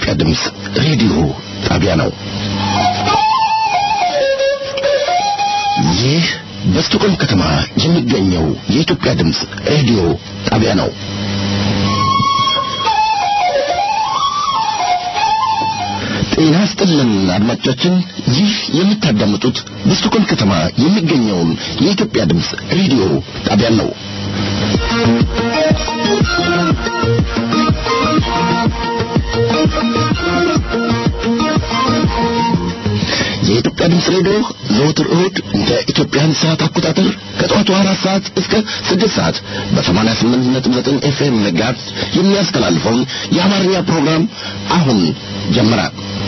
የኢትዮጵያ ድምፅ ሬዲዮ ጣቢያ ነው። ይህ በስቶኮልም ከተማ የሚገኘው የኢትዮጵያ ድምፅ ሬዲዮ ጣቢያ ነው። ጤና ስጥልን አድማጮቻችን፣ ይህ የምታዳምጡት በስቶኮልም ከተማ የሚገኘውን የኢትዮጵያ ድምፅ ሬዲዮ ጣቢያ ነው። የኢትዮጵያ ድምፅ ሬዲዮ ዘወትር እሁድ እንደ ኢትዮጵያን ሰዓት አቆጣጠር ከጠዋቱ አራት ሰዓት እስከ ስድስት ሰዓት በሰማንያ ስምንት ነጥብ ዘጠኝ ኤፍኤም ጋር የሚያስተላልፈውን የአማርኛ ፕሮግራም አሁን ጀመረ።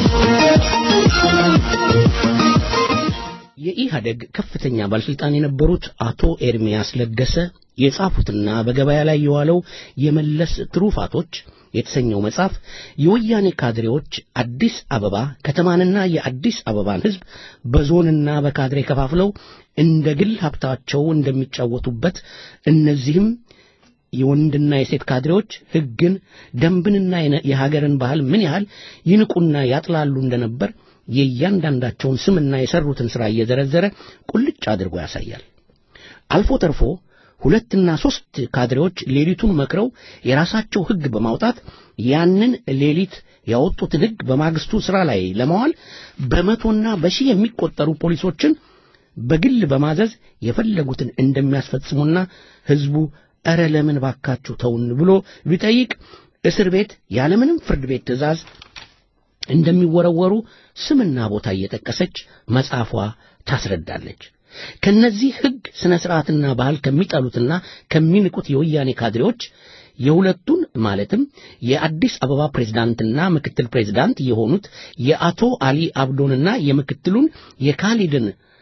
የኢህአደግ ከፍተኛ ባለስልጣን የነበሩት አቶ ኤርሚያስ ለገሰ የጻፉትና በገበያ ላይ የዋለው የመለስ ትሩፋቶች የተሰኘው መጽሐፍ የወያኔ ካድሬዎች አዲስ አበባ ከተማንና የአዲስ አበባን ሕዝብ በዞንና በካድሬ ከፋፍለው እንደ ግል ሀብታቸው እንደሚጫወቱበት እነዚህም የወንድና የሴት ካድሬዎች ሕግን፣ ደንብንና የሀገርን ባህል ምን ያህል ይንቁና ያጥላሉ እንደነበር የእያንዳንዳቸውን ስምና የሰሩትን ሥራ እየዘረዘረ ቁልጭ አድርጎ ያሳያል። አልፎ ተርፎ ሁለትና ሦስት ካድሬዎች ሌሊቱን መክረው የራሳቸው ሕግ በማውጣት ያንን ሌሊት ያወጡትን ሕግ በማግስቱ ሥራ ላይ ለማዋል በመቶና በሺህ የሚቆጠሩ ፖሊሶችን በግል በማዘዝ የፈለጉትን እንደሚያስፈጽሙና ሕዝቡ ኧረ ለምን ባካችሁ ተውን ብሎ ቢጠይቅ እስር ቤት ያለምንም ፍርድ ቤት ትእዛዝ እንደሚወረወሩ ስምና ቦታ እየጠቀሰች መጽሐፏ ታስረዳለች። ከነዚህ ሕግ ሥነ ሥርዓትና ባህል ከሚጠሉትና ከሚንቁት የወያኔ ካድሬዎች የሁለቱን ማለትም የአዲስ አበባ ፕሬዝዳንትና ምክትል ፕሬዝዳንት የሆኑት የአቶ አሊ አብዶንና የምክትሉን የካሊድን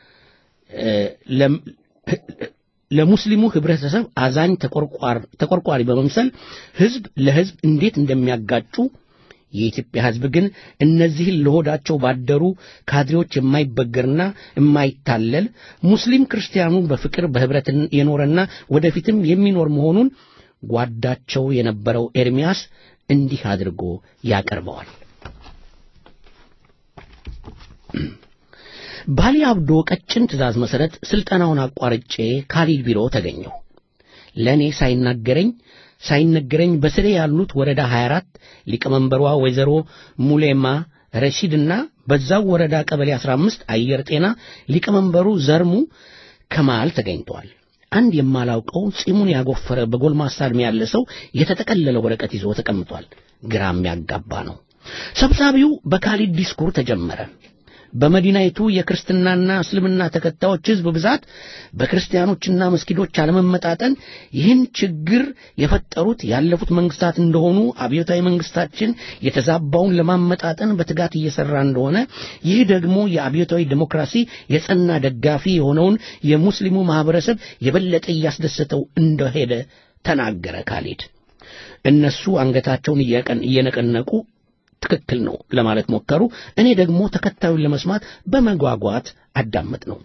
ለሙስሊሙ ህብረተሰብ አዛኝ ተቆርቋሪ በመምሰል ሕዝብ ለሕዝብ እንዴት እንደሚያጋጩ የኢትዮጵያ ሕዝብ ግን እነዚህን ለሆዳቸው ባደሩ ካድሬዎች የማይበገርና የማይታለል ሙስሊም ክርስቲያኑ በፍቅር በህብረት የኖረና ወደፊትም የሚኖር መሆኑን ጓዳቸው የነበረው ኤርሚያስ እንዲህ አድርጎ ያቀርበዋል። ባሊ አብዶ ቀጭን ትእዛዝ መሠረት ሥልጠናውን አቋርጬ ካሊድ ቢሮ ተገኘሁ። ለእኔ ሳይናገረኝ ሳይነገረኝ በስሬ ያሉት ወረዳ 24 ሊቀመንበሯ ወይዘሮ ሙሌማ ረሺድና በዛው ወረዳ ቀበሌ 15 አየር ጤና ሊቀመንበሩ ዘርሙ ከማል ተገኝተዋል። አንድ የማላውቀው ጺሙን ያጎፈረ በጎልማሳ ዕድሜ ያለ ሰው የተጠቀለለ ወረቀት ይዞ ተቀምጧል። ግራም ያጋባ ነው። ሰብሳቢው በካሊድ ዲስኩር ተጀመረ። በመዲናይቱ የክርስትናና እስልምና ተከታዮች ሕዝብ ብዛት በክርስቲያኖችና መስጊዶች አለመመጣጠን ይህን ችግር የፈጠሩት ያለፉት መንግስታት እንደሆኑ አብዮታዊ መንግስታችን የተዛባውን ለማመጣጠን በትጋት እየሰራ እንደሆነ ይህ ደግሞ የአብዮታዊ ዲሞክራሲ የጸና ደጋፊ የሆነውን የሙስሊሙ ማህበረሰብ የበለጠ እያስደሰተው እንደሄደ ተናገረ ካሊድ። እነሱ አንገታቸውን እየነቀነቁ ትክክል ነው ለማለት ሞከሩ። እኔ ደግሞ ተከታዩን ለመስማት በመጓጓት አዳመጥ ነው።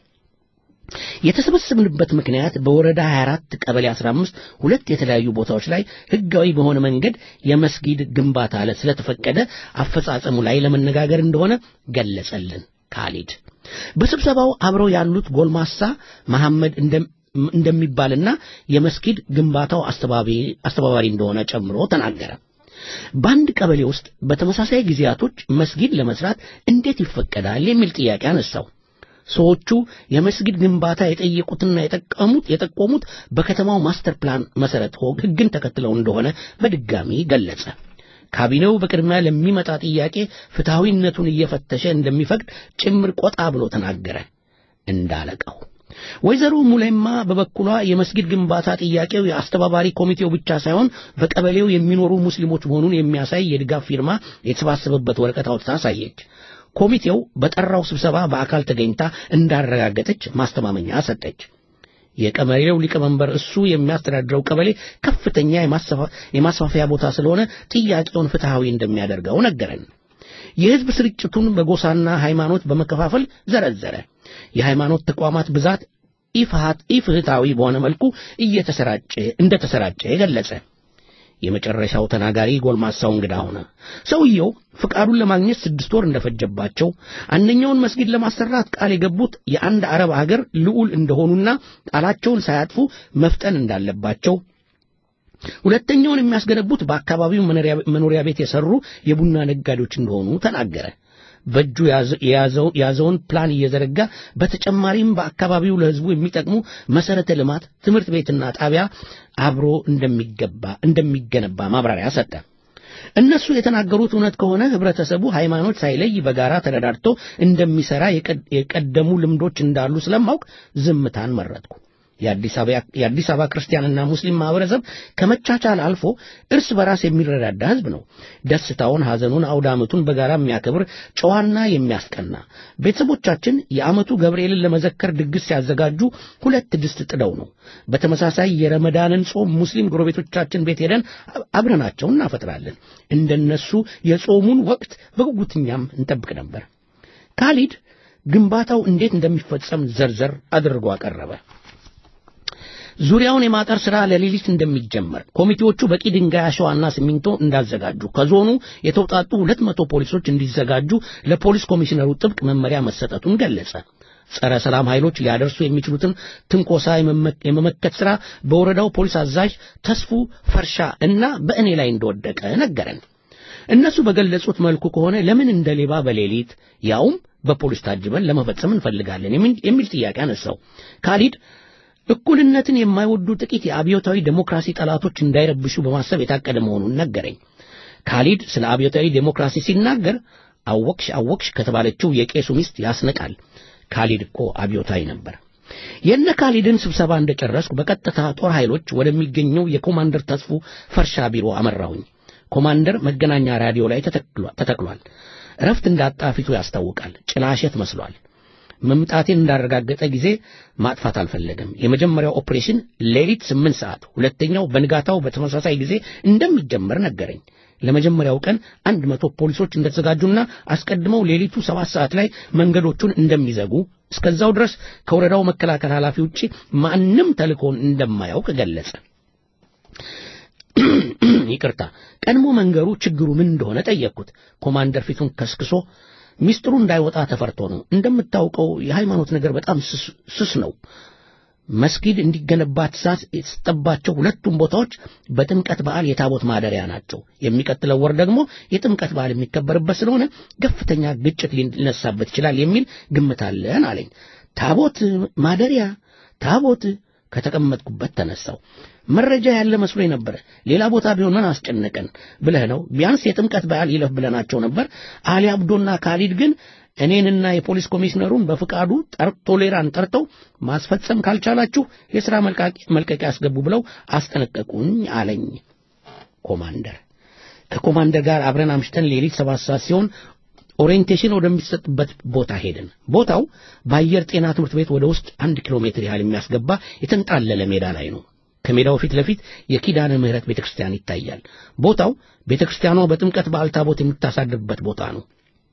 የተሰበሰብንበት ምክንያት በወረዳ 24 ቀበሌ 15 ሁለት የተለያዩ ቦታዎች ላይ ህጋዊ በሆነ መንገድ የመስጊድ ግንባታ ስለተፈቀደ አፈጻጸሙ ላይ ለመነጋገር እንደሆነ ገለጸልን ካሊድ። በስብሰባው አብረው ያሉት ጎልማሳ መሐመድ እንደሚባልና የመስጊድ ግንባታው አስተባባሪ እንደሆነ ጨምሮ ተናገረ። በአንድ ቀበሌ ውስጥ በተመሳሳይ ጊዜያቶች መስጊድ ለመስራት እንዴት ይፈቀዳል የሚል ጥያቄ አነሳው። ሰዎቹ የመስጊድ ግንባታ የጠየቁትና የጠቀሙት የጠቆሙት በከተማው ማስተር ፕላን መሰረት ህግን ተከትለው እንደሆነ በድጋሚ ገለጸ። ካቢኔው በቅድሚያ ለሚመጣ ጥያቄ ፍትሐዊነቱን እየፈተሸ እንደሚፈቅድ ጭምር ቆጣ ብሎ ተናገረ። እንዳለቀው ወይዘሮ ሙሌማ በበኩሏ የመስጊድ ግንባታ ጥያቄው የአስተባባሪ ኮሚቴው ብቻ ሳይሆን በቀበሌው የሚኖሩ ሙስሊሞች መሆኑን የሚያሳይ የድጋፍ ፊርማ የተሰባሰበበት ወረቀት አውጥታ አሳየች። ኮሚቴው በጠራው ስብሰባ በአካል ተገኝታ እንዳረጋገጠች ማስተማመኛ ሰጠች። የቀበሌው ሊቀመንበር እሱ የሚያስተዳድረው ቀበሌ ከፍተኛ የማስፋፊያ ቦታ ስለሆነ ጥያቄውን ፍትሐዊ እንደሚያደርገው ነገረን። የሕዝብ ስርጭቱን በጎሳና ሃይማኖት በመከፋፈል ዘረዘረ። የሃይማኖት ተቋማት ብዛት ኢፍሃት ኢፍህታዊ በሆነ መልኩ እየተሰራጨ እንደተሰራጨ ገለጸ። የመጨረሻው ተናጋሪ ጎልማሳው እንግዳ ሆነ። ሰውየው ፍቃዱን ለማግኘት ስድስት ወር እንደፈጀባቸው፣ አንደኛውን መስጊድ ለማሰራት ቃል የገቡት የአንድ አረብ አገር ልዑል እንደሆኑና ቃላቸውን ሳያጥፉ መፍጠን እንዳለባቸው ሁለተኛውን የሚያስገነቡት በአካባቢው መኖሪያ ቤት የሰሩ የቡና ነጋዴዎች እንደሆኑ ተናገረ። በእጁ የያዘውን ፕላን እየዘረጋ በተጨማሪም በአካባቢው ለሕዝቡ የሚጠቅሙ መሰረተ ልማት፣ ትምህርት ቤትና ጣቢያ አብሮ እንደሚገባ እንደሚገነባ ማብራሪያ ሰጠ። እነሱ የተናገሩት እውነት ከሆነ ህብረተሰቡ ሃይማኖት ሳይለይ በጋራ ተረዳድቶ እንደሚሰራ የቀደሙ ልምዶች እንዳሉ ስለማውቅ ዝምታን መረጥኩ። የአዲስ አበባ ክርስቲያንና ሙስሊም ማህበረሰብ ከመቻቻል አልፎ እርስ በራስ የሚረዳዳ ህዝብ ነው። ደስታውን፣ ሐዘኑን፣ አውደ ዓመቱን በጋራ የሚያከብር ጨዋና የሚያስቀና። ቤተሰቦቻችን የዓመቱ ገብርኤልን ለመዘከር ድግስ ሲያዘጋጁ ሁለት ድስት ጥደው ነው። በተመሳሳይ የረመዳንን ጾም ሙስሊም ጎረቤቶቻችን ቤት ሄደን አብረናቸው እናፈጥራለን። እንደነሱ የጾሙን ወቅት በጉጉትኛም እንጠብቅ ነበር። ካሊድ ግንባታው እንዴት እንደሚፈጸም ዘርዘር አድርጎ አቀረበ። ዙሪያውን የማጠር ሥራ ለሌሊት እንደሚጀመር ኮሚቴዎቹ በቂ ድንጋይ፣ አሸዋና ሲሚንቶ እንዳዘጋጁ ከዞኑ የተውጣጡ ሁለት መቶ ፖሊሶች እንዲዘጋጁ ለፖሊስ ኮሚሽነሩ ጥብቅ መመሪያ መሰጠቱን ገለጸ። ጸረ ሰላም ኃይሎች ሊያደርሱ የሚችሉትን ትንኮሳ የመመከት ሥራ በወረዳው ፖሊስ አዛዥ ተስፉ ፈርሻ እና በእኔ ላይ እንደወደቀ ነገረን። እነሱ በገለጹት መልኩ ከሆነ ለምን እንደ ሌባ በሌሊት ያውም በፖሊስ ታጅበን ለመፈጸም እንፈልጋለን የሚል ጥያቄ አነሳው። ካሊድ እኩልነትን የማይወዱ ጥቂት የአብዮታዊ ዴሞክራሲ ጠላቶች እንዳይረብሹ በማሰብ የታቀደ መሆኑን ነገረኝ። ካሊድ ስለ አብዮታዊ ዴሞክራሲ ሲናገር አወቅሽ አወቅሽ ከተባለችው የቄሱ ሚስት ያስነቃል። ካሊድ እኮ አብዮታዊ ነበር። የነ ካሊድን ስብሰባ እንደጨረስኩ በቀጥታ ጦር ኃይሎች ወደሚገኘው የኮማንደር ተስፉ ፈርሻ ቢሮ አመራሁኝ። ኮማንደር መገናኛ ራዲዮ ላይ ተተክሏል። እረፍት እንዳጣ ፊቱ ያስታውቃል። ጭላሸት መስሏል። መምጣቴን እንዳረጋገጠ ጊዜ ማጥፋት አልፈለገም። የመጀመሪያው ኦፕሬሽን ሌሊት ስምንት ሰዓት ሁለተኛው በንጋታው በተመሳሳይ ጊዜ እንደሚጀመር ነገረኝ። ለመጀመሪያው ቀን አንድ መቶ ፖሊሶች እንደተዘጋጁና አስቀድመው ሌሊቱ ሰባት ሰዓት ላይ መንገዶቹን እንደሚዘጉ እስከዛው ድረስ ከወረዳው መከላከል ኃላፊ ውጪ ማንም ተልእኮውን እንደማያውቅ ገለጸ። ይቅርታ፣ ቀድሞ መንገሩ ችግሩ ምን እንደሆነ ጠየቅኩት። ኮማንደር ፊቱን ከስክሶ ሚስጥሩ እንዳይወጣ ተፈርቶ ነው። እንደምታውቀው የሃይማኖት ነገር በጣም ስስ ነው። መስጊድ እንዲገነባ ትእዛዝ የተሰጠባቸው ሁለቱም ቦታዎች በጥምቀት በዓል የታቦት ማደሪያ ናቸው። የሚቀጥለው ወር ደግሞ የጥምቀት በዓል የሚከበርበት ስለሆነ ከፍተኛ ግጭት ሊነሳበት ይችላል የሚል ግምት አለን አለኝ። ታቦት ማደሪያ ታቦት ከተቀመጥኩበት ተነሳው። መረጃ ያለ መስሎኝ ነበረ። ሌላ ቦታ ቢሆን ምን አስጨነቀን ብለህ ነው? ቢያንስ የጥምቀት በዓል ይለፍ ብለናቸው ነበር። አሊ አብዶና ካሊድ ግን እኔንና የፖሊስ ኮሚሽነሩን በፍቃዱ ቶሌራን ጠርተው ማስፈጸም ካልቻላችሁ የሥራ መልቀቂያ ያስገቡ ብለው አስጠነቀቁኝ አለኝ ኮማንደር። ከኮማንደር ጋር አብረን አምሽተን ሌሊት ሰባት ሰዓት ሲሆን ኦሪየንቴሽን ወደሚሰጥበት ቦታ ሄድን። ቦታው በአየር ጤና ትምህርት ቤት ወደ ውስጥ አንድ ኪሎ ሜትር ያህል የሚያስገባ የተንጣለለ ሜዳ ላይ ነው። ከሜዳው ፊት ለፊት የኪዳነ ምሕረት ቤተ ክርስቲያን ይታያል። ቦታው ቤተ ክርስቲያኗ በጥምቀት በዓል ታቦት የምታሳድርበት ቦታ ነው።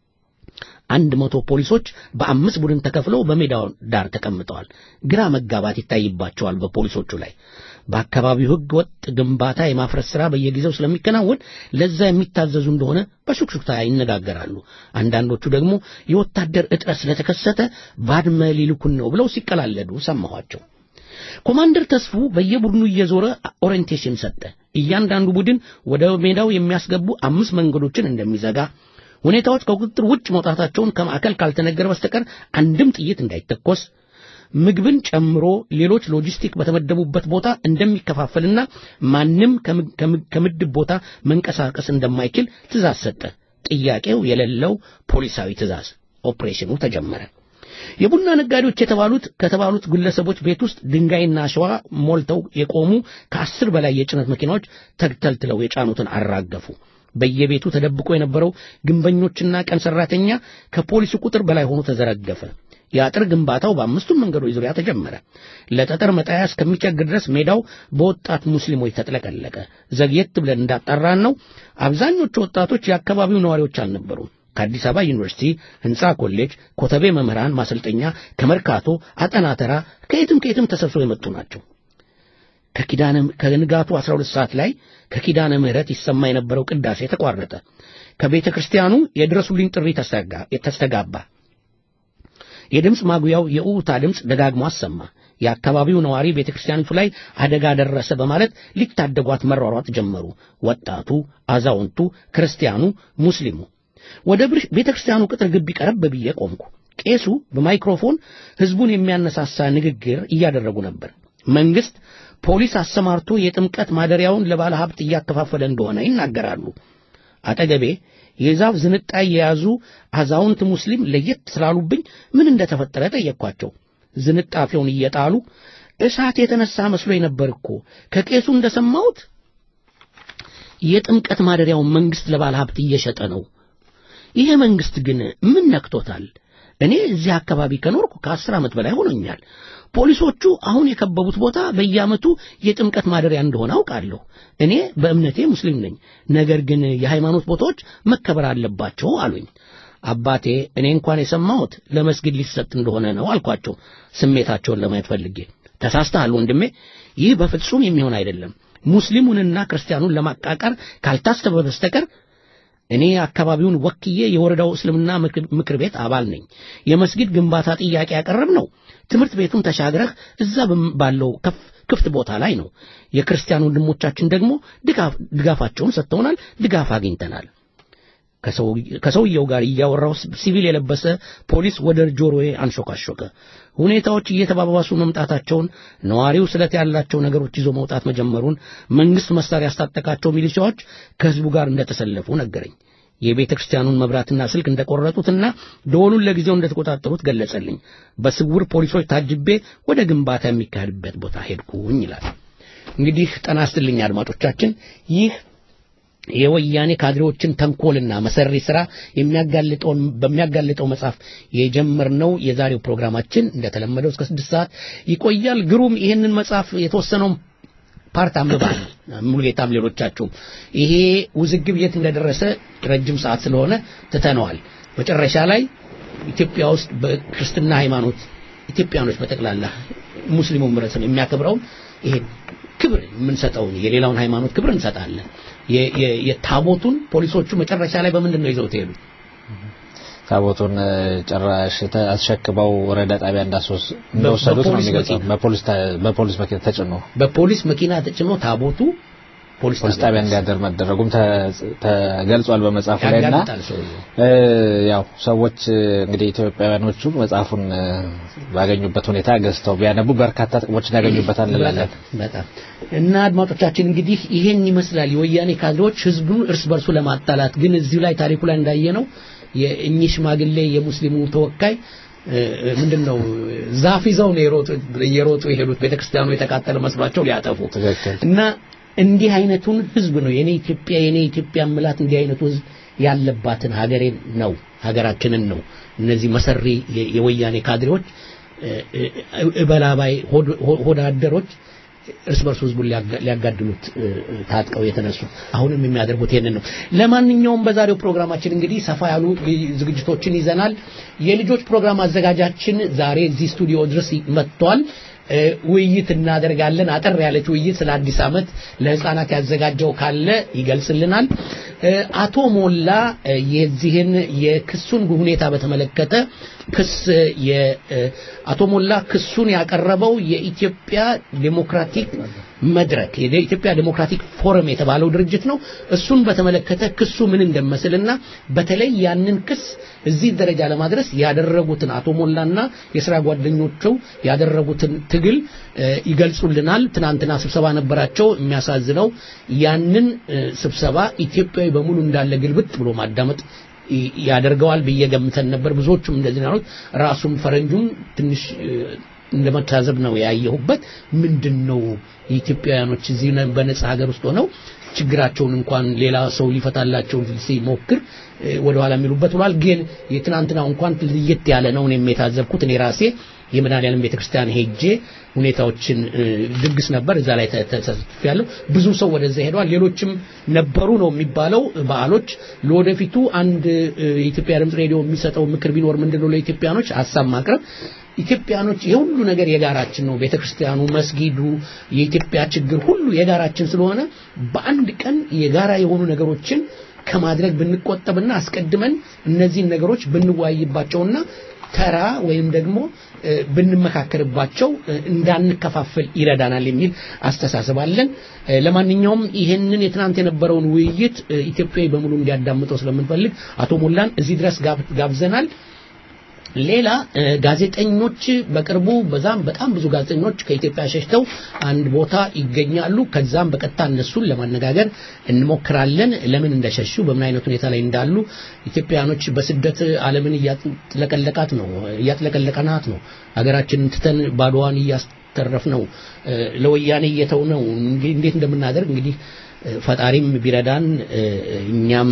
አንድ መቶ ፖሊሶች በአምስት ቡድን ተከፍለው በሜዳው ዳር ተቀምጠዋል። ግራ መጋባት ይታይባቸዋል በፖሊሶቹ ላይ። በአካባቢው ሕገ ወጥ ግንባታ የማፍረስ ሥራ በየጊዜው ስለሚከናወን ለዛ የሚታዘዙ እንደሆነ በሹክሹክታ ይነጋገራሉ። አንዳንዶቹ ደግሞ የወታደር እጥረት ስለተከሰተ ባድመ ሊልኩን ነው ብለው ሲቀላለዱ ሰማኋቸው። ኮማንደር ተስፉ በየቡድኑ እየዞረ ኦሪየንቴሽን ሰጠ። እያንዳንዱ ቡድን ወደ ሜዳው የሚያስገቡ አምስት መንገዶችን እንደሚዘጋ ሁኔታዎች ከቁጥጥር ውጭ መውጣታቸውን ከማዕከል ካልተነገረ በስተቀር አንድም ጥይት እንዳይተኮስ ምግብን ጨምሮ ሌሎች ሎጂስቲክ በተመደቡበት ቦታ እንደሚከፋፈልና ማንም ከምድብ ቦታ መንቀሳቀስ እንደማይችል ትእዛዝ ሰጠ። ጥያቄው የሌለው ፖሊሳዊ ትእዛዝ። ኦፕሬሽኑ ተጀመረ። የቡና ነጋዴዎች የተባሉት ከተባሉት ግለሰቦች ቤት ውስጥ ድንጋይና አሸዋ ሞልተው የቆሙ ከአስር በላይ የጭነት መኪናዎች ተግተልትለው የጫኑትን አራገፉ። በየቤቱ ተደብቆ የነበረው ግንበኞችና ቀን ሰራተኛ ከፖሊሱ ቁጥር በላይ ሆኖ ተዘረገፈ። የአጥር ግንባታው በአምስቱም መንገዶች ዙሪያ ተጀመረ። ለጠጠር መጣያ እስከሚቸግር ድረስ ሜዳው በወጣት ሙስሊሞች ተጥለቀለቀ። ዘግየት ብለን እንዳጣራን ነው አብዛኞቹ ወጣቶች የአካባቢው ነዋሪዎች አልነበሩም። ከአዲስ አበባ ዩኒቨርሲቲ፣ ህንፃ ኮሌጅ፣ ኮተቤ መምህራን ማሰልጠኛ፣ ከመርካቶ፣ አጠናተራ ከየትም ከየትም ተሰብስበው የመጡ ናቸው። ከኪዳነ ከንጋቱ 12 ሰዓት ላይ ከኪዳነ ምህረት ይሰማ የነበረው ቅዳሴ ተቋረጠ። ከቤተ ክርስቲያኑ የድረሱልኝ ጥሪ ተስተጋባ። የድምፅ ማጉያው የኡታ ድምፅ ደጋግሞ አሰማ። የአካባቢው ነዋሪ ቤተ ክርስቲያኒቱ ላይ አደጋ ደረሰ በማለት ሊታደጓት መሯሯጥ ጀመሩ። ወጣቱ፣ አዛውንቱ፣ ክርስቲያኑ፣ ሙስሊሙ። ወደ ቤተ ክርስቲያኑ ቅጥር ግቢ ቀረብ ብዬ ቆምኩ። ቄሱ በማይክሮፎን ሕዝቡን የሚያነሳሳ ንግግር እያደረጉ ነበር። መንግስት ፖሊስ አሰማርቶ የጥምቀት ማደሪያውን ለባለ ሀብት እያከፋፈለ እንደሆነ ይናገራሉ። አጠገቤ የዛፍ ዝንጣይ የያዙ አዛውንት ሙስሊም ለየት ስላሉብኝ ምን እንደተፈጠረ ጠየቅኳቸው። ዝንጣፊውን እየጣሉ እሳት የተነሳ መስሎኝ ነበር እኮ ከቄሱ እንደሰማሁት የጥምቀት ማደሪያውን መንግስት ለባለ ሀብት እየሸጠ ነው። ይሄ መንግስት ግን ምን ነክቶታል? እኔ እዚህ አካባቢ ከኖርኩ ከአስር ዓመት በላይ ሆኖኛል። ፖሊሶቹ አሁን የከበቡት ቦታ በየዓመቱ የጥምቀት ማደሪያ እንደሆነ አውቃለሁ። እኔ በእምነቴ ሙስሊም ነኝ። ነገር ግን የሃይማኖት ቦታዎች መከበር አለባቸው አሉኝ። አባቴ እኔ እንኳን የሰማሁት ለመስጊድ ሊሰጥ እንደሆነ ነው አልኳቸው፣ ስሜታቸውን ለማየት ፈልጌ። ተሳስተሃል ወንድሜ፣ ይህ በፍጹም የሚሆን አይደለም። ሙስሊሙንና ክርስቲያኑን ለማቃቀር ካልታሰበ በስተቀር እኔ አካባቢውን ወክዬ የወረዳው እስልምና ምክር ቤት አባል ነኝ። የመስጊድ ግንባታ ጥያቄ ያቀረብ ነው ትምህርት ቤቱን ተሻግረህ እዛ ባለው ክፍት ቦታ ላይ ነው። የክርስቲያን ወንድሞቻችን ደግሞ ድጋፋቸውን ሰጥተውናል፣ ድጋፍ አግኝተናል። ከሰውየው ጋር እያወራው ሲቪል የለበሰ ፖሊስ ወደ ጆሮዬ አንሾካሾከ። ሁኔታዎች እየተባባሱ መምጣታቸውን፣ ነዋሪው ስለት ያላቸው ነገሮች ይዞ መውጣት መጀመሩን፣ መንግስት መሳሪያ ያስታጠቃቸው ሚሊሻዎች ከህዝቡ ጋር እንደተሰለፉ ነገረኝ። የቤተ ክርስቲያኑን መብራትና ስልክ እንደቆረጡትና ደወሉን ለጊዜው እንደተቆጣጠሩት ገለጸልኝ። በስውር ፖሊሶች ታጅቤ ወደ ግንባታ የሚካሄድበት ቦታ ሄድኩኝ ይላል። እንግዲህ ጤና ይስጥልኝ አድማጮቻችን ይህ የወያኔ ካድሬዎችን ተንኮልና መሰሪ ስራ የሚያጋልጠውን በሚያጋልጠው መጽሐፍ የጀመርነው የዛሬው ፕሮግራማችን እንደተለመደው እስከ ስድስት ሰዓት ይቆያል። ግሩም ይህንን መጽሐፍ የተወሰነውን ፓርት አንብባል። ሙሉጌታም ሌሎቻችሁም ይሄ ውዝግብ የት እንደደረሰ ረጅም ሰዓት ስለሆነ ትተነዋል። መጨረሻ ላይ ኢትዮጵያ ውስጥ በክርስትና ሃይማኖት ኢትዮጵያኖች በጠቅላላ ሙስሊሙ ህብረተሰብ የሚያከብረውን ይሄ ክብር የምንሰጠውን የሌላውን ሃይማኖት ክብር እንሰጣለን። የታቦቱን ፖሊሶቹ መጨረሻ ላይ በምንድን ነው ይዘውት ሄዱ? ታቦቱን ጭራሽ አስሸክመው ወረዳ ጣቢያ እንደወሰዱት ነው የሚገልጸው። በፖሊስ መኪና ተጭኖ በፖሊስ መኪና ተጭኖ ታቦቱ ፖሊስ ጣቢያ እንዲያደር መደረጉም ተገልጿል በመጽሐፉ ላይ እና ያው ሰዎች እንግዲህ ኢትዮጵያውያኖቹ መጽሐፉን ባገኙበት ሁኔታ ገዝተው ቢያነቡ በርካታ ጥቅሞችን ያገኙበታል እንላለን። በጣም እና አድማጮቻችን እንግዲህ ይሄን ይመስላል የወያኔ ካድሬዎች ህዝቡን እርስ በርሱ ለማጣላት ግን እዚሁ ላይ ታሪኩ ላይ እንዳየነው የእኚህ ሽማግሌ የሙስሊሙ ተወካይ ምንድን ነው ዛፍ ይዘው ነው የሮጡ የሄዱት ቤተክርስቲያኑ የተቃጠለ መስሏቸው ሊያጠፉ እና እንዲህ አይነቱን ህዝብ ነው የኔ ኢትዮጵያ የኔ ኢትዮጵያ ምላት እንዲህ አይነቱ ህዝብ ያለባትን ሀገሬን ነው ሀገራችንን ነው እነዚህ መሰሪ የወያኔ ካድሬዎች እበላባይ ሆዳደሮች እርስ በርሱ ህዝቡን ሊያጋድሉት ታጥቀው የተነሱ አሁንም የሚያደርጉት ይሄንን ነው። ለማንኛውም በዛሬው ፕሮግራማችን እንግዲህ ሰፋ ያሉ ዝግጅቶችን ይዘናል። የልጆች ፕሮግራም አዘጋጃችን ዛሬ እዚህ ስቱዲዮ ድረስ መጥቷል። ውይይት እናደርጋለን። አጠር ያለች ውይይት ስለ አዲስ ዓመት ለህፃናት ያዘጋጀው ካለ ይገልጽልናል። አቶ ሞላ የዚህን የክሱን ሁኔታ በተመለከተ ክስ አቶ ሞላ ክሱን ያቀረበው የኢትዮጵያ ዴሞክራቲክ መድረክ የኢትዮጵያ ዴሞክራቲክ ፎረም የተባለው ድርጅት ነው። እሱን በተመለከተ ክሱ ምን እንደመስልና በተለይ ያንን ክስ እዚህ ደረጃ ለማድረስ ያደረጉትን አቶ ሞላና የስራ ጓደኞቹ ያደረጉትን ትግል ይገልጹልናል። ትናንትና ስብሰባ ነበራቸው። የሚያሳዝነው ያንን ስብሰባ ኢትዮጵያዊ በሙሉ እንዳለ ግልብጥ ብሎ ማዳመጥ ያደርገዋል ብዬ ገምተን ነበር። ብዙዎቹም እንደዚህ ያሉት ራሱም ፈረንጁም ትንሽ እንደመታዘብ ነው ያየሁበት። ምንድን ነው የኢትዮጵያውያኖች እዚህ በነጻ ሀገር ውስጥ ሆነው ችግራቸውን እንኳን ሌላ ሰው ሊፈታላቸው ሲሞክር ወደ ኋላ የሚሉበት ብሏል። ግን የትናንትናው እንኳን ለየት ያለ ነው እኔም የታዘብኩት እኔ ራሴ የመድኃኔዓለም ቤተክርስቲያን ሄጄ ሁኔታዎችን ድግስ ነበር እዛ ላይ ተሳትፌያለሁ። ብዙ ሰው ወደዛ ሄደዋል። ሌሎችም ነበሩ ነው የሚባለው በዓሎች። ለወደፊቱ አንድ የኢትዮጵያ ድምፅ ሬዲዮ የሚሰጠው ምክር ቢኖር ምንድነው ለኢትዮጵያኖች ሀሳብ ማቅረብ ኢትዮጵያኖች የሁሉ ነገር የጋራችን ነው። ቤተክርስቲያኑ፣ መስጊዱ፣ የኢትዮጵያ ችግር ሁሉ የጋራችን ስለሆነ በአንድ ቀን የጋራ የሆኑ ነገሮችን ከማድረግ ብንቆጠብና አስቀድመን እነዚህን ነገሮች ብንወያይባቸውና ተራ ወይም ደግሞ ብንመካከርባቸው እንዳንከፋፈል ይረዳናል የሚል አስተሳሰብ አለን። ለማንኛውም ይሄንን የትናንት የነበረውን ውይይት ኢትዮጵያዊ በሙሉ እንዲያዳምጠው ስለምንፈልግ አቶ ሞላን እዚህ ድረስ ጋብዘናል። ሌላ ጋዜጠኞች በቅርቡ በዛም በጣም ብዙ ጋዜጠኞች ከኢትዮጵያ ሸሽተው አንድ ቦታ ይገኛሉ። ከዛም በቀጥታ እነሱን ለማነጋገር እንሞክራለን። ለምን እንደሸሹ፣ በምን አይነት ሁኔታ ላይ እንዳሉ ኢትዮጵያኖች በስደት ዓለምን እያጥለቀለቃት ነው እያጥለቀለቀናት ነው። ሀገራችንን ትተን ባዶዋን እያስተረፍ ነው፣ ለወያኔ እየተው ነው። እንዴት እንደምናደርግ እንግዲህ ፈጣሪም ቢረዳን እኛም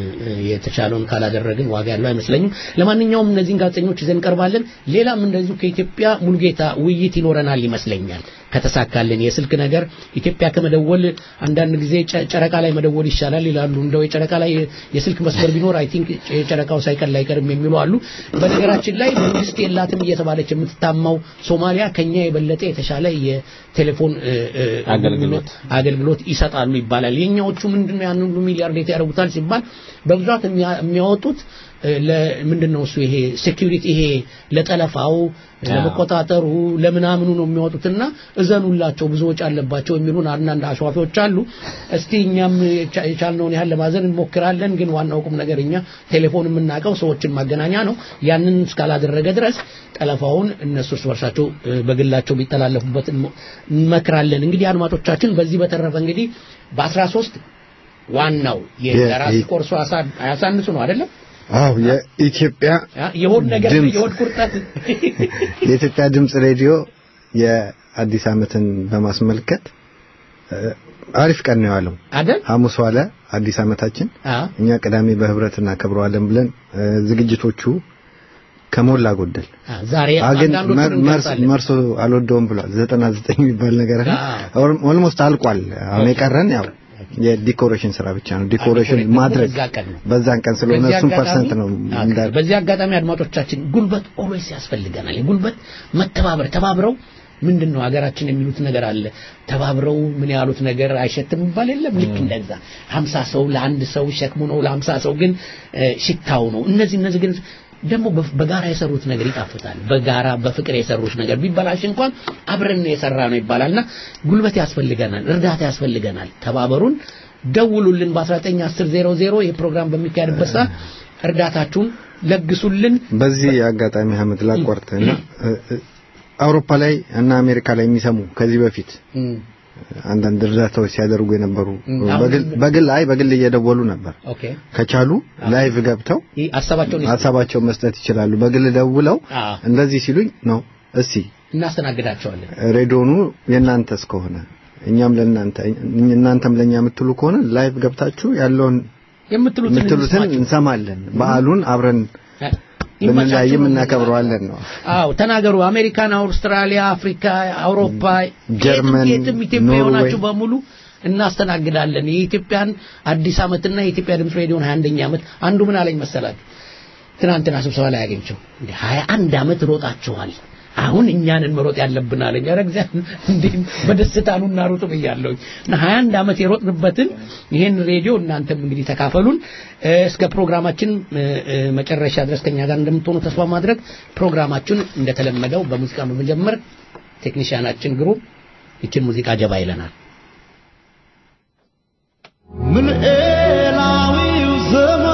የተቻለውን ካላደረግን ዋጋ ያለው አይመስለኝም። ለማንኛውም እነዚህን ጋዜጠኞች ይዘን እንቀርባለን። ሌላም እንደዚሁ ከኢትዮጵያ ሙሉጌታ ውይይት ይኖረናል ይመስለኛል ከተሳካልን። የስልክ ነገር ኢትዮጵያ ከመደወል አንዳንድ ጊዜ ጨረቃ ላይ መደወል ይሻላል ይላሉ። እንደው የጨረቃ ላይ የስልክ መስመር ቢኖር አይ ቲንክ የጨረቃው ሳይቀር አይቀርም የሚሉ አሉ። በነገራችን ላይ መንግስት የላትም እየተባለች የምትታማው ሶማሊያ ከኛ የበለጠ የተሻለ የቴሌፎን አገልግሎት አገልግሎት ይሰጣሉ ይባላል። የኛዎቹ ምንድነው ያን ሁሉ ሚሊያርዴት ያደርጉታል ሲባል በብዛት የሚያወጡት ለምንድን ነው እሱ ይሄ ሴኩሪቲ ይሄ ለጠለፋው ለመቆጣጠሩ ለምናምኑ ነው የሚያወጡትና እዘኑላቸው ብዙ ወጪ አለባቸው የሚሉን አንዳንድ አሸዋፊዎች አሉ። እስቲ እኛም የቻልነውን ያህል ለማዘን እንሞክራለን። ግን ዋናው ቁም ነገር እኛ ቴሌፎን የምናውቀው ሰዎችን ማገናኛ ነው። ያንን እስካላደረገ ድረስ ጠለፋውን እነሱ እርስ በርሳቸው በግላቸው ቢተላለፉበት እንመክራለን። እንግዲህ አድማጮቻችን፣ በዚህ በተረፈ እንግዲህ በአስራ ሶስት ዋናው የራስ ቆርሶ አያሳንሱ ነው አይደለም? አው የኢትዮጵያ የሆድ ነገር የሆድ ቁርጠት የኢትዮጵያ ድምጽ ሬዲዮ የአዲስ ዓመትን በማስመልከት አሪፍ ቀን ነው ያለው አይደል? ሐሙስ ዋለ አዲስ ዓመታችን። እኛ ቅዳሜ በህብረት እናከብረዋለን ብለን ዝግጅቶቹ ከሞላ ጎደል ዛሬ ግን መርሶ አልወደውም ብሏል። 99 የሚባል ነገር ኦልሞስት አልቋል። አሁን የቀረን ያው የዲኮሬሽን ስራ ብቻ ነው። ዲኮሬሽን ማድረግ በዛን ቀን ስለሆነ እሱም ፐርሰንት ነው። በዚህ አጋጣሚ አድማጮቻችን ጉልበት ኦልዌይስ ያስፈልገናል። የጉልበት መተባበር ተባብረው ምንድን ነው ሀገራችን የሚሉት ነገር አለ። ተባብረው ምን ያሉት ነገር አይሸትም ይባል የለም። ልክ እንደዛ ሀምሳ ሰው ለአንድ ሰው ሸክሙ ነው፣ ለሀምሳ ሰው ግን ሽታው ነው። እነዚህ እነዚህ ግን ደግሞ በጋራ የሰሩት ነገር ይጣፍጣል። በጋራ በፍቅር የሰሩት ነገር ቢበላሽ እንኳን አብረን የሰራ ነው ይባላልና ጉልበት ያስፈልገናል፣ እርዳታ ያስፈልገናል። ተባበሩን፣ ደውሉልን። በ1910 የፕሮግራም በሚካሄድበት ሰዓት እርዳታችሁን ለግሱልን። በዚህ አጋጣሚ አህመድ ላቋርጥና አውሮፓ ላይ እና አሜሪካ ላይ የሚሰሙ ከዚህ በፊት አንዳንድ እርዳታዎች ሲያደርጉ የነበሩ በግል አይ በግል እየደወሉ ነበር። ከቻሉ ላይቭ ገብተው ሀሳባቸውን መስጠት ይችላሉ። በግል ደውለው እንደዚህ ሲሉኝ ነው እስቲ እናስተናግዳቸዋለን። ሬዲዮኑ የእናንተ እስከሆነ እኛም ለእናንተ እናንተም ለእኛ የምትሉ ከሆነ ላይቭ ገብታችሁ ያለውን የምትሉትን እንሰማለን። በዓሉን አብረን ብንለያይም እናከብረዋለን ነው። አዎ ተናገሩ። አሜሪካን፣ አውስትራሊያ፣ አፍሪካ፣ አውሮፓ፣ ጀርመን፣ የትም ኢትዮጵያ የሆናችሁ በሙሉ እናስተናግዳለን። የኢትዮጵያን አዲስ ዓመትና የኢትዮጵያ ድምፅ ሬዲዮን 21ኛ ዓመት አንዱ ምን አለኝ መሰላችሁ? ትናንትና ስብሰባ ላይ ያገኘው እንደ 21 ዓመት ሮጣችኋል አሁን እኛንን መሮጥ ያለብን አለኝ። ኧረ እግዚአብሔር እንዴ በደስታ ኑ እናሩጥ ብያለሁ። እና 21 ዓመት የሮጥንበትን ይሄን ሬዲዮ እናንተም እንግዲህ ተካፈሉን። እስከ ፕሮግራማችን መጨረሻ ድረስ ከኛ ጋር እንደምትሆኑ ተስፋ ማድረግ ፕሮግራማችን እንደተለመደው በሙዚቃ በመጀመር ቴክኒሽያናችን ግሩም ይችን ሙዚቃ ጀባ ይለናል። ምልኤላዊው ዘመን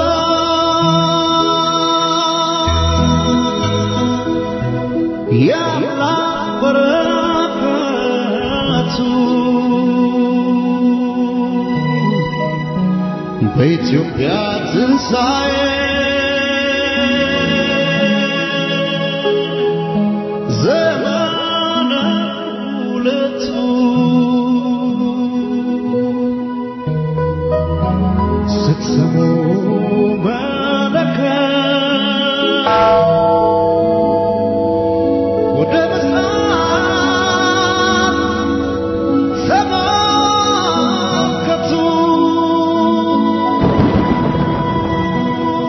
የአምላክ በረከቱ በኢትዮጵያ ትንሣኤ ዘመነ ሁለቱ ስትሰሙ መለከት ወደ ምስራቅ ተመልከቱ።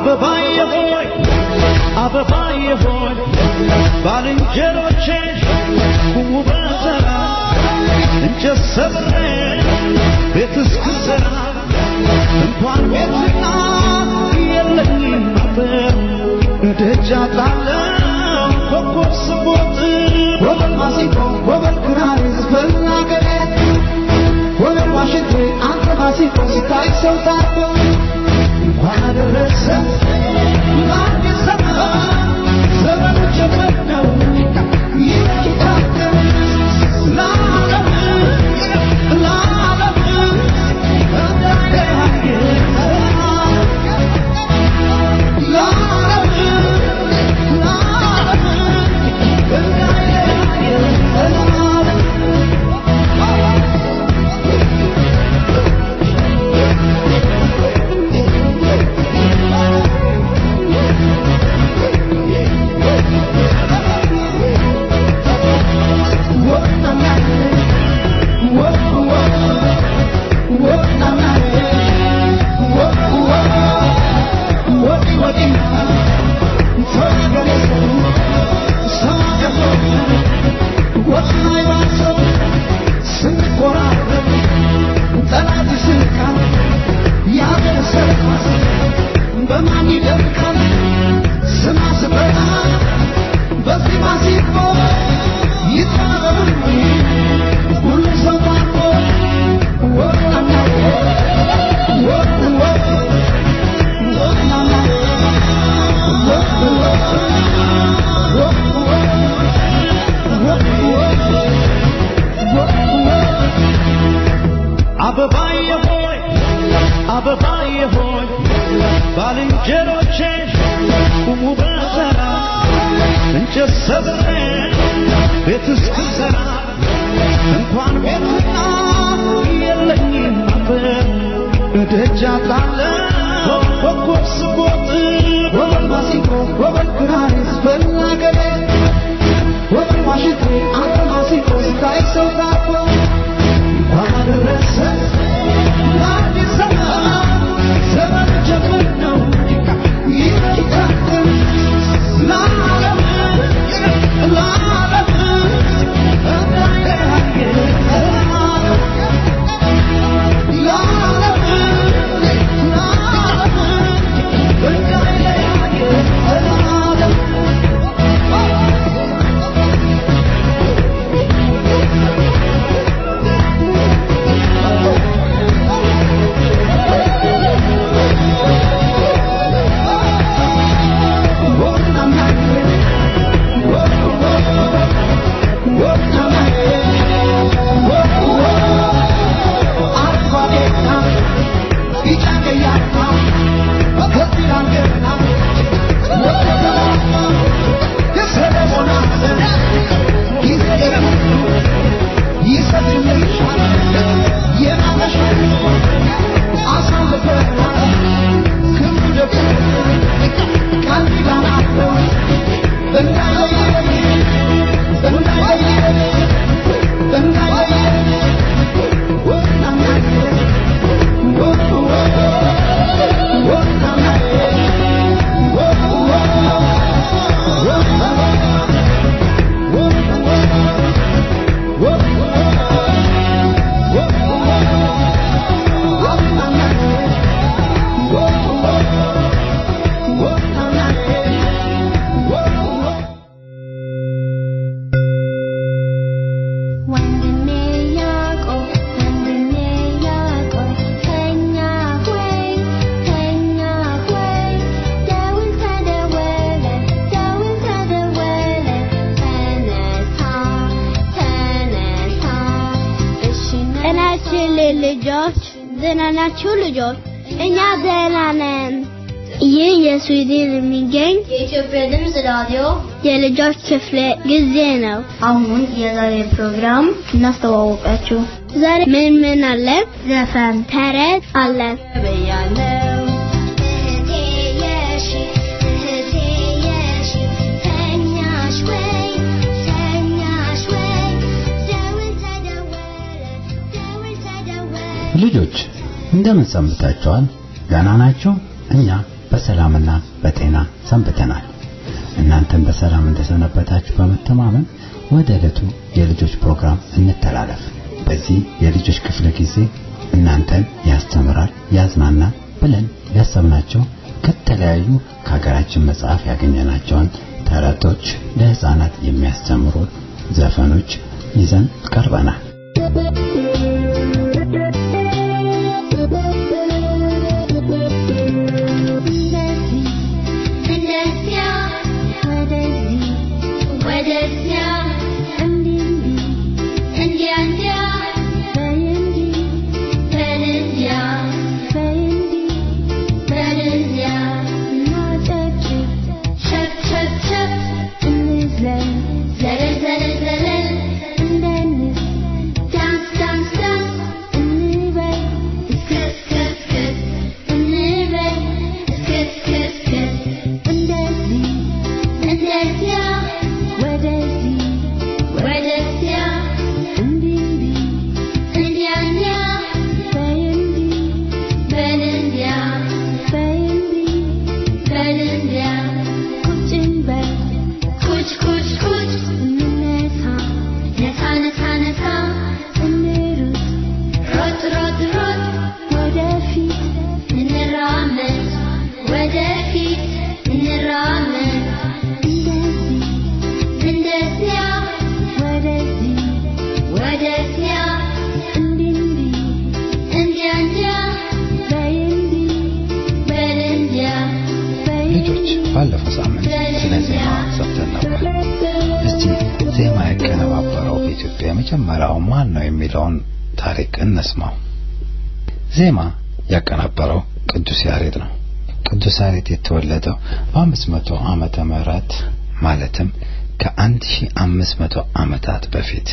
አበባዬ ሆይ አበባዬ ሆይ ባልንጀሮቼ ቁሙ በተራ እንጨት ሰብሬ ቤት እስክሰራ እንኳን ቤትና የለኝም ነበር እደጃ ጣለው ኮከብ ስቦጥ ወበል ማሲንቆ ወበል ክራር ዝፈን አገሬ ወበል ዋሽንቴ አንተ ማሲንቆ ስታይ ሰው ታርቆ እንኳን አደረሰ ለአዲስ ዘመን ዘመኑ ጀመር ነው ይታደር ለዓለም ለዓለም እንዳይለያየ በማን ይደምቃል ስማ ስበራ በዚህ ማሲፎ ይታበሉ ሁሉ ሰው ታርቆ ወጣና ወጥ ወጥ ወጣና አበባዬ ሆይ አበባዬ ሆይ ባልንጀሮቼ ቁሙ በተራ እንጨት ሰብሬ ቤት እስክሰራ እንኳን ቤትና የለኝም ነበር እደጃ ጣለው ኮከብ ስቦጥ ወበል ማሲንቆ ወበል ክራር ዝፈን አገሬ ወበል ዋሽንቴ አንተ ማሲንቆ ስታይ ሰው ታርቆ እንኳን አደረሰ ለአዲስ ዘመን ዘመን ጀምር ነው ይታደር ለዓለም ለዓለም እንዳይለያየ ወንድሜ ያዕቆብ ወንድሜ ያዕቆብ ተኛ ሆይ ተኛ ሆይ ደውል ተደወለ ደውል ተደወለ ተነሳ ተነሳ እሺ ጤናችን ልጆች ደህና ናችሁ ልጆች? እኛ ደህና ነን። ይህ የስዊድን የሚገኝ የኢትዮጵያ ድምፅ ራዲዮ የልጆች ክፍለ ጊዜ ነው። አሁን የዛሬ ፕሮግራም እናስተዋወቃችሁ። ዛሬ ምን ምን አለ? ዘፈን ተረት አለ። በያለው እህቴ የሺ እህቴ የሺ ተኛሽ ወይ ተኛሽ ወይ ደውል ተደወለ ደውል ተደወለ ልጆች እንደምን ሰንብታችኋል? ደህና ናችሁ? እኛ በሰላምና በጤና ሰንብተናል። እናንተም በሰላም እንደሰነበታችሁ በመተማመን ወደ ዕለቱ የልጆች ፕሮግራም እንተላለፍ። በዚህ የልጆች ክፍለ ጊዜ እናንተን ያስተምራል፣ ያዝናናል ብለን ያሰብናቸው ከተለያዩ ከሀገራችን መጽሐፍ ያገኘናቸውን ተረቶች፣ ለህፃናት የሚያስተምሩ ዘፈኖች ይዘን ቀርበናል። እንደዚያ ወደዚህ ወደዚያ እንዲህ እንዲያ እንዲያ በይ እንዲህ በል እንዲያ በይ እንዲህ በል እንዲያ እናጨብጭብ ሸብ ሸብ ሸብ እንዝለል ዘለል ዘለል ዘለል እንደንስ ዳንስ ዳንስ ዳንስ እንበል እስክስ ክስ ክስ እንበል እስክስ ክስ ክስ እንደዚህ እንደዚያ ወደዚህ ወደዚያ እንዲህ እንዲህ እንዲያ እንዲያ በይ እንዲህ በል እንዲያ በይ እንዲህ በል እንዲያ ቁጭ እንበል ኩች ኩች ኩች እንነሳ ነሳ ነሳ ነሳ እንሩጥ ሮጥ ሮጥ ሮጥ ወደፊት እንራመድ ወደፊት እንራመድ እንደዚህ እንደዚያ ወደዚህ ወደዚያ እንዲህ እንዲህ እንዲያ እንዲያ በይ እንዲህ በል እንዲያ በይ ልጆች ባለፈው ሳምንት ስለ ዜማ ሰምተን ነበር። እስቲ ዜማ ያቀነባበረው በኢትዮጵያ የመጀመሪያው ማን ነው የሚለውን ታሪክ እንስማው። ዜማ ያቀናበረው ቅዱስ ያሬድ ነው። ቅዱስ ያሬድ የተወለደው በአምስት መቶ ዓመተ ምህረት ማለትም ከአንድ ሺህ አምስት መቶ ዓመታት በፊት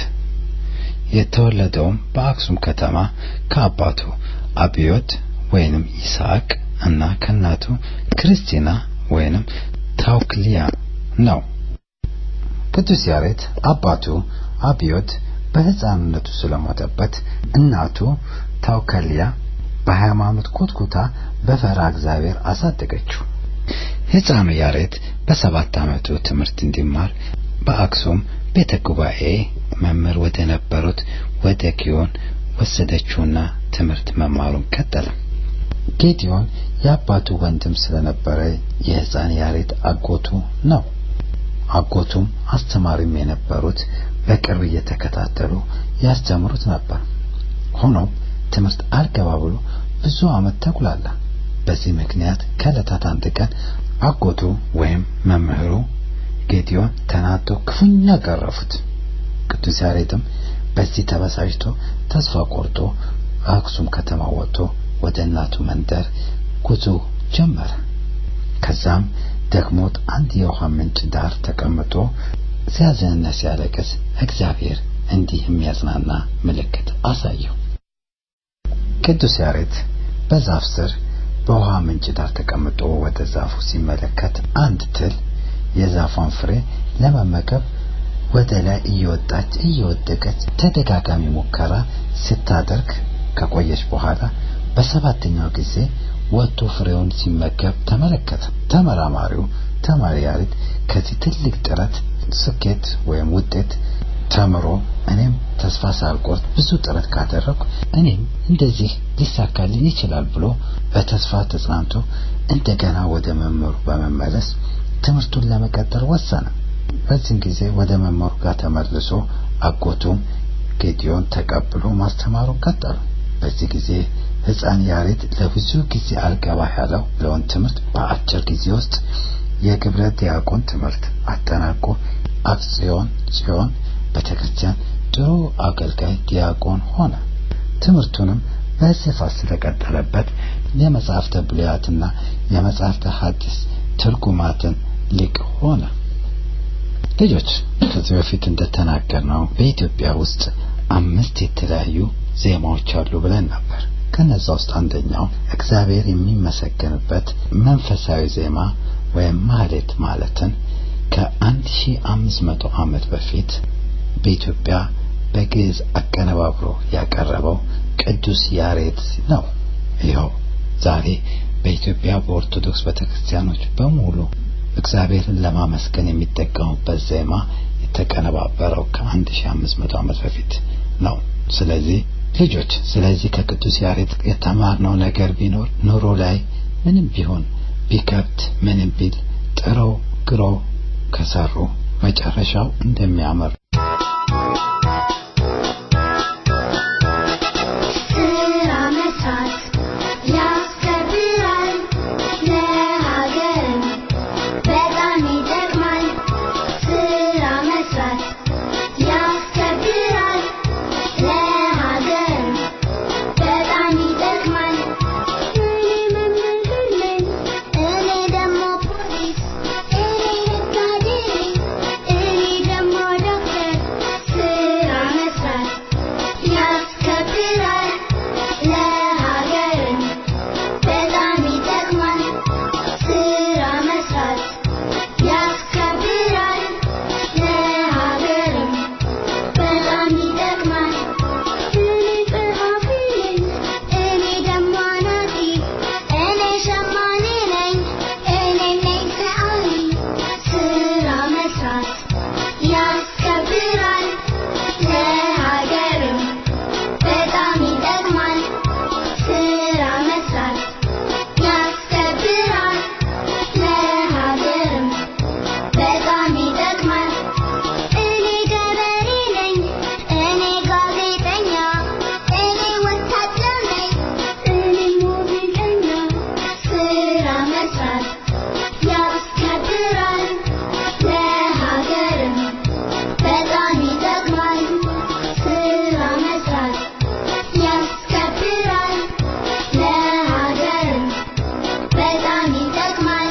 የተወለደውም በአክሱም ከተማ ከአባቱ አብዮት ወይንም ይስሐቅ እና ከእናቱ ክርስቲና ወይንም ታውክሊያ ነው። ቅዱስ ያሬድ አባቱ አብዮት በሕፃንነቱ ስለሞተበት እናቱ ታውከሊያ በሃይማኖት ኮትኩታ በፈራ እግዚአብሔር አሳደገችው። ሕፃኑ ያሬድ በሰባት ዓመቱ ትምህርት እንዲማር በአክሱም ቤተ ጉባኤ መምህር ወደ ነበሩት ወደ ጊዮን ወሰደችውና ትምህርት መማሩን ቀጠለ። ጌዲዮን የአባቱ ወንድም ስለነበረ የሕፃን ያሬድ አጎቱ ነው። አጎቱም አስተማሪም የነበሩት በቅርብ እየተከታተሉ ያስተምሩት ነበር። ሆኖም ትምህርት አልገባ ብሎ ብዙ ዓመት ተጉላላ። በዚህ ምክንያት ከዕለታት አንድ ቀን አጎቱ ወይም መምህሩ ጌዲዮን ተናዶ ክፉኛ ገረፉት። ቅዱስ ያሬድም በዚህ ተበሳጭቶ ተስፋ ቆርጦ አክሱም ከተማ ወጥቶ ወደ እናቱ መንደር ጉዞ ጀመረ። ከዛም ደግሞት አንድ የውሃ ምንጭ ዳር ተቀምጦ ሲያዝንና ሲያለቅስ እግዚአብሔር እንዲህ የሚያጽናና ምልክት አሳየው። ቅዱስ ያሬድ በዛፍ ስር በውሃ ምንጭ ዳር ተቀምጦ ወደ ዛፉ ሲመለከት አንድ ትል የዛፏን ፍሬ ለመመገብ ወደ ላይ እየወጣች እየወደቀች ተደጋጋሚ ሙከራ ስታደርግ ከቆየች በኋላ በሰባተኛው ጊዜ ወጥቶ ፍሬውን ሲመገብ ተመለከተ። ተመራማሪው ተማሪ ያሬድ ከዚህ ትልቅ ጥረት ስኬት ወይም ውጤት ተምሮ እኔም ተስፋ ሳልቆርጥ ብዙ ጥረት ካደረኩ እኔም እንደዚህ ሊሳካልኝ ይችላል ብሎ በተስፋ ተጽናንቶ እንደገና ወደ መምህሩ በመመለስ ትምህርቱን ለመቀጠል ወሰነ። በዚህም ጊዜ ወደ መምህሩ ጋር ተመልሶ አጎቱም ጌዲዮን ተቀብሎ ማስተማሩን ቀጠሉ። በዚህ ጊዜ ሕፃን ያሬድ ለብዙ ጊዜ አልገባ ያለው ለውን ትምህርት በአጭር ጊዜ ውስጥ የግብረ ዲያቆን ትምህርት አጠናቆ አክሲዮን ጽዮን ቤተክርስቲያን ጥሩ አገልጋይ ዲያቆን ሆነ። ትምህርቱንም በስፋት ስለቀጠለበት የመጽሐፍተ ብሉያትና የመጽሐፍተ ሐዲስ ትርጉማትን ሊቅ ሆነ። ልጆች ከዚህ በፊት እንደተናገርነው በኢትዮጵያ ውስጥ አምስት የተለያዩ ዜማዎች አሉ ብለን ነበር። ከነዛ ውስጥ አንደኛው እግዚአብሔር የሚመሰገንበት መንፈሳዊ ዜማ ወይም ማህሌት ማለትን ከአንድ ሺህ አምስት መቶ ዓመት በፊት በኢትዮጵያ በግዕዝ አቀነባብሮ ያቀረበው ቅዱስ ያሬድ ነው። ይኸው ዛሬ በኢትዮጵያ በኦርቶዶክስ ቤተክርስቲያኖች በሙሉ እግዚአብሔርን ለማመስገን የሚጠቀሙበት ዜማ የተቀነባበረው ከ1500 ዓመት በፊት ነው። ስለዚህ ልጆች ስለዚህ ከቅዱስ ያሬድ የተማርነው ነገር ቢኖር ኑሮ ላይ ምንም ቢሆን ቢከብት ምንም ቢል ጥረው ግረው ከሰሩ መጨረሻው እንደሚያምር ስራ መስራት ያስከብራል፣ ለሀገርም በጣም ይጠቅማል። ስራ መስራት ያስከብራል፣ ለሀገርም በጣም ይጠቅማል። እኔ መምህር ነኝ፣ እኔ ደግሞ ፖሊስ፣ እኔ ነጋዴ ነኝ፣ እኔ ደግሞ ዶክተር። ስራ መስራት ያስከብራል ለሀገርም በጣም ይጠቅማል። ስራ መስራት ያስከብራል ለሀገርም በጣም ይጠቅማል። እኔ ጸሐፊ ነኝ፣ እኔ ደግሞ አናጺ፣ እኔ ሸማኔ ነኝ፣ እኔ ነኝ ሰዓሊ። ስራ መስራት ያስከብራል ለሀገርም በጣም ይጠቅማል። ስራ መስራት ያስከብራል ለሀገርም በጣም ይጠቅማል። እኔ ገበሬ ነኝ፣ እኔ ጋዜጠኛ፣ እኔ ወታደር ነኝ፣ እኔ ሙዚቀኛ። ስራ መስራት ያስከብራል ለሀገርም በጣም ይጠቅማል። ስራ መስራት ያስከብራል ለሀገርም በጣም ይጠቅማል።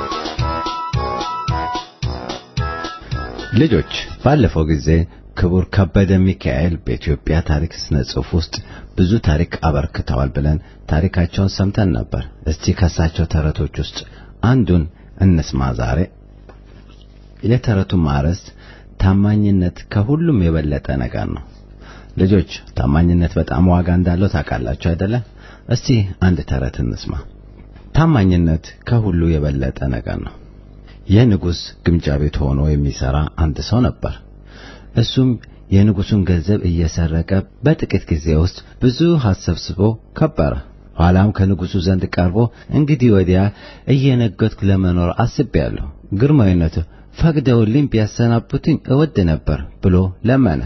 ልጆች ባለፈው ጊዜ ክቡር ከበደ ሚካኤል በኢትዮጵያ ታሪክ ስነ ጽሑፍ ውስጥ ብዙ ታሪክ አበርክተዋል ብለን ታሪካቸውን ሰምተን ነበር። እስቲ ከሳቸው ተረቶች ውስጥ አንዱን እንስማ ዛሬ። የተረቱ ማርዕስት ታማኝነት ከሁሉም የበለጠ ነገር ነው። ልጆች ታማኝነት በጣም ዋጋ እንዳለው ታውቃላችሁ አይደለ? እስቲ አንድ ተረት እንስማ። ታማኝነት ከሁሉ የበለጠ ነገር ነው። የንጉሥ ግምጃ ቤት ሆኖ የሚሰራ አንድ ሰው ነበር። እሱም የንጉሡን ገንዘብ እየሰረቀ በጥቂት ጊዜ ውስጥ ብዙ ሀብት ሰብስቦ ከበረ። ኋላም ከንጉሡ ዘንድ ቀርቦ እንግዲህ ወዲያ እየነገድኩ ለመኖር አስቤያለሁ፣ ግርማዊነቱ ፈቅደውልኝ ቢያሰናብቱኝ እወድ ነበር ብሎ ለመነ።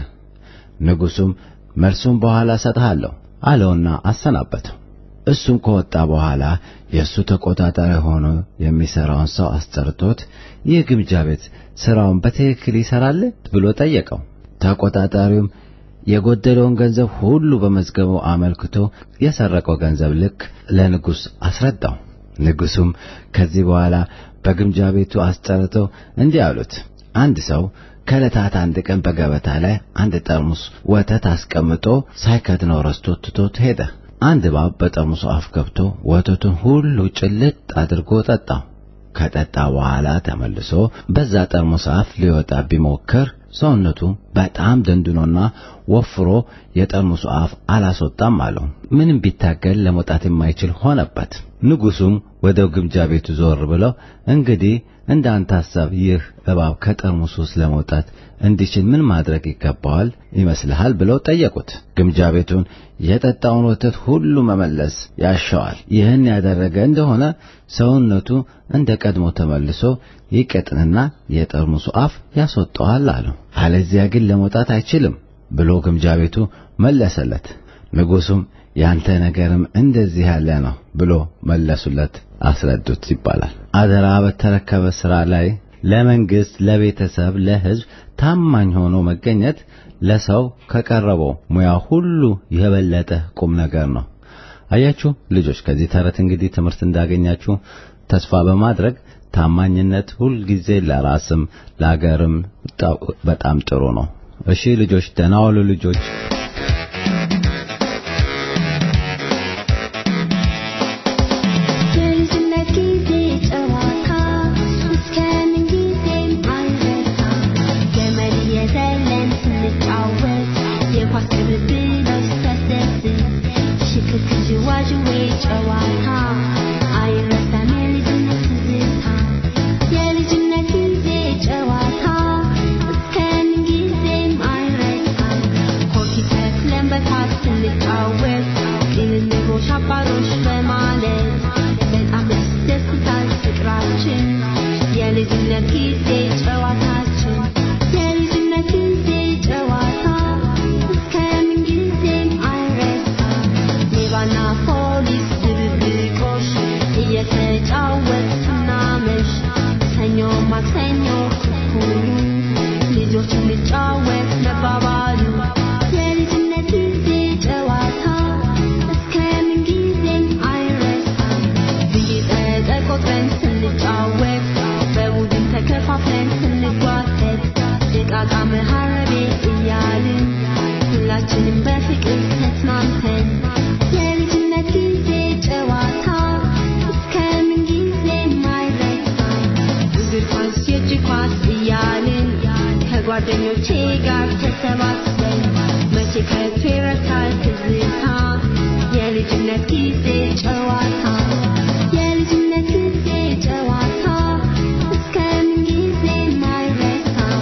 ንጉሡም መልሱን በኋላ እሰጥሃለሁ አለውና አሰናበተው። እሱም ከወጣ በኋላ የእሱ ተቆጣጣሪ ሆኖ የሚሠራውን ሰው አስጠርቶት ይህ ግምጃ ቤት ሥራውን በትክክል ይሠራል ብሎ ጠየቀው። ተቆጣጣሪውም የጎደለውን ገንዘብ ሁሉ በመዝገቡ አመልክቶ የሰረቀው ገንዘብ ልክ ለንጉሥ አስረዳው። ንጉሡም ከዚህ በኋላ በግምጃ ቤቱ አስጠርተው እንዲህ አሉት፣ አንድ ሰው ከዕለታት አንድ ቀን በገበታ ላይ አንድ ጠርሙስ ወተት አስቀምጦ ሳይከድነው ረስቶ ትቶት ሄደ። አንድ እባብ በጠርሙሱ አፍ ገብቶ ወተቱን ሁሉ ጭልጥ አድርጎ ጠጣው። ከጠጣ በኋላ ተመልሶ በዛ ጠርሙስ አፍ ሊወጣ ቢሞክር ሰውነቱ በጣም ደንድኖና ወፍሮ የጠርሙሱ አፍ አላስወጣም አለው። ምንም ቢታገል ለመውጣት የማይችል ሆነበት። ንጉሡም ወደ ግምጃ ቤቱ ዞር ብለው እንግዲህ እንደ አንተ ሐሳብ ይህ እባብ ከጠርሙሱ ውስጥ ለመውጣት እንዲችል ምን ማድረግ ይገባዋል ይመስልሃል? ብለው ጠየቁት። ግምጃ ቤቱን የጠጣውን ወተት ሁሉ መመለስ ያሻዋል። ይህን ያደረገ እንደሆነ ሰውነቱ እንደ ቀድሞ ተመልሶ ይቀጥንና የጠርሙሱ አፍ ያስወጣዋል አለው። አለዚያ ግን ለመውጣት አይችልም ብሎ ግምጃ ቤቱ መለሰለት። ንጉሡም ያንተ ነገርም እንደዚህ ያለ ነው ብሎ መለሱለት፣ አስረዱት ይባላል። አደራ በተረከበ ሥራ ላይ ለመንግሥት፣ ለቤተሰብ፣ ለሕዝብ ታማኝ ሆኖ መገኘት ለሰው ከቀረበው ሙያ ሁሉ የበለጠ ቁም ነገር ነው። አያችሁ ልጆች፣ ከዚህ ተረት እንግዲህ ትምህርት እንዳገኛችሁ ተስፋ በማድረግ ታማኝነት ሁልጊዜ ለራስም ለአገርም በጣም ጥሩ ነው። እሺ ልጆች፣ ደህና ዋሉ ልጆች። የልጅነት ጊዜ ጨዋታ እስከምን ጊዜም አይረሳ። ገመድ እየዘለን ስንጫወት የኳስ ቅብብሎች ሲያስደስት ሽክርክር ዥዋዥዌ ጨዋታ አይረሳም የልጅነት ትዝታ የልጅነት ጊዜ ጨዋታ እስከምን ጊዜም አይረሳም ኮኪ ተክለን በታች ስንጫወት ቅንንቦሽ አባሮች በማለት በጣም ያስደስታል ፍቅራችን የልጅነት ጊዜ ጨዋታችን የልጅነት ጊዜ ጨዋታ እስከምን ጊዜም አይረሳም ሌባና ፖሊስ ድብብቆሽ እየተጫወት ስናመሽ ሰኞ ማክሰኞ ኩኩሉ ልጆች እንጫወት መባባሉ የልጅነት ጊዜ ጨዋታ እስከምን ጊዜም አይረሳም ብይ ጠጠር ቆጥረን ስንጫወት በቡድን ተከፋፍለን ስንጓተት ዕቃቃ መሀረቤ እያልን ሁላችንም በፍቅር ተስማምተን የልጅነት ጊዜ ጨዋታ እስከምን ጊዜም አይረሳም እግር ኳስ የእጅ ኳስ እያልን ከጓደኞቼ ጋር ተሰባስበን መቼ ከቶ ይረሳል ትዝታ የልጅነት ጊዜ ጨዋታ የልጅነት ጊዜ ጨዋታ እስከምን ጊዜም አይረሳም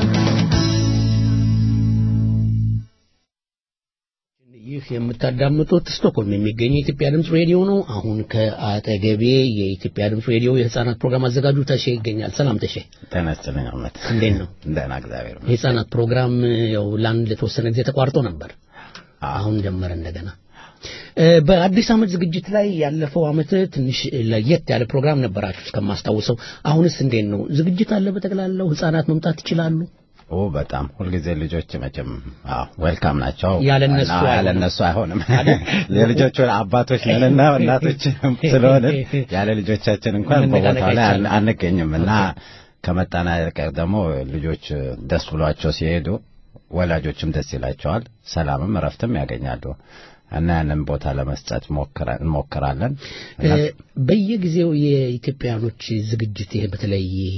ይህ የምታዳምጡት ስቶክሆልም የሚገኘው የኢትዮጵያ ድምፅ ሬዲዮ ነው። አሁን ከአጠገቤ የኢትዮጵያ ድምፅ ሬዲዮ የህፃናት ፕሮግራም አዘጋጁ ተሼ ይገኛል። ሰላም ተሼ፣ ጤና ይስጥልኝ አመት። እንዴት ነው? ደህና እግዚአብሔር ይመስገን። የህፃናት ፕሮግራም ያው ለአንድ ለተወሰነ ጊዜ ተቋርጦ ነበር። አሁን ጀመረ እንደገና። እ፣ በአዲስ ዓመት ዝግጅት ላይ ያለፈው ዓመት ትንሽ ለየት ያለ ፕሮግራም ነበራችሁ እስከማስታውሰው። አሁንስ እንዴት ነው? ዝግጅት አለ በጠቅላላው? ህፃናት መምጣት ይችላሉ? ኦ በጣም ሁልጊዜ ልጆች መቼም አዎ ዌልካም ናቸው። ያለ እነሱ እና ያለ አይሆንም። እነሱ አይሆንም። የልጆቹ አባቶች ነንና እናቶች ስለሆነ ያለ ልጆቻችን እንኳን መነቃነቅ በቦታው ላይ አይቻልም። አን- አንገኝም እና ከመጣና ቀር ደግሞ ልጆች ደስ ብሏቸው ሲሄዱ ወላጆችም ደስ ይላቸዋል፣ ሰላምም እረፍትም ያገኛሉ እና ያንን ቦታ ለመስጠት ሞክረ- እንሞክራለን እና እ፣ በየጊዜው የኢትዮጵያኖች ዝግጅት ይሄ በተለይ ይሄ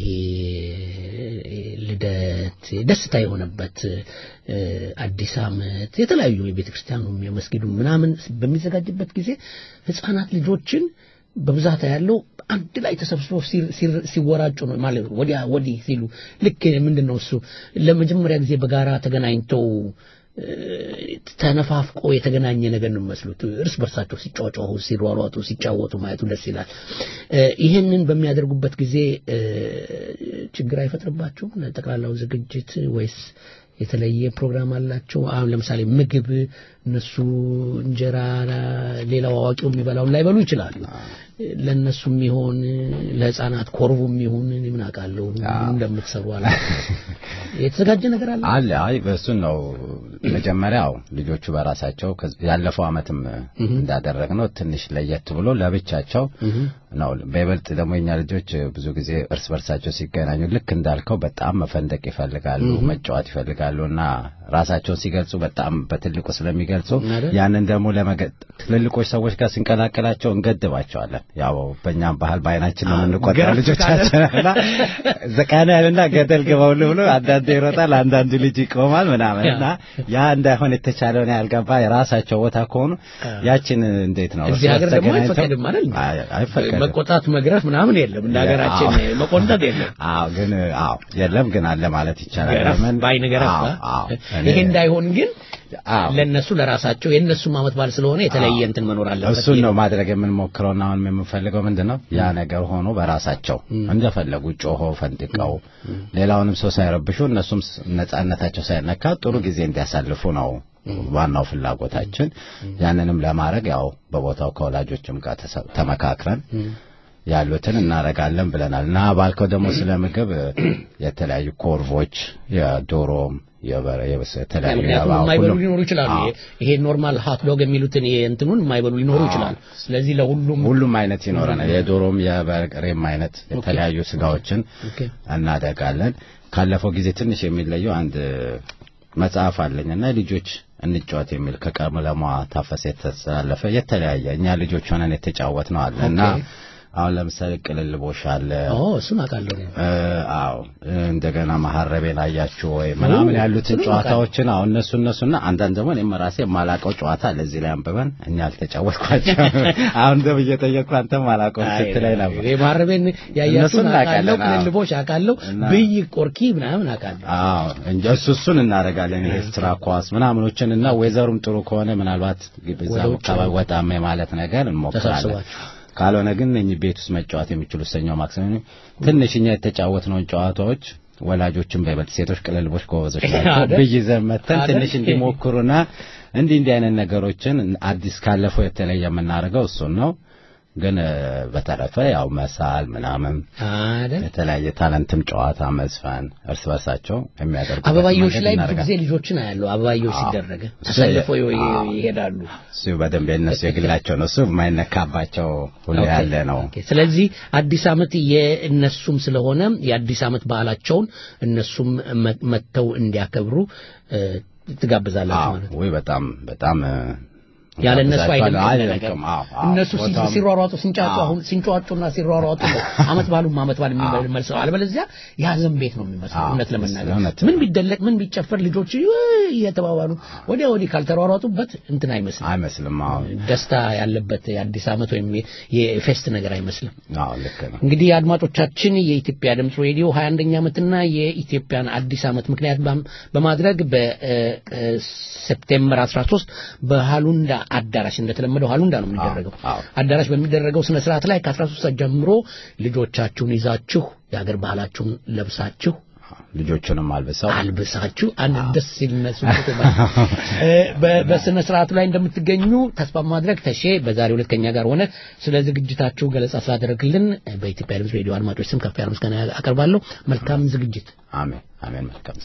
ልደት ደስታ የሆነበት እ፣ አዲስ ዓመት የተለያዩ የቤተ ክርስቲያኑም የመስጊዱም ምናምን በሚዘጋጅበት ጊዜ ህፃናት ልጆችን በብዛት ያለው አንድ ላይ ተሰብስበው ሲር- ሲር- ሲወራጩ ነው ማለት ነው። ወዲያ ወዲህ ሲሉ ልክ ምንድን ነው እሱ ለመጀመሪያ ጊዜ በጋራ ተገናኝተው እ፣ ተነፋፍቆ የተገናኘ ነገር ነው የሚመስሉት። እርስ በርሳቸው ሲጫጫሁ፣ ሲሯሯጡ፣ ሲጫወቱ ማየቱ ደስ ይላል። እ፣ ይህንን በሚያደርጉበት ጊዜ እ፣ ችግር አይፈጥርባቸውም? ለጠቅላላው ዝግጅት ወይስ የተለየ ፕሮግራም አላቸው? አሁን ለምሳሌ ምግብ እነሱ እንጀራ ሌላው አዋቂው የሚበላውን ላይበሉ ይችላሉ። ለእነሱም ይሆን ለህፃናት ኮርቡም ይሁን እኔ ምን አውቃለሁ ምን እንደምትሰሩ አለ የተዘጋጀ ነገር አለ አለ አይ በእሱን ነው መጀመሪያው ልጆቹ በራሳቸው ከዚ- ያለፈው አመትም እንዳደረግነው ትንሽ ለየት ብሎ ለብቻቸው ነው በይበልጥ ደግሞ የኛ ልጆች ብዙ ጊዜ እርስ በርሳቸው ሲገናኙ ልክ እንዳልከው በጣም መፈንደቅ ይፈልጋሉ መጫወት ይፈልጋሉ እና ራሳቸውን ሲገልጹ በጣም በትልቁ ስለሚገልጹ አይደል? ያንን ደግሞ ለመገ- ትልልቆች ሰዎች ጋር ስንቀላቀላቸው እንገድባቸዋለን ያው በእኛም ባህል በአይናችን ነው የምንቆጠረው ገረፍ ልጆቻችን እና ዘቃና ያልና ገደል ግባውል ብሎ አንዳንዱ ይሮጣል አንዳንዱ ልጅ ይቆማል ምናምን እና ያ እንዳይሆን የተቻለውን ያልገባ የራሳቸው ቦታ ከሆኑ ያችን እንዴት ነው እዚህ ሀገር ደግሞ ተገናኝተው- አይፈቀድም አይደል? አይ- አይፈቀድም መቆጣት መግረፍ ምናምን የለም እንደ ሀገራችን አዎ። መቆንጠጥ የለም አዎ ግን አዎ የለም ግን አለ ማለት ይቻላል ገረፍ ለምን በአይን ገረፍ አዎ አ? አዎ ይሄ እንዳይሆን ግን አዎ ለነሱ ለራሳቸው የእነሱም አመት በዓል ስለሆነ የተለየ እንትን መኖር አለበት እሱን ነው ማድረግ የምንሞክረውና አሁን የምንፈልገው ምንድን ነው ያ ነገር ሆኖ በራሳቸው እንደፈለጉ ጮሆ ፈንድቀው ሌላውንም ሰው ሳይረብሹ እነሱም ስ- ነጻነታቸው ሳይነካ ጥሩ ጊዜ እንዲያሳልፉ ነው ዋናው ፍላጎታችን ያንንም ለማድረግ ያው በቦታው ከወላጆችም ጋር ተሰ- ተመካክረን ያሉትን እናረጋለን ብለናል እና ባልከው ደግሞ ስለ ምግብ የተለያዩ ኮርቮች የዶሮም የበረ የበሰ የተለያዩ ምክንያቱም የባ- የማይበሉ ሁሉም- ሊኖሩ ይችላሉ አዎ። ይሄ ኖርማል ሀት ዶግ የሚሉትን ይሄ እንትኑን የማይበሉ ሊኖሩ ይችላሉ ስለዚህ ለሁሉም ሁሉም አይነት ይኖረናል። የዶሮም የበሬም አይነት የተለያዩ ስጋዎችን ኦኬ። እናደርጋለን። ካለፈው ጊዜ ትንሽ የሚለየው አንድ መጽሐፍ አለኝና ልጆች እንጫወት የሚል ከቀለሟ ታፈሰ የተስተላለፈ የተለያየ እኛ ልጆች ሆነን የተጫወት ነው አለ እና አሁን ለምሳሌ ቅልልቦሽ አለ። ኦ እሱን አውቃለሁ እኔ። እ፣ አዎ እንደገና መሐረቤን አያችሁ ወይ ምናምን ኦ፣ ያሉትን እሱንም ጨዋታዎችን አሁን እነሱ እነሱና አንዳንድ ደግሞ እኔም ራሴ የማላውቀው ጨዋታ ለዚህ ላይ አንብበን እኛ አልተጫወትኳቸው አሁን ደብ እየጠየቅኩ አንተም አላውቀውም ስትለኝ ነበር። እኔ ማረቤን ያያችሁን እነሱን አውቃለሁ፣ እናውቃለን፣ አዎ። ቅልልቦች አውቃለሁ፣ እና- ብይ ቆርኪ ምናምን አውቃለሁ። አዎ እንጂ እሱ እሱን እናደርጋለን። ይሄ ስትራ ኳስ ምናምኖችን እና ወይዘሩም ጥሩ ከሆነ ምናልባት በዛ ወደ ውጭ አካባቢ ወጣም ማለት ነገር እንሞክራለን። ተሰብስባችሁ ካልሆነ ግን እኚህ ቤት ውስጥ መጫወት የሚችሉ ሰኞ ማክሰኞ ትንሽ እኛ የተጫወትነውን ጨዋታዎች ወላጆችን በይበልጥ ሴቶች ቅልልቦች ጎበዞች ናቸው አይደል? ብይ ይዘን መተን አይደል? ትንሽ እንዲሞክሩና እንዲህ እንዲህ አይነት ነገሮችን አዲስ ካለፈው የተለየ የምናደርገው እሱን ነው። ግን እ፣ በተረፈ ያው መሳል ምናምን አይደል? የተለያየ ታለንትም ጨዋታ መዝፈን እርስ በርሳቸው የሚያደርጉበት አበባዮች መንገድ ላይ ብዙ እናደርጋለን። ጊዜ ልጆችን አያለሁ። አበባዮች አዎ። ሲደረገ እሱ- ተሰልፈው ይ- አዎ። ይሄዳሉ። እሱ በደንብ የነሱ የግላቸው ነው። እሱ የማይነካባቸው ሁሉ ኦኬ፣ ያለ ነው። ኦኬ። ስለዚህ አዲስ ዓመት የእነሱም ስለሆነ የአዲስ ዓመት ባህላቸውን እነሱም መ- መጥተው እንዲያከብሩ እ፣ ትጋብዛላችሁ ማለት ነው። ወይ በጣም በጣም እ፣ ያለ እነሱ ጋብዛቸዋለሁ። አይደለም ነገር አይደለም። አዎ፣ አዎ። እነሱ ሲ- ቦታውም- ሲሯሯጡ ሲንጫጩ አዎ። አሁን ሲንጫጩና ሲሯሯጡ ነው አመት ባሉም አመት ባል የሚመልሰው አለበለዚያ የሀዘን ቤት ነው የሚመስለው አዎ፣ እውነት ለመናገር እውነት። ምን ቢደለቅ ምን ቢጨፈር ልጆች ውይ እየተባባሉ ወዲያ ወዲህ ካልተሯሯጡበት እንትን አይመስልም አይመስልም። አዎ፣ ደስታ ያለበት የአዲስ ዓመት ወይም የ- የፌስት ነገር አይመስልም አዎ፣ ልክ ነው። እንግዲህ አድማጮቻችን የኢትዮጵያ ድምፅ ሬዲዮ 21ኛ ዓመትና የኢትዮጵያን አዲስ ዓመት ምክንያት ባም- በማድረግ በሴፕቴምበር 13 በሃሉንዳ አዳራሽ እንደተለመደው ሃሉንዳ ነው የሚደረገው አዎ። አዳራሽ በሚደረገው ስነ ስርዓት ላይ ከ13 ሰዓት ጀምሮ ልጆቻችሁን ይዛችሁ የአገር ባህላችሁን ለብሳችሁ ልጆቹንም አልብሰው አልብሳችሁ አንድ ደስ ሲል እነሱ በስነ ስርዓቱ ላይ እንደምትገኙ ተስፋ በማድረግ ተሼ በዛሬው ዕለት ከኛ ጋር ሆነ ስለ ዝግጅታችሁ ገለጻ ስላደረግልን በኢትዮጵያ ድምፅ ሬዲዮ አድማጮች ስም ከፍ ያለ ምስጋና አቀርባለሁ። መልካም ዝግጅት። አሜን አሜን። መልካም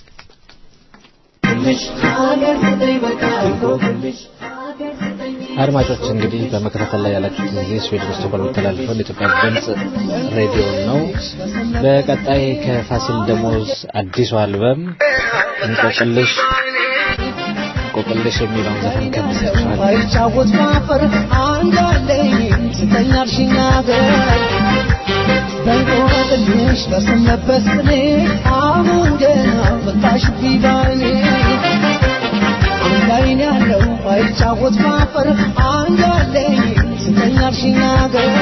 አድማጮች እንግዲህ በመከታተል ላይ ያላችሁት ጊዜ ስዊድን ስቶክሆልም የሚተላለፈው የኢትዮጵያ ድምፅ ሬዲዮ ነው። በቀጣይ ከፋሲል ደሞዝ አዲሱ አልበም እንቆቅልሽ እንቆቅልሽ የሚለውን ዘፈን ከብሰችኋል። ባይጫወት ማፈር አንዳለኝ ስተኛልሽኛ ገር በእንቆቅልሽ በሰነበት ቅኔ አሁን ገና መጣሽ ቢባኔ አንድ አይን ያለው ባይጫወት ማፈር አንዳለኝ ስተኛልሽኛ ገር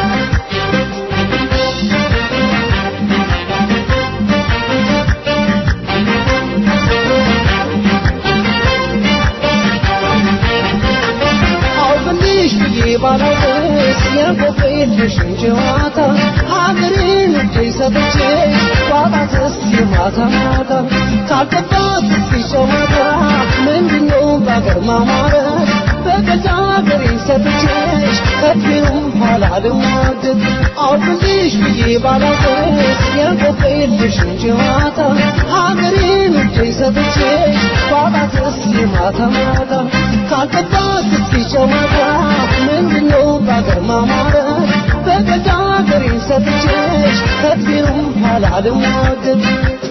አውቅልሽ ብዬ ባላውቅስ የቆቅልሽ ጨዋታ ሀገሬን እጄ ሰጥቼ ባጣትስ የማታ ማታ ካልገባት እስኪ ጨዋታ ምንድነው በአገር ማማረት በገዛ ሀገሬን ሰጥቼሽ ከፊሩም ኋላ ልሟገት አውቅልሽ ብዬ ባላውቅስ የቆቅልሽ ጨዋታ ሀገሬን እጄ ሰጥቼሽ ባጣትስ የማታ ማታ ካልገባት እስኪ ጨዋታ ምንድነው በአገር ማማረት በገዛ ሀገሬን ሰጥቼሽ ከፊሩም ኋላ ልሟገት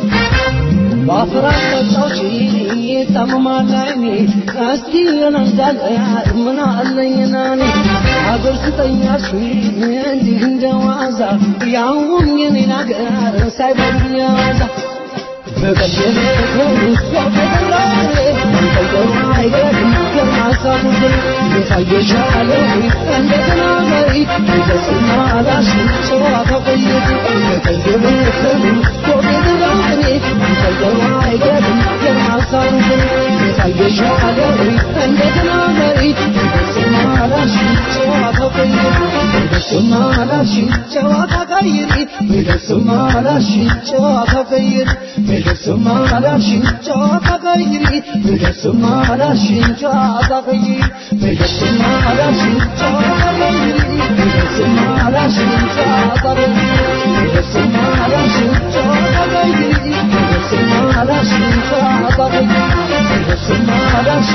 ባፍራት ጠጣች ጠመማል አይኔ እስቲ እንዳለ ምን አለኝና እኔ አገር ስጠኛሽ እንዲህ እንደ ዋዛ ያውም የኔን አገር ሳይበሉኝ ያዛ በቀደም ከሩስ ያፈራሬ መንቀየሩ አይገርም ከማሳቡ ግን የታየሻለ እንደ ተናጋሪ እንደስማ ላሽ ጨዋታ ቆየት በቀደም ከሩስ ያፈራሬ መንቀየሩ አይገርም ከማሳቡ ግን የታየሻለ እንደ ተናጋሪ እንደስማ ላሽ ጨዋታ ቆየት እንደስማ ላሽ ጨዋታ ቀይሪ እንደስማ ላሽ ጨዋታ ቀይሪ እንደስማ ላሽ ጨዋታ ቀይሪ እንደስማ ላሽ ጨዋታ ቀይሪ እንደስማ ላሽ ጨዋታ ቀይሪ እንደስማ ላሽ ጨዋታ ቀይሪ እንደስማ ላሽ ጨዋታ ቀይሪ እንደስማ ላሽ ጨዋታ ቀይሪ እንደስማ ላሽ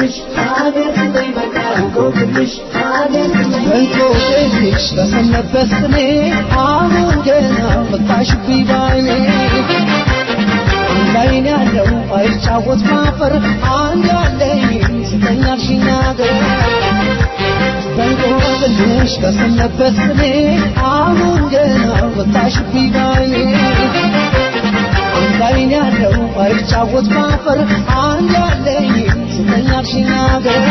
እንቆቅልሽ ሀገር ስጠኝ በቃ እንቆቅልሽ ሀገር ስጠኝ እንቆቅልሽ በሰነበት ስሜ አሁን ገና መጣሽብኝ ባይኔ አንድ አይን ያለው አይጫወት ማፈር አንድ ያለኝ ስጠኝ አልሽኝ ሀገር በእንቆቅልሽ በሰነበት ስሜ አሁን ገና ወጣሽብኝ ባይኔ አንድ አይን ያለው አይጫወት ማፈር አንድ ያለኝ ስጠኝ አልሽኝ ሀገር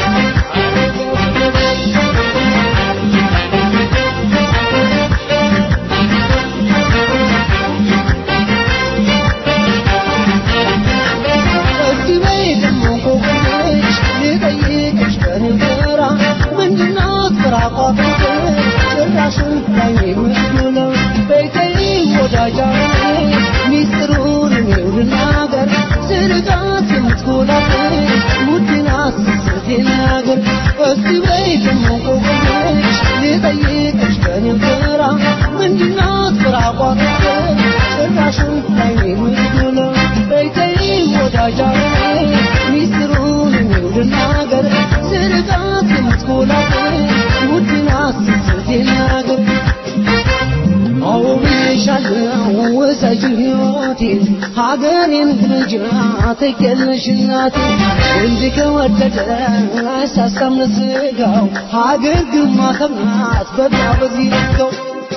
እስቲ በይ ደግሞ እንቆቅልሽ ልጠይቅሽ በንገራ ምንድናት ፍራቋት ጭራሽን ላይ የምትውለው ቤተይ ወዳጃ ሚስጥሩን እኔው ልናገር ስርቃት የምትጎላት ውድናት ስስቴ ነገር እስቲ በይ ደግሞ እንቆቅልሽ ልጠይቅሽ በንገራ ምንድናት ፍራቋት ጭራሽን ላይ የምትውለው ቤተይ ወዳጃ ሚስጥሩን እኔው ልናገር ስርቃት የምትጎላት ውድናት ስስቴ ነገር አዎ ብዬሻለሁ ውሰጂ ሕይወቴን ሀገሬን ልጅ ትኬልሽ እናቴ ወንድ ከወደደ አያሳሳም ለስጋው ሀገር ግማ ከምናት በቃ በዚህ ልከው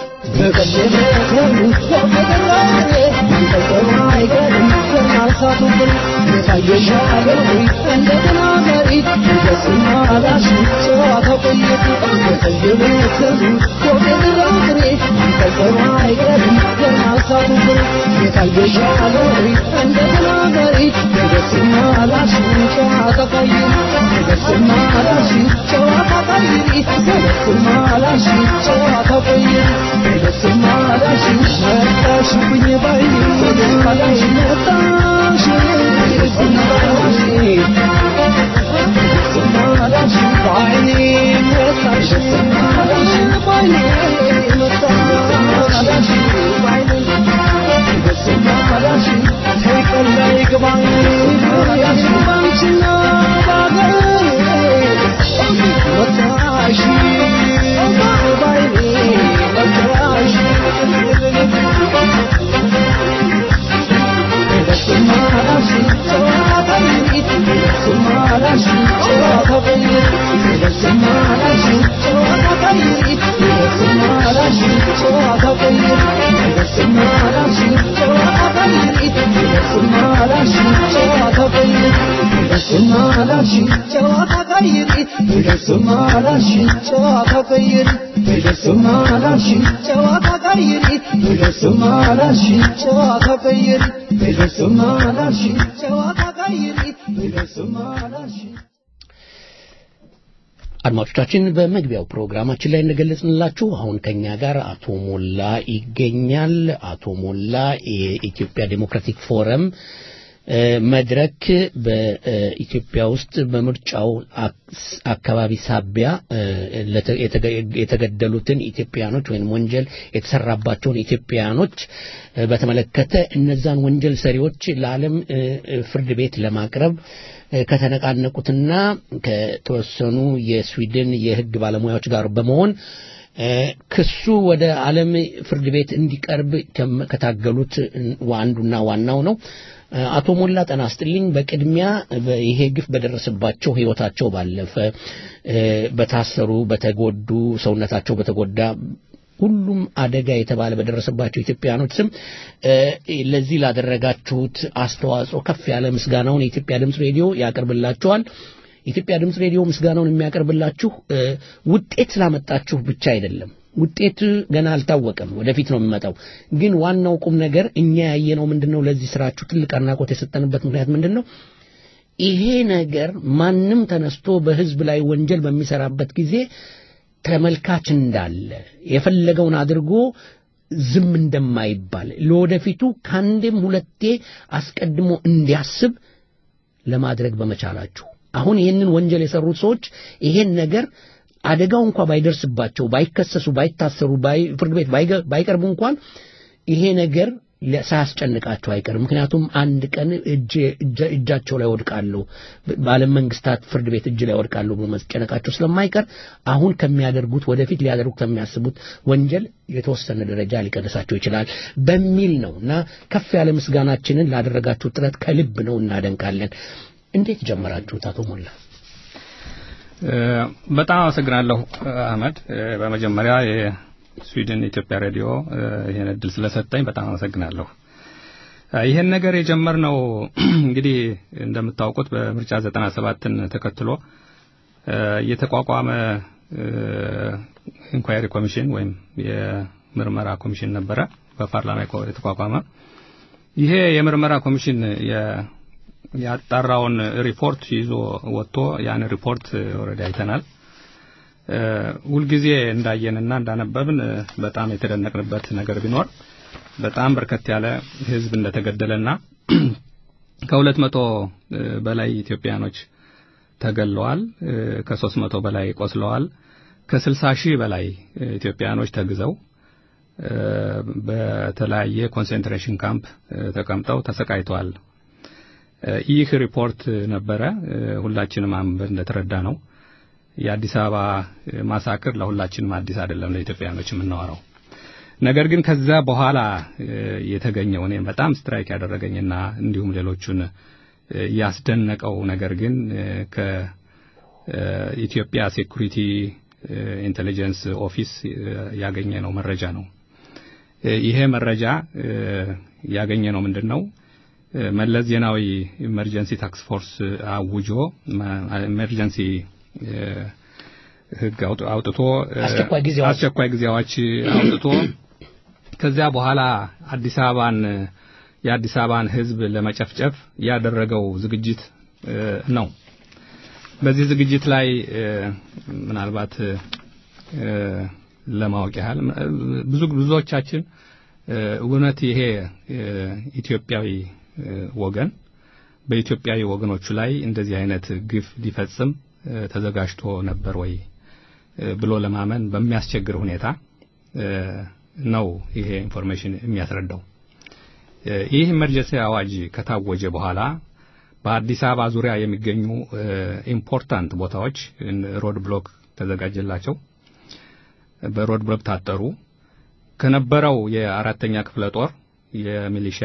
አድማጮቻችን በመግቢያው ፕሮግራማችን ላይ እንደገለጽንላችሁ አሁን ከኛ ጋር አቶ ሞላ ይገኛል። አቶ ሞላ የኢትዮጵያ ዴሞክራቲክ ፎረም መድረክ በኢትዮጵያ ውስጥ በምርጫው አካባቢ ሳቢያ የተገደሉትን ኢትዮጵያኖች ወይም ወንጀል የተሰራባቸውን ኢትዮጵያኖች በተመለከተ እነዛን ወንጀል ሰሪዎች ለዓለም ፍርድ ቤት ለማቅረብ ከተነቃነቁትና ከተወሰኑ የስዊድን የሕግ ባለሙያዎች ጋር በመሆን ክሱ ወደ ዓለም ፍርድ ቤት እንዲቀርብ ከታገሉት አንዱና ዋናው ነው። አቶ ሞላ ጠና አስጥልኝ በቅድሚያ ይሄ ግፍ በደረሰባቸው ህይወታቸው ባለፈ በታሰሩ፣ በተጎዱ፣ ሰውነታቸው በተጎዳ ሁሉም አደጋ የተባለ በደረሰባቸው ኢትዮጵያኖች ስም ለዚህ ላደረጋችሁት አስተዋጽኦ ከፍ ያለ ምስጋናውን የኢትዮጵያ ድምፅ ሬዲዮ ያቀርብላችኋል። የኢትዮጵያ ድምፅ ሬዲዮ ምስጋናውን የሚያቀርብላችሁ ውጤት ስላመጣችሁ ብቻ አይደለም። ውጤት ገና አልታወቀም፣ ወደፊት ነው የሚመጣው። ግን ዋናው ቁም ነገር እኛ ያየነው ምንድነው? ለዚህ ስራችሁ ትልቅ አድናቆት የሰጠንበት ምክንያት ምንድን ነው? ይሄ ነገር ማንም ተነስቶ በህዝብ ላይ ወንጀል በሚሰራበት ጊዜ ተመልካች እንዳለ የፈለገውን አድርጎ ዝም እንደማይባል ለወደፊቱ ከአንዴም ሁለቴ አስቀድሞ እንዲያስብ ለማድረግ በመቻላችሁ አሁን ይህንን ወንጀል የሰሩት ሰዎች ይሄን ነገር አደጋው እንኳ ባይደርስባቸው ባይከሰሱ ባይታሰሩ ፍርድ ቤት ባይቀርቡ እንኳን ይሄ ነገር ሳያስጨንቃቸው አይቀርም። ምክንያቱም አንድ ቀን እጃቸው ላይ ወድቃሉ፣ በዓለም መንግስታት ፍርድ ቤት እጅ ላይ ወድቃሉ ብሎ መጨነቃቸው ስለማይቀር አሁን ከሚያደርጉት ወደፊት ሊያደርጉ ከሚያስቡት ወንጀል የተወሰነ ደረጃ ሊቀንሳቸው ይችላል በሚል ነው እና ከፍ ያለ ምስጋናችንን ላደረጋችሁ ጥረት ከልብ ነው እናደንቃለን። እንዴት ጀመራችሁት አቶ ሞላ? በጣም አመሰግናለሁ አህመድ። በመጀመሪያ የስዊድን ኢትዮጵያ ሬዲዮ ይህን እድል ስለሰጠኝ በጣም አመሰግናለሁ። ይህን ነገር የጀመርነው እንግዲህ እንደምታውቁት በምርጫ ዘጠና ሰባትን ተከትሎ የተቋቋመ ኢንኳየሪ ኮሚሽን ወይም የምርመራ ኮሚሽን ነበረ በፓርላማ የተቋቋመ። ይሄ የምርመራ ኮሚሽን ያጣራውን ሪፖርት ይዞ ወጥቶ ያን ሪፖርት ኦልሬዲ አይተናል። ሁልጊዜ እንዳየንና እንዳነበብን በጣም የተደነቅንበት ነገር ቢኖር በጣም በርከት ያለ ሕዝብ እንደተገደለና ከሁለት መቶ በላይ ኢትዮጵያኖች ተገለዋል። ከሶስት መቶ በላይ ቆስለዋል። ከስልሳ ሺህ በላይ ኢትዮጵያኖች ተግዘው በተለያየ ኮንሰንትሬሽን ካምፕ ተቀምጠው ተሰቃይተዋል። ይህ ሪፖርት ነበረ። ሁላችንም አንበን እንደተረዳ ነው የአዲስ አበባ ማሳክር ለሁላችንም አዲስ አይደለም፣ ለኢትዮጵያኖች የምናወራው ነገር ግን ከዛ በኋላ የተገኘው እኔ በጣም ስትራይክ ያደረገኝና እንዲሁም ሌሎቹን ያስደነቀው ነገር ግን ከኢትዮጵያ ሴኩሪቲ ኢንቴሊጀንስ ኦፊስ ያገኘ ነው መረጃ ነው። ይሄ መረጃ ያገኘ ነው ምንድን ነው? መለስ ዜናዊ ኢመርጀንሲ ታክስ ፎርስ አውጆ ኢመርጀንሲ ሕግ አውጥቶ አስቸኳይ ጊዜ አዋጅ አውጥቶ ከዚያ በኋላ አዲስ አበባን የአዲስ አበባን ሕዝብ ለመጨፍጨፍ ያደረገው ዝግጅት ነው። በዚህ ዝግጅት ላይ ምናልባት ለማወቅ ያህል ብዙ ብዙዎቻችን እውነት ይሄ ኢትዮጵያዊ ወገን በኢትዮጵያዊ ወገኖቹ ላይ እንደዚህ አይነት ግፍ ሊፈጽም ተዘጋጅቶ ነበር ወይ ብሎ ለማመን በሚያስቸግር ሁኔታ ነው ይሄ ኢንፎርሜሽን የሚያስረዳው። ይህ ኢመርጀንሲ አዋጅ ከታወጀ በኋላ በአዲስ አበባ ዙሪያ የሚገኙ ኢምፖርታንት ቦታዎች ሮድ ብሎክ ተዘጋጀላቸው። በሮድ ብሎክ ታጠሩ። ከነበረው የአራተኛ ክፍለ ጦር የሚሊሺያ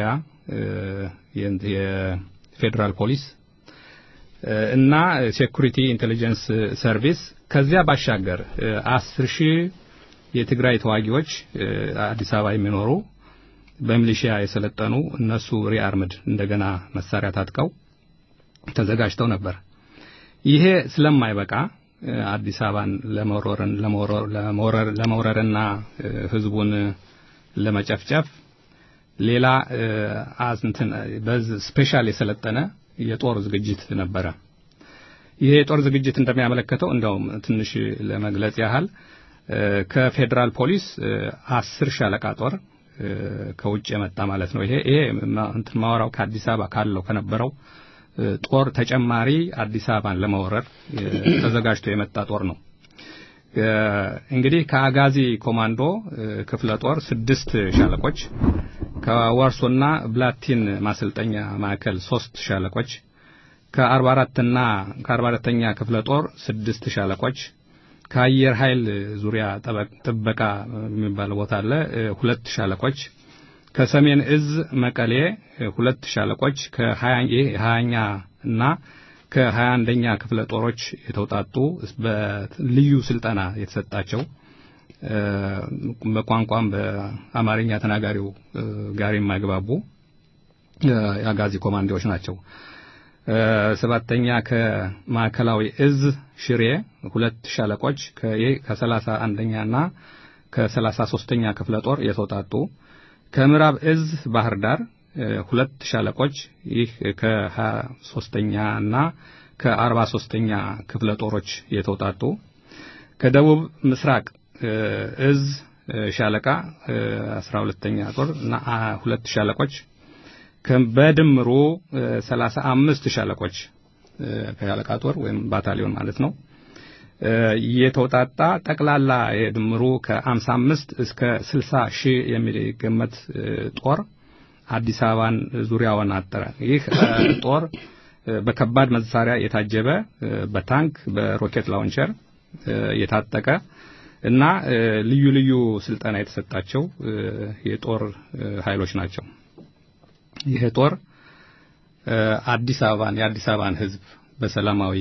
የፌዴራል ፖሊስ እና ሴኩሪቲ ኢንቴሊጀንስ ሰርቪስ ከዚያ ባሻገር አስር ሺህ የትግራይ ተዋጊዎች አዲስ አበባ የሚኖሩ በሚሊሺያ የሰለጠኑ እነሱ ሪአርምድ እንደገና መሳሪያ ታጥቀው ተዘጋጅተው ነበር። ይሄ ስለማይበቃ አዲስ አበባን ለመውረርና ህዝቡን ለመጨፍጨፍ ሌላ እንትን ስፔሻል የሰለጠነ የጦር ዝግጅት ነበረ። ይሄ የጦር ዝግጅት እንደሚያመለክተው እንደውም ትንሽ ለመግለጽ ያህል ከፌዴራል ፖሊስ አስር ሻለቃ ጦር ከውጭ የመጣ ማለት ነው። ይሄ ይሄ እንትን ማወራው ከአዲስ አበባ ካለው ከነበረው ጦር ተጨማሪ አዲስ አበባን ለመውረር ተዘጋጅቶ የመጣ ጦር ነው። እንግዲህ ከአጋዚ ኮማንዶ ክፍለ ጦር ስድስት ሻለቆች ከዋርሶና ብላቲን ማሰልጠኛ ማዕከል ሶስት ሻለቆች ከአርባ አራትና ከአርባ አራተኛ ክፍለ ጦር ስድስት ሻለቆች ከአየር ኃይል ዙሪያ ጥበቃ የሚባል ቦታ አለ ሁለት ሻለቆች ከሰሜን እዝ መቀሌ ሁለት ሻለቆች ከሀያኛ እና ከሀያ አንደኛ ክፍለ ጦሮች የተውጣጡ በልዩ ስልጠና የተሰጣቸው በቋንቋም በአማርኛ ተናጋሪው ጋር የማይግባቡ የአጋዚ ኮማንዶዎች ናቸው። ሰባተኛ ከማዕከላዊ እዝ ሽሬ ሁለት ሻለቆች ከሰላሳ አንደኛና ከሰላሳ ሶስተኛ ክፍለ ጦር የተውጣጡ ከምዕራብ እዝ ባህር ዳር ሁለት ሻለቆች ይህ ከሀያ ሶስተኛ እና ከአርባ ሶስተኛ ክፍለ ጦሮች የተውጣጡ ከደቡብ ምስራቅ እዝ ሻለቃ አስራ ሁለተኛ ጦር እና ሁለት ሻለቆች በድምሩ ሰላሳ አምስት ሻለቆች ከሻለቃ ጦር ወይም ባታሊዮን ማለት ነው የተውጣጣ ጠቅላላ የድምሩ ከአምሳ አምስት እስከ ስልሳ ሺህ የሚገመት ጦር አዲስ አበባን ዙሪያውን አጠረ። ይህ ጦር በከባድ መሳሪያ የታጀበ በታንክ በሮኬት ላውንቸር የታጠቀ እና ልዩ ልዩ ስልጠና የተሰጣቸው የጦር ኃይሎች ናቸው። ይህ ጦር አዲስ አበባን የአዲስ አበባን ሕዝብ በሰላማዊ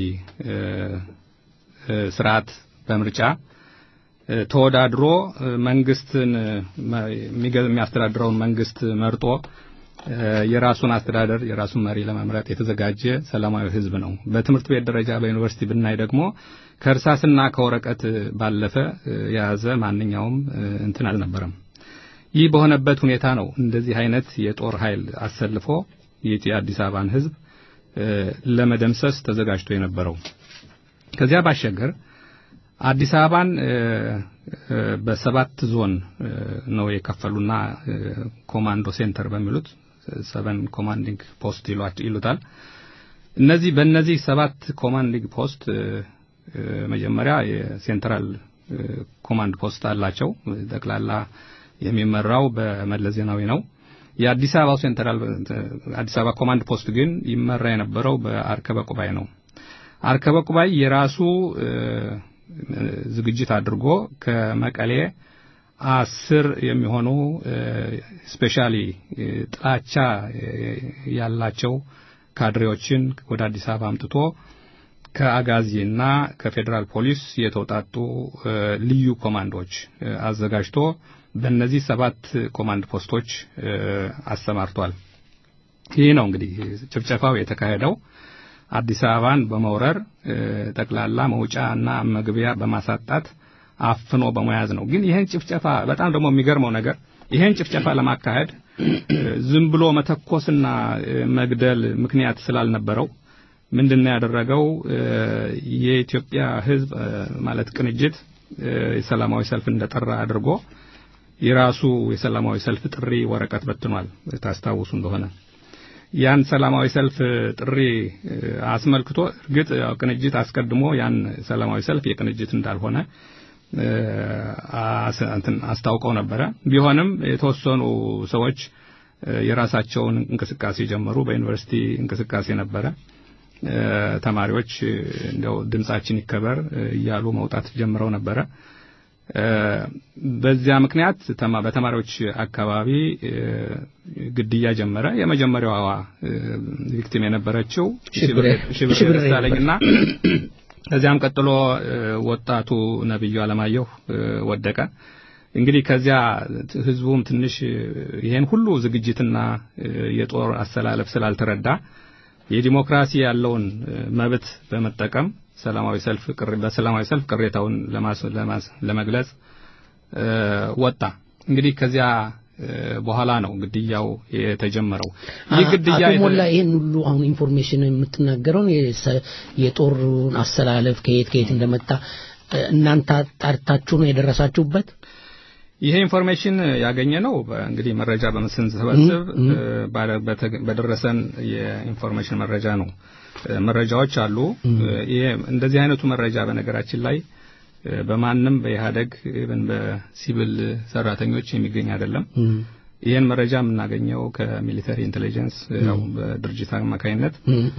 ስርዓት በምርጫ ተወዳድሮ መንግስትን የሚያስተዳድረውን መንግስት መርጦ የራሱን አስተዳደር የራሱን መሪ ለመምረጥ የተዘጋጀ ሰላማዊ ህዝብ ነው። በትምህርት ቤት ደረጃ በዩኒቨርሲቲ ብናይ ደግሞ ከእርሳስና ከወረቀት ባለፈ የያዘ ማንኛውም እንትን አልነበረም። ይህ በሆነበት ሁኔታ ነው እንደዚህ አይነት የጦር ኃይል አሰልፎ የአዲስ አበባን ህዝብ ለመደምሰስ ተዘጋጅቶ የነበረው። ከዚያ ባሻገር አዲስ አበባን በሰባት ዞን ነው የከፈሉና ኮማንዶ ሴንተር በሚሉት ሰቨን ኮማንዲንግ ፖስት ይሉታል። እነዚህ በእነዚህ ሰባት ኮማንዲንግ ፖስት መጀመሪያ የሴንትራል ኮማንድ ፖስት አላቸው። ጠቅላላ የሚመራው በመለስ ዜናዊ ነው። የአዲስ አበባው ሴንትራል አዲስ አበባ ኮማንድ ፖስት ግን ይመራ የነበረው በአርከበ ቁባይ ነው። አርከበ ቁባይ የራሱ ዝግጅት አድርጎ ከመቀሌ አስር የሚሆኑ ስፔሻሊ ጥላቻ ያላቸው ካድሬዎችን ወደ አዲስ አበባ አምጥቶ ከአጋዚና ከፌዴራል ፖሊስ የተውጣጡ ልዩ ኮማንዶች አዘጋጅቶ በእነዚህ ሰባት ኮማንድ ፖስቶች አሰማርቷል። ይህ ነው እንግዲህ ጭፍጨፋው የተካሄደው። አዲስ አበባን በመውረር ጠቅላላ መውጫና መግቢያ በማሳጣት አፍኖ በመያዝ ነው። ግን ይህን ጭፍጨፋ በጣም ደግሞ የሚገርመው ነገር ይህን ጭፍጨፋ ለማካሄድ ዝም ብሎ መተኮስና መግደል ምክንያት ስላልነበረው ምንድነው ያደረገው? የኢትዮጵያ ሕዝብ ማለት ቅንጅት የሰላማዊ ሰልፍ እንደጠራ አድርጎ የራሱ የሰላማዊ ሰልፍ ጥሪ ወረቀት በትኗል። ታስታውሱ እንደሆነ ያን ሰላማዊ ሰልፍ ጥሪ አስመልክቶ እርግጥ ቅንጅት አስቀድሞ ያን ሰላማዊ ሰልፍ የቅንጅት እንዳልሆነ አስታውቀው ነበረ። ቢሆንም የተወሰኑ ሰዎች የራሳቸውን እንቅስቃሴ ጀመሩ። በዩኒቨርሲቲ እንቅስቃሴ ነበረ። ተማሪዎች እንደው ድምጻችን ይከበር እያሉ መውጣት ጀምረው ነበረ። በዚያ ምክንያት በተማሪዎች አካባቢ ግድያ ጀመረ። የመጀመሪያዋ ቪክቲም የነበረችው ሽብር ደሳለኝና ከዚያም ቀጥሎ ወጣቱ ነብዩ አለማየሁ ወደቀ። እንግዲህ ከዚያ ህዝቡም ትንሽ ይሄን ሁሉ ዝግጅትና የጦር አሰላለፍ ስላልተረዳ የዲሞክራሲ ያለውን መብት በመጠቀም ሰላማዊ ሰልፍ በሰላማዊ ሰልፍ ቅሬታውን ለመግለጽ ወጣ። እንግዲህ ከዚያ በኋላ ነው ግድያው የተጀመረው። ይህ ግድያ አቶ ሞላ ይህን ሁሉ አሁን ኢንፎርሜሽን የምትናገረውን የጦሩን አሰላለፍ ከየት ከየት እንደመጣ እናንተ አጣርታችሁ ነው የደረሳችሁበት? ይሄ ኢንፎርሜሽን ያገኘ ነው እንግዲህ መረጃ በምስንሰበስብ በደረሰን የኢንፎርሜሽን መረጃ ነው። መረጃዎች አሉ። ይሄ እንደዚህ አይነቱ መረጃ በነገራችን ላይ በማንም በኢህአደግ ኢቨን በሲቪል ሰራተኞች የሚገኝ አይደለም። ይህን መረጃ የምናገኘው ከሚሊተሪ ኢንቴሊጀንስ ያው በድርጅት አማካኝነት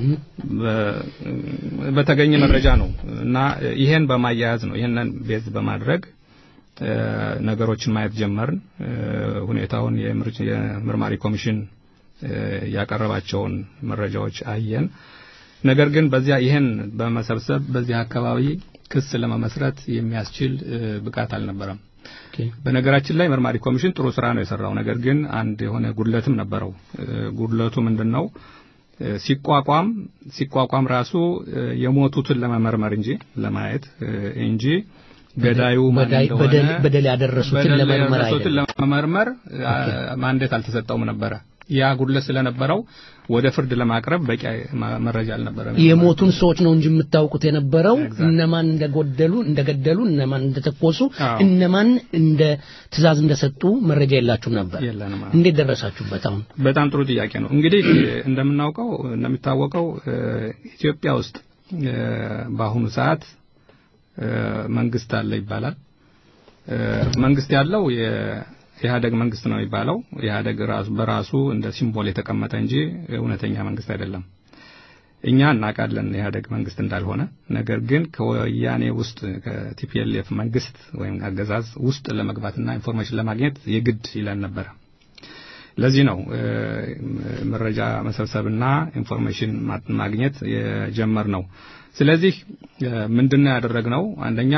በተገኘ መረጃ ነው እና ይሄን በማያያዝ ነው ይሄንን ቤዝ በማድረግ ነገሮችን ማየት ጀመርን። ሁኔታውን የምርማሪ ኮሚሽን ያቀረባቸውን መረጃዎች አየን። ነገር ግን በዚያ ይህን በመሰብሰብ በዚህ አካባቢ ክስ ለመመስረት የሚያስችል ብቃት አልነበረም። በነገራችን ላይ መርማሪ ኮሚሽን ጥሩ ስራ ነው የሰራው። ነገር ግን አንድ የሆነ ጉድለትም ነበረው። ጉድለቱ ምንድን ነው? ሲቋቋም ሲቋቋም ራሱ የሞቱትን ለመመርመር እንጂ ለማየት እንጂ ገዳዩ በደል ያደረሱትን ለመመርመር ለመመርመር ማንዴት አልተሰጠውም ነበረ። ያ ጉድለት ስለነበረው ወደ ፍርድ ለማቅረብ በቂ መረጃ አልነበረም። የሞቱን ሰዎች ነው እንጂ የምታውቁት የነበረው እነማን እንደጎደሉ እንደገደሉ፣ እነማን እንደተኮሱ፣ እነማን እንደ ትእዛዝ እንደሰጡ መረጃ የላችሁም ነበር። የለንም። እንዴት ደረሳችሁበት? አሁን በጣም ጥሩ ጥያቄ ነው። እንግዲህ እንደምናውቀው እንደሚታወቀው ኢትዮጵያ ውስጥ በአሁኑ ሰዓት መንግስት አለ ይባላል። መንግስት ያለው ኢህአደግ መንግስት ነው የሚባለው ኢህአደግ ራሱ በራሱ እንደ ሲምቦል የተቀመጠ እንጂ እውነተኛ መንግስት አይደለም። እኛ እናውቃለን ኢህአደግ መንግስት እንዳልሆነ። ነገር ግን ከወያኔ ውስጥ ከቲፒኤልኤፍ መንግስት ወይም አገዛዝ ውስጥ ለመግባትና ኢንፎርሜሽን ለማግኘት የግድ ይለን ነበረ። ለዚህ ነው መረጃ መሰብሰብና ኢንፎርሜሽን ማግኘት የጀመር ነው። ስለዚህ ምንድነው ያደረግነው? አንደኛ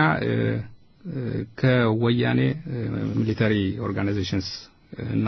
ከወያኔ ሚሊተሪ ኦርጋናይዜሽንስ እና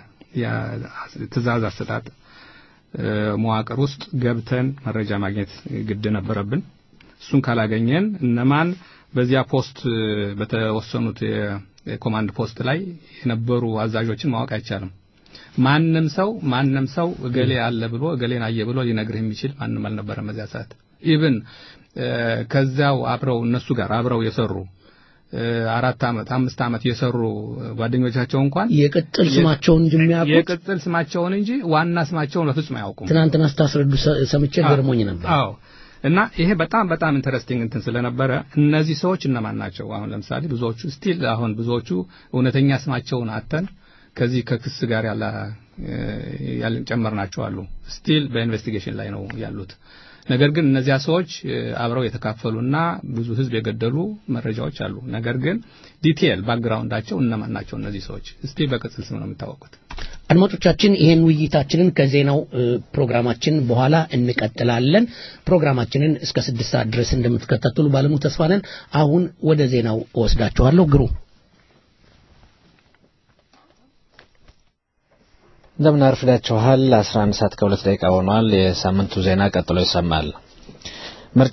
የትእዛዝ አሰጣጥ መዋቅር ውስጥ ገብተን መረጃ ማግኘት ግድ ነበረብን። እሱን ካላገኘን እነማን በዚያ ፖስት በተወሰኑት የኮማንድ ፖስት ላይ የነበሩ አዛዦችን ማወቅ አይቻልም። ማንም ሰው ማንም ሰው እገሌ አለ ብሎ እገሌን አየ ብሎ ሊነግርህ የሚችል ማንም አልነበረም በዚያ ሰዓት። ኢቭን ከዚያው አብረው እነሱ ጋር አብረው የሰሩ አራት ዓመት አምስት ዓመት የሰሩ ጓደኞቻቸው እንኳን የቅጥል ስማቸውን እንጂ የሚያውቁት የቅጥል ስማቸውን እንጂ ዋና ስማቸውን በፍጹም አያውቁም። ትናንትና ስታስረዱ ሰምቼ ገርሞኝ ነበር። አዎ እና ይሄ በጣም በጣም ኢንተረስቲንግ እንትን ስለነበረ እነዚህ ሰዎች እነማን ናቸው? አሁን ለምሳሌ ብዙዎቹ ስቲል አሁን ብዙዎቹ እውነተኛ ስማቸውን አተን ከዚህ ከክስ ጋር ያለ ያልን ጨመርናቸው አሉ። ስቲል በኢንቨስቲጌሽን ላይ ነው ያሉት። ነገር ግን እነዚያ ሰዎች አብረው የተካፈሉና ብዙ ሕዝብ የገደሉ መረጃዎች አሉ። ነገር ግን ዲቴል ባክግራውንዳቸው እነማን ናቸው እነዚህ ሰዎች እስቲ በቅጽል ስም ነው የሚታወቁት። አድማጮቻችን ይህን ውይይታችንን ከዜናው ፕሮግራማችን በኋላ እንቀጥላለን። ፕሮግራማችንን እስከ ስድስት ሰዓት ድረስ እንደምትከታተሉ ባለሙሉ ተስፋ ነን። አሁን ወደ ዜናው እወስዳችኋለሁ። ግሩ እንደምን አርፍዳችኋል። 11 ሰዓት ከሁለት ደቂቃ ሆኗል። የሳምንቱ ዜና ቀጥሎ ይሰማል። ምርጫ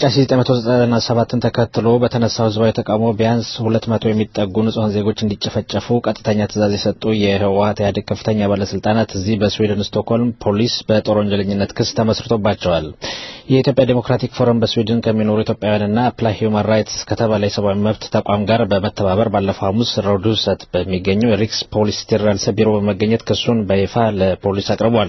1997ን ተከትሎ በተነሳው ህዝባዊ ተቃውሞ ቢያንስ 200 የሚጠጉ ንጹሐን ዜጎች እንዲጨፈጨፉ ቀጥተኛ ትዕዛዝ የሰጡ የህወሓት ኢህአዴግ ከፍተኛ ባለስልጣናት እዚህ በስዊድን ስቶክሆልም ፖሊስ በጦር ወንጀለኝነት ክስ ተመስርቶባቸዋል። የኢትዮጵያ ዴሞክራቲክ ፎረም በስዊድን ከሚኖሩ ኢትዮጵያውያንና አፕላይ ሂውማን ራይትስ ከተባለ የሰብአዊ መብት ተቋም ጋር በመተባበር ባለፈው ሐሙስ ሮዱሰት በሚገኘው የሪክስ ፖሊስ ቴራልሰ ቢሮ በመገኘት ክሱን በይፋ ለፖሊስ አቅርቧል።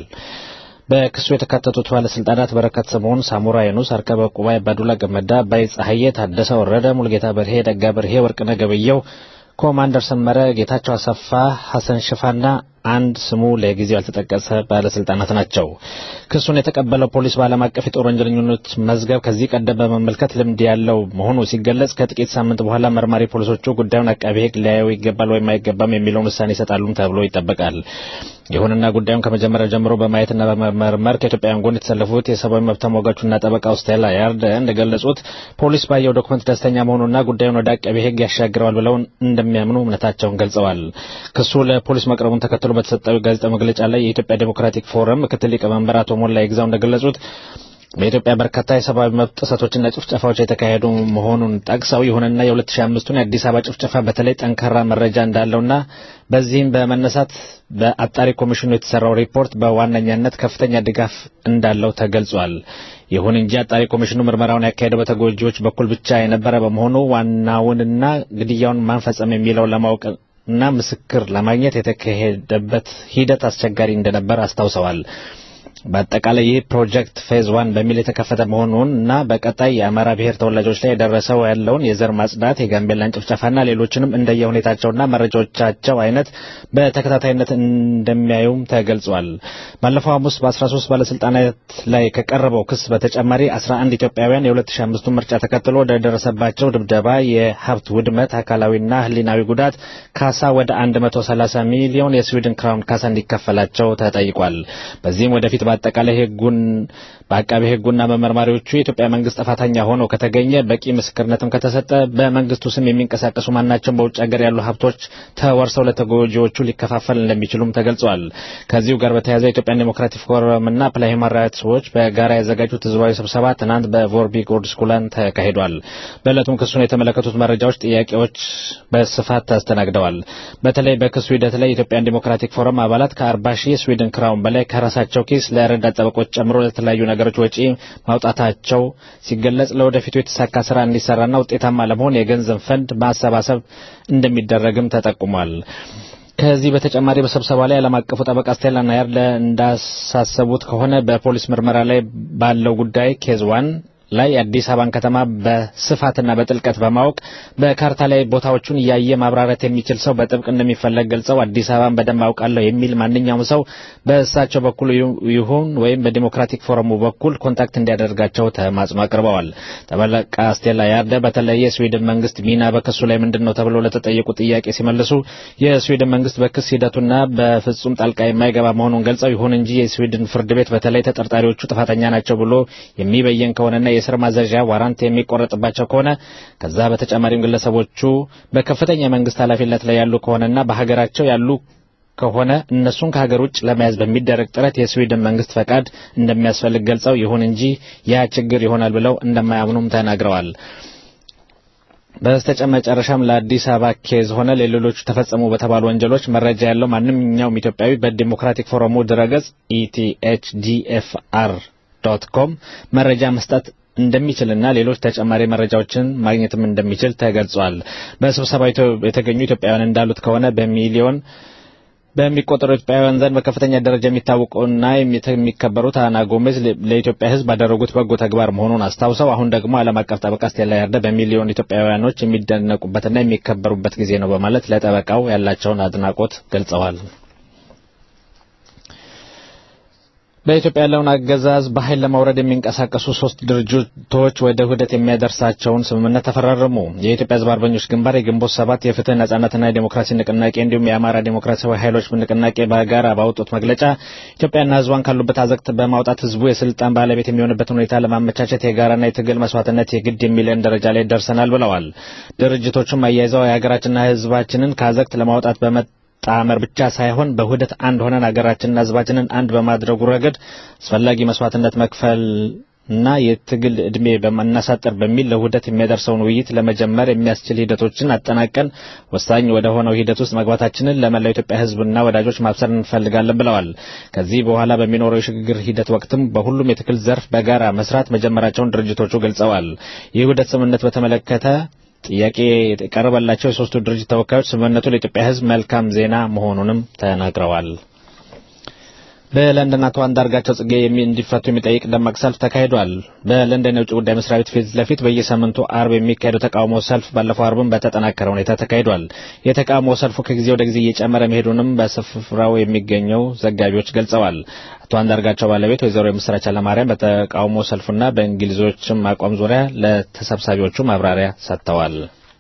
በክሱ የተካተቱት ባለስልጣናት በረከት ስምዖን፣ ሳሙራ የኑስ፣ አርከበ ቁባይ፣ ባዱላ ገመዳ፣ አባይ ፀሐዬ፣ ታደሰ ወረደ፣ ሙልጌታ በርሄ፣ ደጋ በርሄ፣ ወርቅነህ ገበየው፣ ኮማንደር ሰመረ፣ ጌታቸው አሰፋ፣ ሐሰን ሽፋና አንድ ስሙ ለጊዜው ያልተጠቀሰ ባለስልጣናት ናቸው። ክሱን የተቀበለው ፖሊስ በዓለም አቀፍ የጦር ወንጀለኞች መዝገብ ከዚህ ቀደም በመመልከት ልምድ ያለው መሆኑ ሲገለጽ ከጥቂት ሳምንት በኋላ መርማሪ ፖሊሶቹ ጉዳዩን አቃቤ ሕግ ሊያየው ይገባል ወይም አይገባም የሚለውን ውሳኔ ይሰጣሉም ተብሎ ይጠበቃል። ይሁንና ጉዳዩን ከመጀመሪያው ጀምሮ በማየትና በመመርመር ከኢትዮጵያውያን ጎን የተሰለፉት የሰብአዊ መብት ተሟጋቹና ጠበቃው ስቴላ ያርደ እንደገለጹት ፖሊስ ባየው ዶክመንት ደስተኛ መሆኑና ጉዳዩን ወደ አቃቤ ሕግ ያሻግረዋል ብለው እንደሚያምኑ እምነታቸውን ገልጸዋል። ክሱ ለፖሊስ መቅረቡን ተከትሎ በተሰጠው ጋዜጣ መግለጫ ላይ የኢትዮጵያ ዴሞክራቲክ ፎረም ምክትል ሊቀመንበር አቶ ሞላ ይግዛው እንደገለጹት በኢትዮጵያ በርካታ የሰብአዊ መብት ጥሰቶችና ጭፍጨፋዎች የተካሄዱ መሆኑን ጠቅሰው ይሁንና የ2005ቱን የአዲስ አበባ ጭፍጨፋ በተለይ ጠንካራ መረጃ እንዳለውና በዚህም በመነሳት በአጣሪ ኮሚሽኑ የተሰራው ሪፖርት በዋነኛነት ከፍተኛ ድጋፍ እንዳለው ተገልጿል። ይሁን እንጂ አጣሪ ኮሚሽኑ ምርመራውን ያካሄደው በተጎጂዎች በኩል ብቻ የነበረ በመሆኑ ዋናውንና ግድያውን ማን ፈጸመ የሚለው ለማወቅ እና ምስክር ለማግኘት የተካሄደበት ሂደት አስቸጋሪ እንደነበር አስታውሰዋል። በአጠቃላይ ይህ ፕሮጀክት ፌዝ ዋን በሚል የተከፈተ መሆኑን እና በቀጣይ የአማራ ብሔር ተወላጆች ላይ የደረሰው ያለውን የዘር ማጽዳት፣ የጋምቤላን ጭፍጨፋና ሌሎችንም እንደየሁኔታቸውና መረጃዎቻቸው አይነት በተከታታይነት እንደሚያዩም ተገልጿል። ባለፈው ሐሙስ በ13 ባለስልጣናት ላይ ከቀረበው ክስ በተጨማሪ 11 ኢትዮጵያውያን የ2005 ምርጫ ተከትሎ ወደደረሰባቸው ድብደባ፣ የሀብት ውድመት፣ አካላዊና ሕሊናዊ ጉዳት ካሳ ወደ 130 ሚሊዮን የስዊድን ክራውን ካሳ እንዲከፈላቸው ተጠይቋል። በዚህም ወደፊት በአጠቃላይ ህጉን በአቃቤ ህጉና በመርማሪዎቹ የኢትዮጵያ መንግስት ጥፋተኛ ሆኖ ከተገኘ በቂ ምስክርነትም ከተሰጠ በመንግስቱ ስም የሚንቀሳቀሱ ማናቸውም በውጭ ሀገር ያሉ ሀብቶች ተወርሰው ለተጎጂዎቹ ሊከፋፈል እንደሚችሉም ተገልጿል። ከዚሁ ጋር በተያያዘ የኢትዮጵያን ዴሞክራቲክ ፎረምና ፕላይ ሂውማን ራይትስ ዎች በጋራ ያዘጋጁት ህዝባዊ ስብሰባ ትናንት በቮርቢ ጎርድስኩላን ተካሂዷል። በዕለቱም ክሱን የተመለከቱት መረጃዎች፣ ጥያቄዎች በስፋት ተስተናግደዋል። በተለይ በክሱ ሂደት ላይ የኢትዮጵያን ዴሞክራቲክ ፎረም አባላት ከ40 ሺህ የስዊድን ክራውን በላይ ከራሳቸው ኪስ ለረዳት ጠበቆች ጨምሮ ለተለያዩ ነገሮች ወጪ ማውጣታቸው ሲገለጽ ለወደፊቱ የተሳካ ስራ እንዲሰራና ውጤታማ ለመሆን የገንዘብ ፈንድ ማሰባሰብ እንደሚደረግም ተጠቁሟል። ከዚህ በተጨማሪ በስብሰባ ላይ ዓለም አቀፉ ጠበቃ ስቴላ ናየር እንዳሳሰቡት ከሆነ በፖሊስ ምርመራ ላይ ባለው ጉዳይ ኬዝ ዋን ላይ አዲስ አበባን ከተማ በስፋትና በጥልቀት በማወቅ በካርታ ላይ ቦታዎቹን እያየ ማብራራት የሚችል ሰው በጥብቅ እንደሚፈለግ ገልጸው አዲስ አበባን በደንብ አውቃለሁ የሚል ማንኛውም ሰው በእሳቸው በኩል ይሁን ወይም በዲሞክራቲክ ፎረሙ በኩል ኮንታክት እንዲያደርጋቸው ተማጽኖ አቅርበዋል። ጠበቃ ስቴላ ያርደ በተለይ የስዊድን መንግስት ሚና በክሱ ላይ ምንድን ነው ተብለው ለተጠየቁ ጥያቄ ሲመልሱ የስዊድን መንግስት በክስ ሂደቱና በፍጹም ጣልቃ የማይገባ መሆኑን ገልጸው ይሁን እንጂ የስዊድን ፍርድ ቤት በተለይ ተጠርጣሪዎቹ ጥፋተኛ ናቸው ብሎ የሚበየን ከሆነና የእስር ማዘዣ ዋራንት የሚቆረጥባቸው ከሆነ ከዛ በተጨማሪም ግለሰቦቹ በከፍተኛ የመንግስት ኃላፊነት ላይ ያሉ ከሆነና በሀገራቸው ያሉ ከሆነ እነሱን ከሀገር ውጭ ለመያዝ በሚደረግ ጥረት የስዊድን መንግስት ፈቃድ እንደሚያስፈልግ ገልጸው ይሁን እንጂ ያ ችግር ይሆናል ብለው እንደማያምኑም ተናግረዋል። በስተመጨረሻም ለአዲስ አበባ ኬዝ ሆነ ለሌሎቹ ተፈጸሙ በተባሉ ወንጀሎች መረጃ ያለው ማንኛውም ኢትዮጵያዊ በዲሞክራቲክ ፎረሙ ድረገጽ ኢቲኤችዲኤፍአር ዶት ኮም መረጃ መስጠት እንደሚችልና ሌሎች ተጨማሪ መረጃዎችን ማግኘትም እንደሚችል ተገልጿል። በስብሰባው የተገኙ ኢትዮጵያውያን እንዳሉት ከሆነ በሚሊዮን በሚቆጠሩ ኢትዮጵያውያን ዘንድ በከፍተኛ ደረጃ የሚታወቁና የሚከበሩት አና ጎሜዝ ለኢትዮጵያ ሕዝብ ባደረጉት በጎ ተግባር መሆኑን አስታውሰው አሁን ደግሞ ዓለም አቀፍ ጠበቃ ስቴላ ያርደ በሚሊዮን ኢትዮጵያውያኖች የሚደነቁበትና የሚከበሩበት ጊዜ ነው በማለት ለጠበቃው ያላቸውን አድናቆት ገልጸዋል። በኢትዮጵያ ያለውን አገዛዝ በኃይል ለማውረድ የሚንቀሳቀሱ ሶስት ድርጅቶች ወደ ውህደት የሚያደርሳቸውን ስምምነት ተፈራረሙ። የኢትዮጵያ ሕዝብ አርበኞች ግንባር፣ የግንቦት ሰባት፣ የፍትህ ነጻነትና የዴሞክራሲ ንቅናቄ እንዲሁም የአማራ ዴሞክራሲያዊ ኃይሎች ንቅናቄ በጋራ ባወጡት መግለጫ ኢትዮጵያና ሕዝቧን ካሉበት አዘቅት በማውጣት ሕዝቡ የስልጣን ባለቤት የሚሆንበትን ሁኔታ ለማመቻቸት የጋራና የትግል መስዋዕትነት የግድ የሚለን ደረጃ ላይ ደርሰናል ብለዋል። ድርጅቶቹም አያይዘው የሀገራችንና ሕዝባችንን ከአዘቅት ለማውጣት በመ ጣመር ብቻ ሳይሆን በውህደት አንድ ሆነን ሀገራችንና ህዝባችንን አንድ በማድረጉ ረገድ አስፈላጊ መስዋዕትነት መክፈል እና የትግል ዕድሜ በማናሳጠር በሚል ለውህደት የሚያደርሰውን ውይይት ለመጀመር የሚያስችል ሂደቶችን አጠናቀን ወሳኝ ወደ ሆነው ሂደት ውስጥ መግባታችንን ለመላው ኢትዮጵያ ህዝብና ወዳጆች ማብሰር እንፈልጋለን ብለዋል። ከዚህ በኋላ በሚኖረው የሽግግር ሂደት ወቅትም በሁሉም የትግል ዘርፍ በጋራ መስራት መጀመራቸውን ድርጅቶቹ ገልጸዋል። የውህደት ስምምነት በተመለከተ ጥያቄ የቀረበላቸው የሶስቱ ድርጅት ተወካዮች ስምምነቱ ለኢትዮጵያ ህዝብ መልካም ዜና መሆኑንም ተናግረዋል። በለንደን አቶ አንዳርጋቸው ጽጌ እንዲፈቱ የሚጠይቅ ደማቅ ሰልፍ ተካሂዷል። በለንደን የውጭ ጉዳይ መስሪያ ቤት ፊት ለፊት በየሳምንቱ አርብ የሚካሄደው ተቃውሞ ሰልፍ ባለፈው አርብም በተጠናከረ ሁኔታ ተካሂዷል። የተቃውሞ ሰልፉ ከጊዜ ወደ ጊዜ እየጨመረ መሄዱንም በስፍራው የሚገኘው ዘጋቢዎች ገልጸዋል። አቶ አንዳርጋቸው ባለቤት ወይዘሮ የምስራች አለማርያም በተቃውሞ ሰልፉና በእንግሊዞችም አቋም ዙሪያ ለተሰብሳቢዎቹ ማብራሪያ ሰጥተዋል።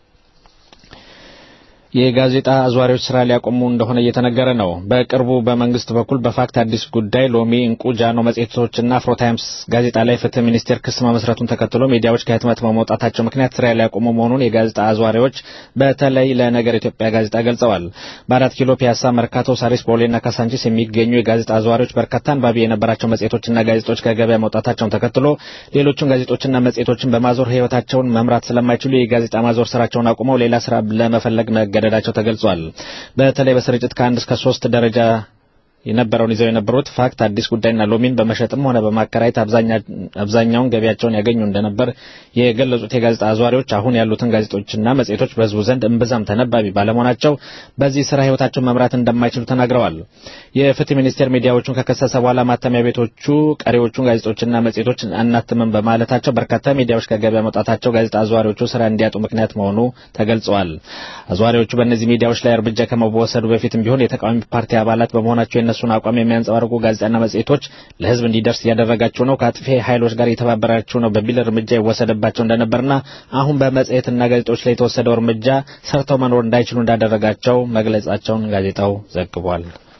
የጋዜጣ አዟሪዎች ስራ ሊያቆሙ እንደሆነ እየተነገረ ነው። በቅርቡ በመንግስት በኩል በፋክት አዲስ ጉዳይ፣ ሎሚ፣ እንቁ፣ ጃኖ መጽሔቶችና አፍሮ ታይምስ ጋዜጣ ላይ ፍትህ ሚኒስቴር ክስ መመስረቱን ተከትሎ ሚዲያዎች ከህትመት በመውጣታቸው ምክንያት ስራ ሊያቆሙ መሆኑን የጋዜጣ አዟሪዎች በተለይ ለነገር ኢትዮጵያ ጋዜጣ ገልጸዋል። በአራት ኪሎ፣ ፒያሳ፣ መርካቶ፣ ሳሪስ፣ ቦሌና ካሳንቺስ የሚገኙ የጋዜጣ አዟሪዎች በርካታ አንባቢ የነበራቸው መጽሔቶችና ጋዜጦች ከገበያ መውጣታቸውን ተከትሎ ሌሎቹን ጋዜጦችና መጽሔቶችን በማዞር ህይወታቸውን መምራት ስለማይችሉ የጋዜጣ ማዞር ስራቸውን አቁመው ሌላ ስራ ለመፈለግ መገደዳቸው ተገልጿል። በተለይ በስርጭት ከአንድ እስከ ሶስት ደረጃ የነበረውን ይዘው የነበሩት ፋክት አዲስ ጉዳይና ሎሚን በመሸጥም ሆነ በማከራየት አብዛኛውን ገቢያቸውን ያገኙ እንደነበር የገለጹት የጋዜጣ አዟሪዎች አሁን ያሉትን ጋዜጦችና መጽሔቶች በህዝቡ ዘንድ እምብዛም ተነባቢ ባለመሆናቸው በዚህ ስራ ህይወታቸውን መምራት እንደማይችሉ ተናግረዋል። የፍትህ ሚኒስቴር ሚዲያዎቹን ከከሰሰ በኋላ ማተሚያ ቤቶቹ ቀሪዎቹን ጋዜጦችና መጽሔቶች አናትምም በማለታቸው በርካታ ሚዲያዎች ከገበያ መውጣታቸው ጋዜጣ አዟሪዎቹ ስራ እንዲያጡ ምክንያት መሆኑ ተገልጸዋል። አዟሪዎቹ በእነዚህ ሚዲያዎች ላይ እርምጃ ከመወሰዱ በፊትም ቢሆን የተቃዋሚ ፓርቲ አባላት በመሆናቸው የእነሱን አቋም የሚያንጸባርቁ ጋዜጣና መጽሔቶች ለህዝብ እንዲደርስ እያደረጋቸው ነው፣ ከአጥፊ ኃይሎች ጋር የተባበራቸው ነው በሚል እርምጃ ይወሰደባቸው እንደነበርና አሁን በመጽሔትና ጋዜጦች ላይ የተወሰደው እርምጃ ሰርተው መኖር እንዳይችሉ እንዳደረጋቸው መግለጻቸውን ጋዜጣው ዘግቧል።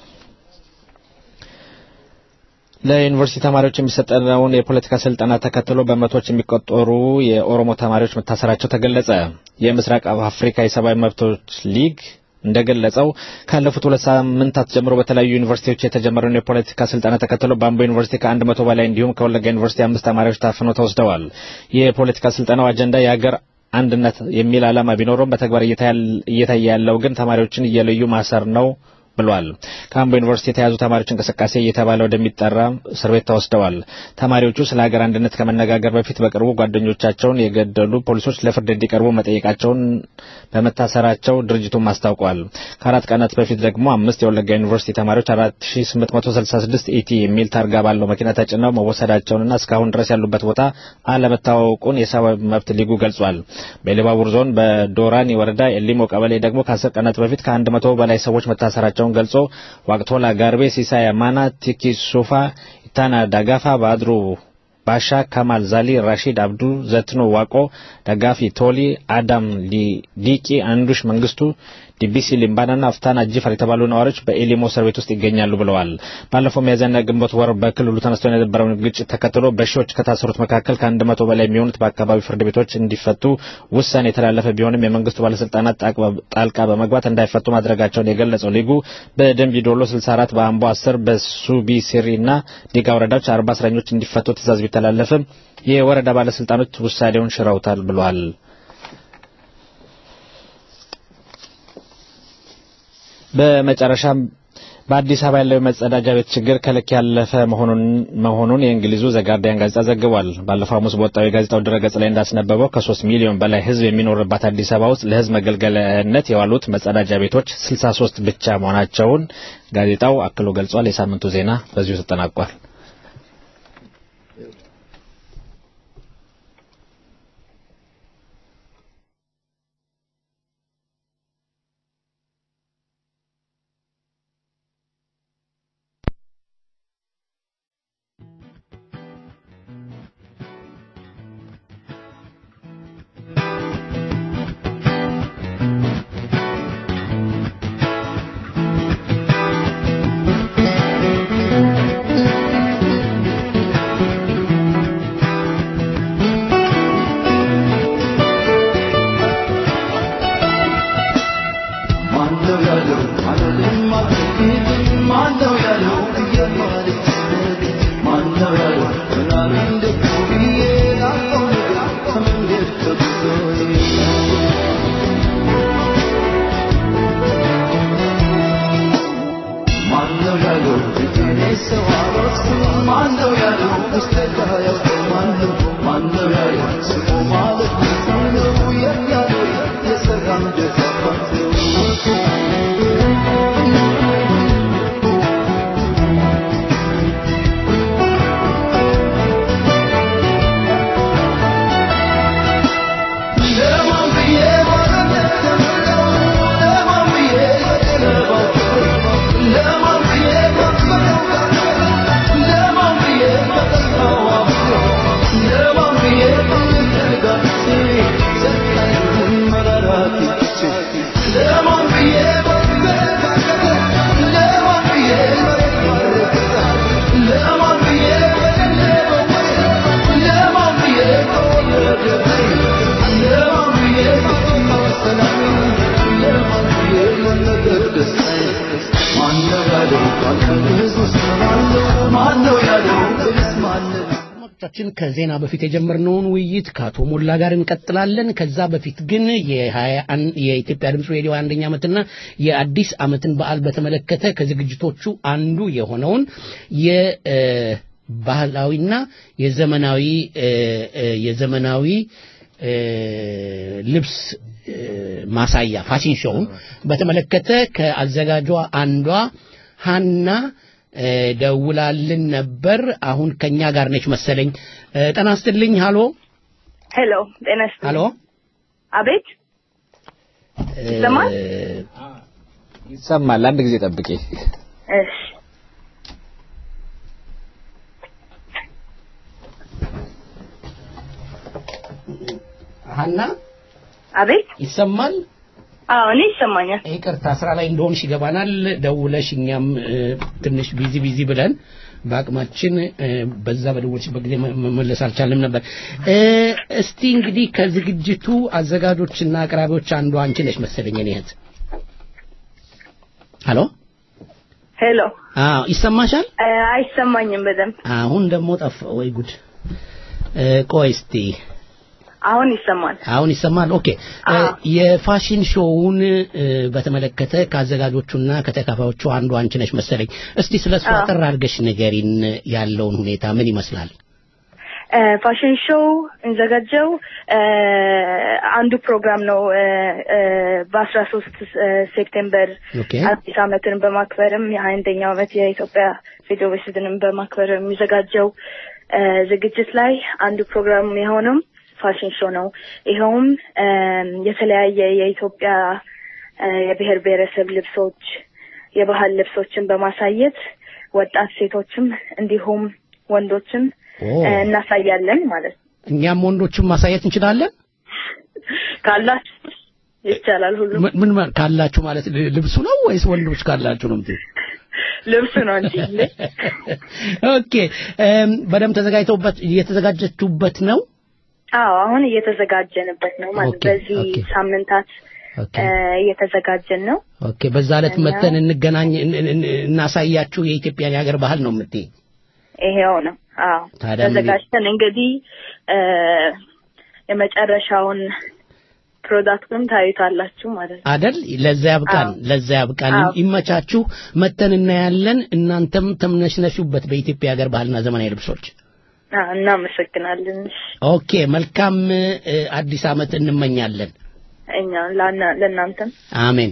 ለዩኒቨርሲቲ ተማሪዎች የሚሰጠውን የፖለቲካ ስልጠና ተከትሎ በመቶዎች የሚቆጠሩ የኦሮሞ ተማሪዎች መታሰራቸው ተገለጸ። የምስራቅ አፍሪካ የሰብአዊ መብቶች ሊግ እንደገለጸው ካለፉት ሁለት ሳምንታት ጀምሮ በተለያዩ ዩኒቨርሲቲዎች የተጀመረውን የፖለቲካ ስልጠና ተከትሎ በአምቦ ዩኒቨርሲቲ ከአንድ መቶ በላይ እንዲሁም ከወለጋ ዩኒቨርሲቲ አምስት ተማሪዎች ታፍነው ተወስደዋል። የፖለቲካ ስልጠናው አጀንዳ የሀገር አንድነት የሚል ዓላማ ቢኖረውም በተግባር እየታየ ያለው ግን ተማሪዎችን እየለዩ ማሰር ነው ብሏል። ከአምቦ ዩኒቨርሲቲ የተያዙ ተማሪዎች እንቅስቃሴ እየተባለ ወደሚጠራ እስር ቤት ተወስደዋል። ተማሪዎቹ ስለ ሀገር አንድነት ከመነጋገር በፊት በቅርቡ ጓደኞቻቸውን የገደሉ ፖሊሶች ለፍርድ እንዲቀርቡ መጠየቃቸውን በመታሰራቸው ድርጅቱም አስታውቋል። ከአራት ቀናት በፊት ደግሞ አምስት የወለጋ ዩኒቨርሲቲ ተማሪዎች 4866 ኢቲ የሚል ታርጋ ባለው መኪና ተጭነው መወሰዳቸውንና እስካሁን ድረስ ያሉበት ቦታ አለመታወቁን የሰብአዊ መብት ሊጉ ገልጿል። በኢሉባቡር ዞን በዶራኒ ወረዳ ኤሊሞ ቀበሌ ደግሞ ከአስር ቀናት በፊት ከአንድ መቶ በላይ ሰዎች መታሰራቸውን ገልጾ ዋቅቶላ፣ ጋርቤ፣ ሲሳይ አማና፣ ቲኪ ሱፋ፣ ኢታና ዳጋፋ፣ ባድሩ ባሻ፣ ከማል ዛሊ፣ ራሺድ አብዱ፣ ዘትኖ ዋቆ፣ ደጋፊ ቶሊ፣ አዳም ዲቂ፣ አንዱሽ መንግስቱ ዲቢሲ ሊምባናና አፍታና ጅፈር የተባሉ ነዋሪዎች በኤሊሞ እስር ቤት ውስጥ ይገኛሉ ብለዋል። ባለፈው ሚያዝያና ግንቦት ወር በክልሉ ተነስቶ የነበረውን ግጭት ተከትሎ በሺዎች ከታሰሩት መካከል ከአንድ መቶ በላይ የሚሆኑት በአካባቢ ፍርድ ቤቶች እንዲፈቱ ውሳኔ የተላለፈ ቢሆንም የመንግስቱ ባለስልጣናት ጣልቃ በመግባት እንዳይፈቱ ማድረጋቸውን የገለጸው ሊጉ በደንቢ ዶሎ 64 በአምቦ 10 በሱቢሲሪ እና ዲጋ ወረዳዎች 40 እስረኞች እንዲፈቱ ትእዛዝ ቢተላለፍም የወረዳ ባለስልጣኖች ውሳኔውን ሽረውታል ብሏል። በመጨረሻም በአዲስ አበባ ያለው የመጸዳጃ ቤት ችግር ከልክ ያለፈ መሆኑን የእንግሊዙ ዘጋርዲያን ጋዜጣ ዘግቧል። ባለፈው ሐሙስ በወጣው የጋዜጣው ድረገጽ ላይ እንዳስነበበው ከሶስት ሚሊዮን በላይ ሕዝብ የሚኖርባት አዲስ አበባ ውስጥ ለሕዝብ መገልገያነት የዋሉት መጸዳጃ ቤቶች 63 ብቻ መሆናቸውን ጋዜጣው አክሎ ገልጿል። የሳምንቱ ዜና በዚሁ ተጠናቋል። አድማጮቻችን ከዜና በፊት የጀመርነውን ውይይት ከአቶ ሞላ ጋር እንቀጥላለን። ከዛ በፊት ግን የኢትዮጵያ ድምፅ ሬዲዮ አንደኛ ዓመትና የአዲስ ዓመትን በዓል በተመለከተ ከዝግጅቶቹ አንዱ የሆነውን የባህላዊና የዘመናዊ የዘመናዊ ልብስ ማሳያ ፋሽን ሾውን በተመለከተ ከአዘጋጇ አንዷ ሀና ደውላልን ነበር። አሁን ከኛ ጋር ነች መሰለኝ። ጤና ይስጥልኝ። ሃሎ ሄሎ፣ ጤና ይስጥልኝ። ሃሎ፣ አቤት፣ ይሰማል? ይሰማል። አንድ ጊዜ ጠብቄ። እሺ። ሀና፣ አቤት፣ ይሰማል? አዎ፣ እኔ ይሰማኛል። ይቅርታ ስራ ላይ እንደሆንሽ ይገባናል። ደውለሽ እኛም ትንሽ ቢዚ ቢዚ ብለን በአቅማችን በዛ በደወልሽበት ጊዜ መመለስ አልቻልንም ነበር። እስቲ እንግዲህ ከዝግጅቱ አዘጋጆችና አቅራቢዎች አንዷ አንቺ ነሽ መሰለኝ። እኔ እህት ሄሎ ሄሎ። አዎ ይሰማሻል? አይሰማኝም በደንብ። አሁን ደግሞ ጠፋ። ወይ ጉድ! ቆይ እስቲ አሁን ይሰማል። አሁን ይሰማል። ኦኬ የፋሽን ሾውን በተመለከተ ከአዘጋጆቹና ከተካፋዮቹ አንዱ አንቺ ነሽ መሰለኝ። እስቲ ስለ እሱ አጠር አድርገሽ ንገሪን፣ ያለውን ሁኔታ ምን ይመስላል? ፋሽን ሾው እንዘጋጀው አንዱ ፕሮግራም ነው። በአስራ ሶስት ሴፕቴምበር አዲስ ዓመትን በማክበርም የሀያ አንደኛው ዓመት የኢትዮጵያ ፌዴሬሽንን በማክበር የሚዘጋጀው ዝግጅት ላይ አንዱ ፕሮግራም የሆነው ፋሽን ሾው ነው። ይኸውም የተለያየ የኢትዮጵያ የብሔር ብሔረሰብ ልብሶች፣ የባህል ልብሶችን በማሳየት ወጣት ሴቶችም እንዲሁም ወንዶችም እናሳያለን ማለት ነው። እኛም ወንዶችም ማሳየት እንችላለን ካላችሁ ይቻላል። ሁሉ ምን ካላችሁ ማለት ልብሱ ነው ወይስ ወንዶች ካላችሁ ነው የምትይው? ልብሱ ነው እንጂ። ኦኬ በደንብ ተዘጋጅተውበት እየተዘጋጀችሁበት ነው? አዎ አሁን እየተዘጋጀንበት ነው ማለት በዚህ ሳምንታት እየተዘጋጀን ነው። ኦኬ በዛ ዕለት መተን እንገናኝ እናሳያችሁ የኢትዮጵያን የሀገር ባህል ነው የምትይ? ይሄው ነው። አዎ ተዘጋጅተን እንግዲህ የመጨረሻውን ፕሮዳክቱን ታዩታላችሁ ማለት ነው አደል? ለዛ ያብቃን፣ ለዛ ያብቃን። ይመቻችሁ። መተን እናያለን። እናንተም ተምነሽነሹበት በኢትዮጵያ ሀገር ባህልና ዘመናዊ ልብሶች። እናመሰግናለን። ኦኬ፣ መልካም አዲስ ዓመት እንመኛለን። እኛ ለእናንተም አሜን።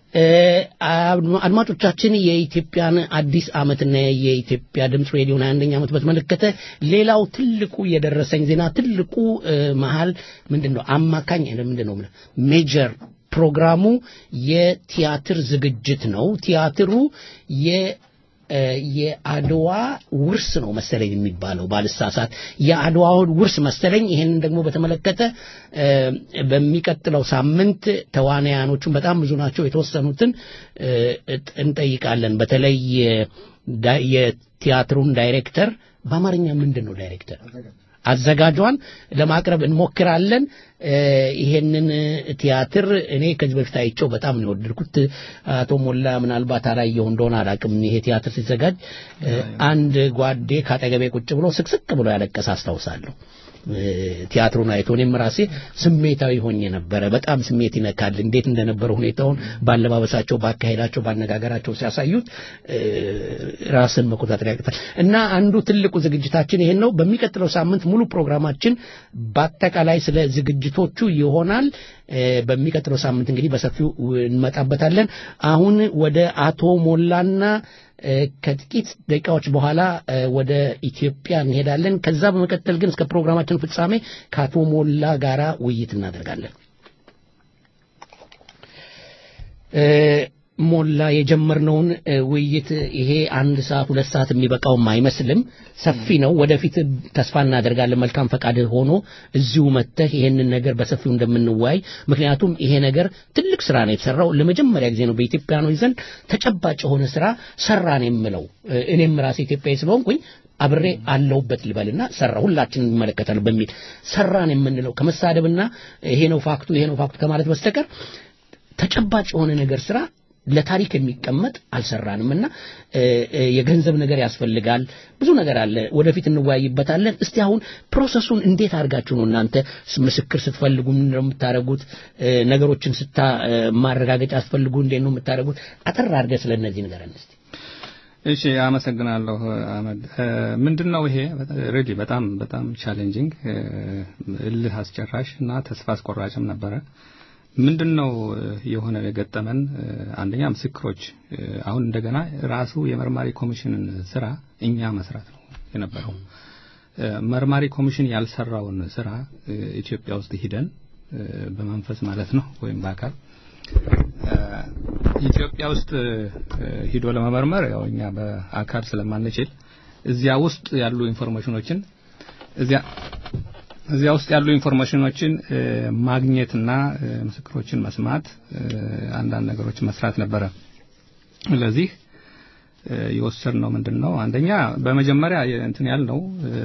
አድማጮቻችን የኢትዮጵያን አዲስ ዓመትና የኢትዮጵያ ድምፅ ሬዲዮን አንደኛ ዓመት በተመለከተ ሌላው ትልቁ የደረሰኝ ዜና ትልቁ መሀል ምንድን ነው አማካኝ ምንድን ነው ሜጀር ፕሮግራሙ የቲያትር ዝግጅት ነው። ቲያትሩ የ የአድዋ ውርስ ነው መሰለኝ የሚባለው ባልሳሳት የአድዋውን ውርስ መሰለኝ ይሄንን ደግሞ በተመለከተ በሚቀጥለው ሳምንት ተዋናያኖቹን በጣም ብዙ ናቸው የተወሰኑትን እንጠይቃለን በተለይ የቲያትሩን ዳይሬክተር በአማርኛ ምንድን ነው ዳይሬክተር አዘጋጇን ለማቅረብ እንሞክራለን ይሄንን ቲያትር እኔ ከዚህ በፊት አይቼው በጣም ነው የወደድኩት አቶ ሞላ ምናልባት አላየው እንደሆነ አላቅም ይሄ ቲያትር ሲዘጋጅ አንድ ጓዴ ካጠገቤ ቁጭ ብሎ ስቅስቅ ብሎ ያለቀሰ አስታውሳለሁ ቲያትሩን አይቶ እኔም ራሴ ስሜታዊ ሆኜ ነበረ በጣም ስሜት ይነካል እንዴት እንደነበረ ሁኔታውን ባለባበሳቸው ባካሄዳቸው ባነጋገራቸው ሲያሳዩት ራስን መቆጣጠር ያቅታል እና አንዱ ትልቁ ዝግጅታችን ይሄን ነው በሚቀጥለው ሳምንት ሙሉ ፕሮግራማችን በአጠቃላይ ስለ ዝግጅቶቹ ይሆናል በሚቀጥለው ሳምንት እንግዲህ በሰፊው እንመጣበታለን አሁን ወደ አቶ ሞላና ከጥቂት ደቂቃዎች በኋላ ወደ ኢትዮጵያ እንሄዳለን። ከዛ በመቀጠል ግን እስከ ፕሮግራማችን ፍጻሜ ከአቶ ሞላ ጋራ ውይይት እናደርጋለን። ሞላ የጀመርነውን ውይይት ይሄ አንድ ሰዓት ሁለት ሰዓት የሚበቃውም አይመስልም። ሰፊ ነው። ወደፊት ተስፋ እናደርጋለን መልካም ፈቃድ ሆኖ እዚሁ መጥተህ ይሄንን ነገር በሰፊው እንደምንወያይ። ምክንያቱም ይሄ ነገር ትልቅ ስራ ነው የተሰራው። ለመጀመሪያ ጊዜ ነው በኢትዮጵያኖች ዘንድ ተጨባጭ የሆነ ስራ ሰራን የምለው። እኔም ራሴ ኢትዮጵያዊ ስለሆንኩኝ አብሬ አለሁበት ልበልና ሰራ ሁላችንን ይመለከታል በሚል ሰራን የምንለው ከመሳደብና ይሄ ነው ፋክቱ ይሄ ነው ፋክቱ ከማለት በስተቀር ተጨባጭ የሆነ ነገር ስራ ለታሪክ የሚቀመጥ አልሰራንም እና የገንዘብ ነገር ያስፈልጋል ብዙ ነገር አለ ወደፊት እንወያይበታለን እስቲ አሁን ፕሮሰሱን እንዴት አድርጋችሁ ነው እናንተ ምስክር ስትፈልጉ ምንድን ነው የምታደርጉት ነገሮችን ስታ ማረጋገጫ ስትፈልጉ እንዴት ነው የምታደርጉት አጠር አድርገህ ስለ እነዚህ ንገረን እስቲ እሺ አመሰግናለሁ አህመድ ምንድነው ይሄ ሬዲ በጣም በጣም ቻሌንጂንግ እልህ አስጨራሽ እና ተስፋ አስቆራጭም ነበረ ምንድን ነው የሆነ የገጠመን አንደኛ ምስክሮች አሁን እንደገና ራሱ የመርማሪ ኮሚሽንን ስራ እኛ መስራት ነው የነበረው መርማሪ ኮሚሽን ያልሰራውን ስራ ኢትዮጵያ ውስጥ ሂደን በመንፈስ ማለት ነው ወይም በአካል ኢትዮጵያ ውስጥ ሂዶ ለመመርመር ያው እኛ በአካል ስለማንችል እዚያ ውስጥ ያሉ ኢንፎርሜሽኖችን እዚያ እዚያ ውስጥ ያሉ ኢንፎርሜሽኖችን ማግኘትና ምስክሮችን መስማት አንዳንድ ነገሮችን መስራት ነበረ ስለዚህ የወሰድነው ምንድን ነው አንደኛ በመጀመሪያ እንትን ያልነው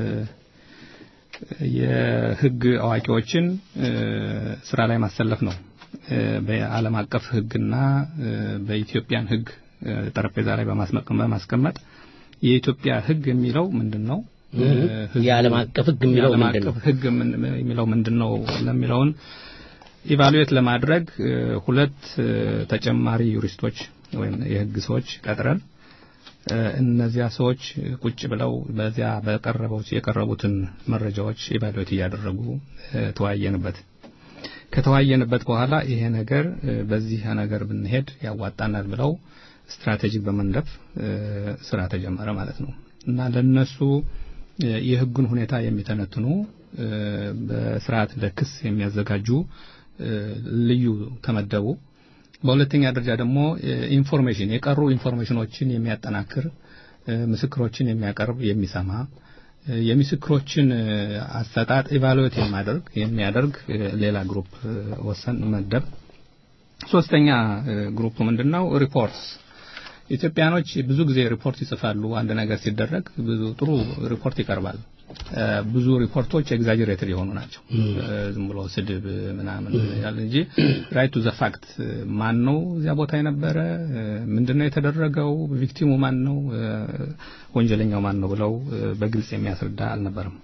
የህግ አዋቂዎችን ስራ ላይ ማሰለፍ ነው በዓለም አቀፍ ህግና በኢትዮጵያን ህግ ጠረጴዛ ላይ በማስቀመጥ የኢትዮጵያ ህግ የሚለው ምንድን ነው የዓለም አቀፍ ህግ የሚለው የዓለም ምንድን ነው? አቀፍ ህግ ምን- የሚለው ምንድን ነው ለሚለውን ኢቫሉዌት ለማድረግ እ፣ ሁለት እ፣ ተጨማሪ ዩሪስቶች ወይም የህግ ሰዎች ቀጥረን እ፣ እነዚያ ሰዎች ቁጭ ብለው በዚያ በቀረበው የቀረቡትን መረጃዎች ኢቫሉዌት እያደረጉ እ፣ ተወያየንበት። ከተወያየንበት በኋላ ይሄ ነገር እ፣ በዚህ ነገር ብንሄድ ያዋጣናል ብለው ስትራቴጂ በመንደፍ እ፣ ስራ ተጀመረ ማለት ነው እና ለነሱ እ፣ የህጉን ሁኔታ የሚተነትኑ እ፣ በስርዓት ለክስ የሚያዘጋጁ እ፣ ልዩ ተመደቡ። በሁለተኛ ደረጃ ደግሞ እ፣ ኢንፎርሜሽን የቀሩ ኢንፎርሜሽኖችን የሚያጠናክር እ፣ ምስክሮችን የሚያቀርብ የሚሰማ እ፣ የምስክሮችን እ፣ አሰጣጥ ኢቫሉዌት የሚያደርግ የሚያደርግ እ፣ ሌላ ግሩፕ እ፣ ወሰን መደብ። ሶስተኛ እ፣ ግሩፕ ምንድነው? ሪፖርትስ ኢትዮጵያኖች ብዙ ጊዜ ሪፖርት ይጽፋሉ። አንድ ነገር ሲደረግ ብዙ ጥሩ ሪፖርት ይቀርባል። እ፣ ብዙ ሪፖርቶች ኤግዛጀሬትድ የሆኑ ናቸው። እ፣ ዝም ብሎ ስድብ ምናምን ያለ እንጂ ራይት ቱ ዘ ፋክት ማን ነው እዚያ ቦታ የነበረ እ፣ ምንድነው የተደረገው፣ ቪክቲሙ ማን ነው፣ እ፣ ወንጀለኛው ማን ነው ብለው እ፣ በግልጽ የሚያስረዳ አልነበረም።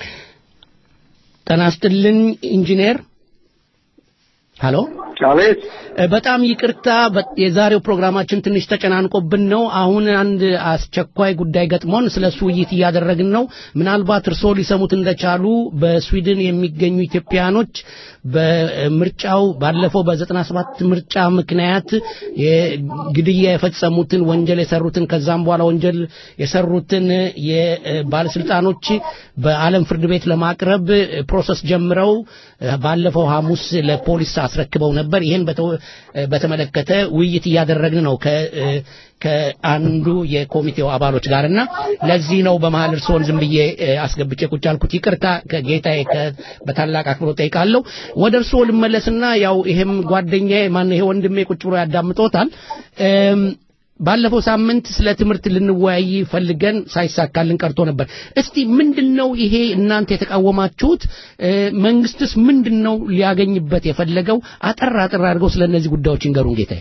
ጤና ይስጥልኝ ኢንጂነር። ሀሎ አቤት። በጣም ይቅርታ በ- የዛሬው ፕሮግራማችን ትንሽ ተጨናንቆብን ነው። አሁን አንድ አስቸኳይ ጉዳይ ገጥሞን ስለ እሱ ውይይት እያደረግን ነው። ምናልባት እርስዎ ሊሰሙት እንደቻሉ በስዊድን የሚገኙ ኢትዮጵያኖች በምርጫው ባለፈው በዘጠና ሰባት ምርጫ ምክንያት የግድያ የፈጸሙትን ወንጀል የሰሩትን ከዛም በኋላ ወንጀል የሰሩትን የባለስልጣኖች በዓለም ፍርድ ቤት ለማቅረብ ፕሮሰስ ጀምረው ባለፈው ሐሙስ ለፖሊስ አስረክበው ነበር። ይህን በተ- በተመለከተ ውይይት እያደረግን ነው ከ ከአንዱ የኮሚቴው አባሎች ጋር እና ለዚህ ነው በመሀል እርስዎን ዝም ብዬ እ፣ አስገብቼ ቁጭ አልኩት። ይቅርታ ከጌታዬ ከ- በታላቅ አክብሮት ጠይቃለሁ። ወደ እርስዎ ልመለስና ያው ይሄም ጓደኛዬ ማን ይሄ ወንድሜ ቁጭ ብሎ ያዳምጦታል። እም፣ ባለፈው ሳምንት ስለ ትምህርት ልንወያይ ፈልገን ሳይሳካልን ቀርቶ ነበር። እስቲ ምንድነው ይሄ እናንተ የተቃወማችሁት? እ፣ መንግስትስ ምንድነው ሊያገኝበት የፈለገው? አጠር አጠር አድርገው ስለ እነዚህ ጉዳዮች ይንገሩን ጌታዬ።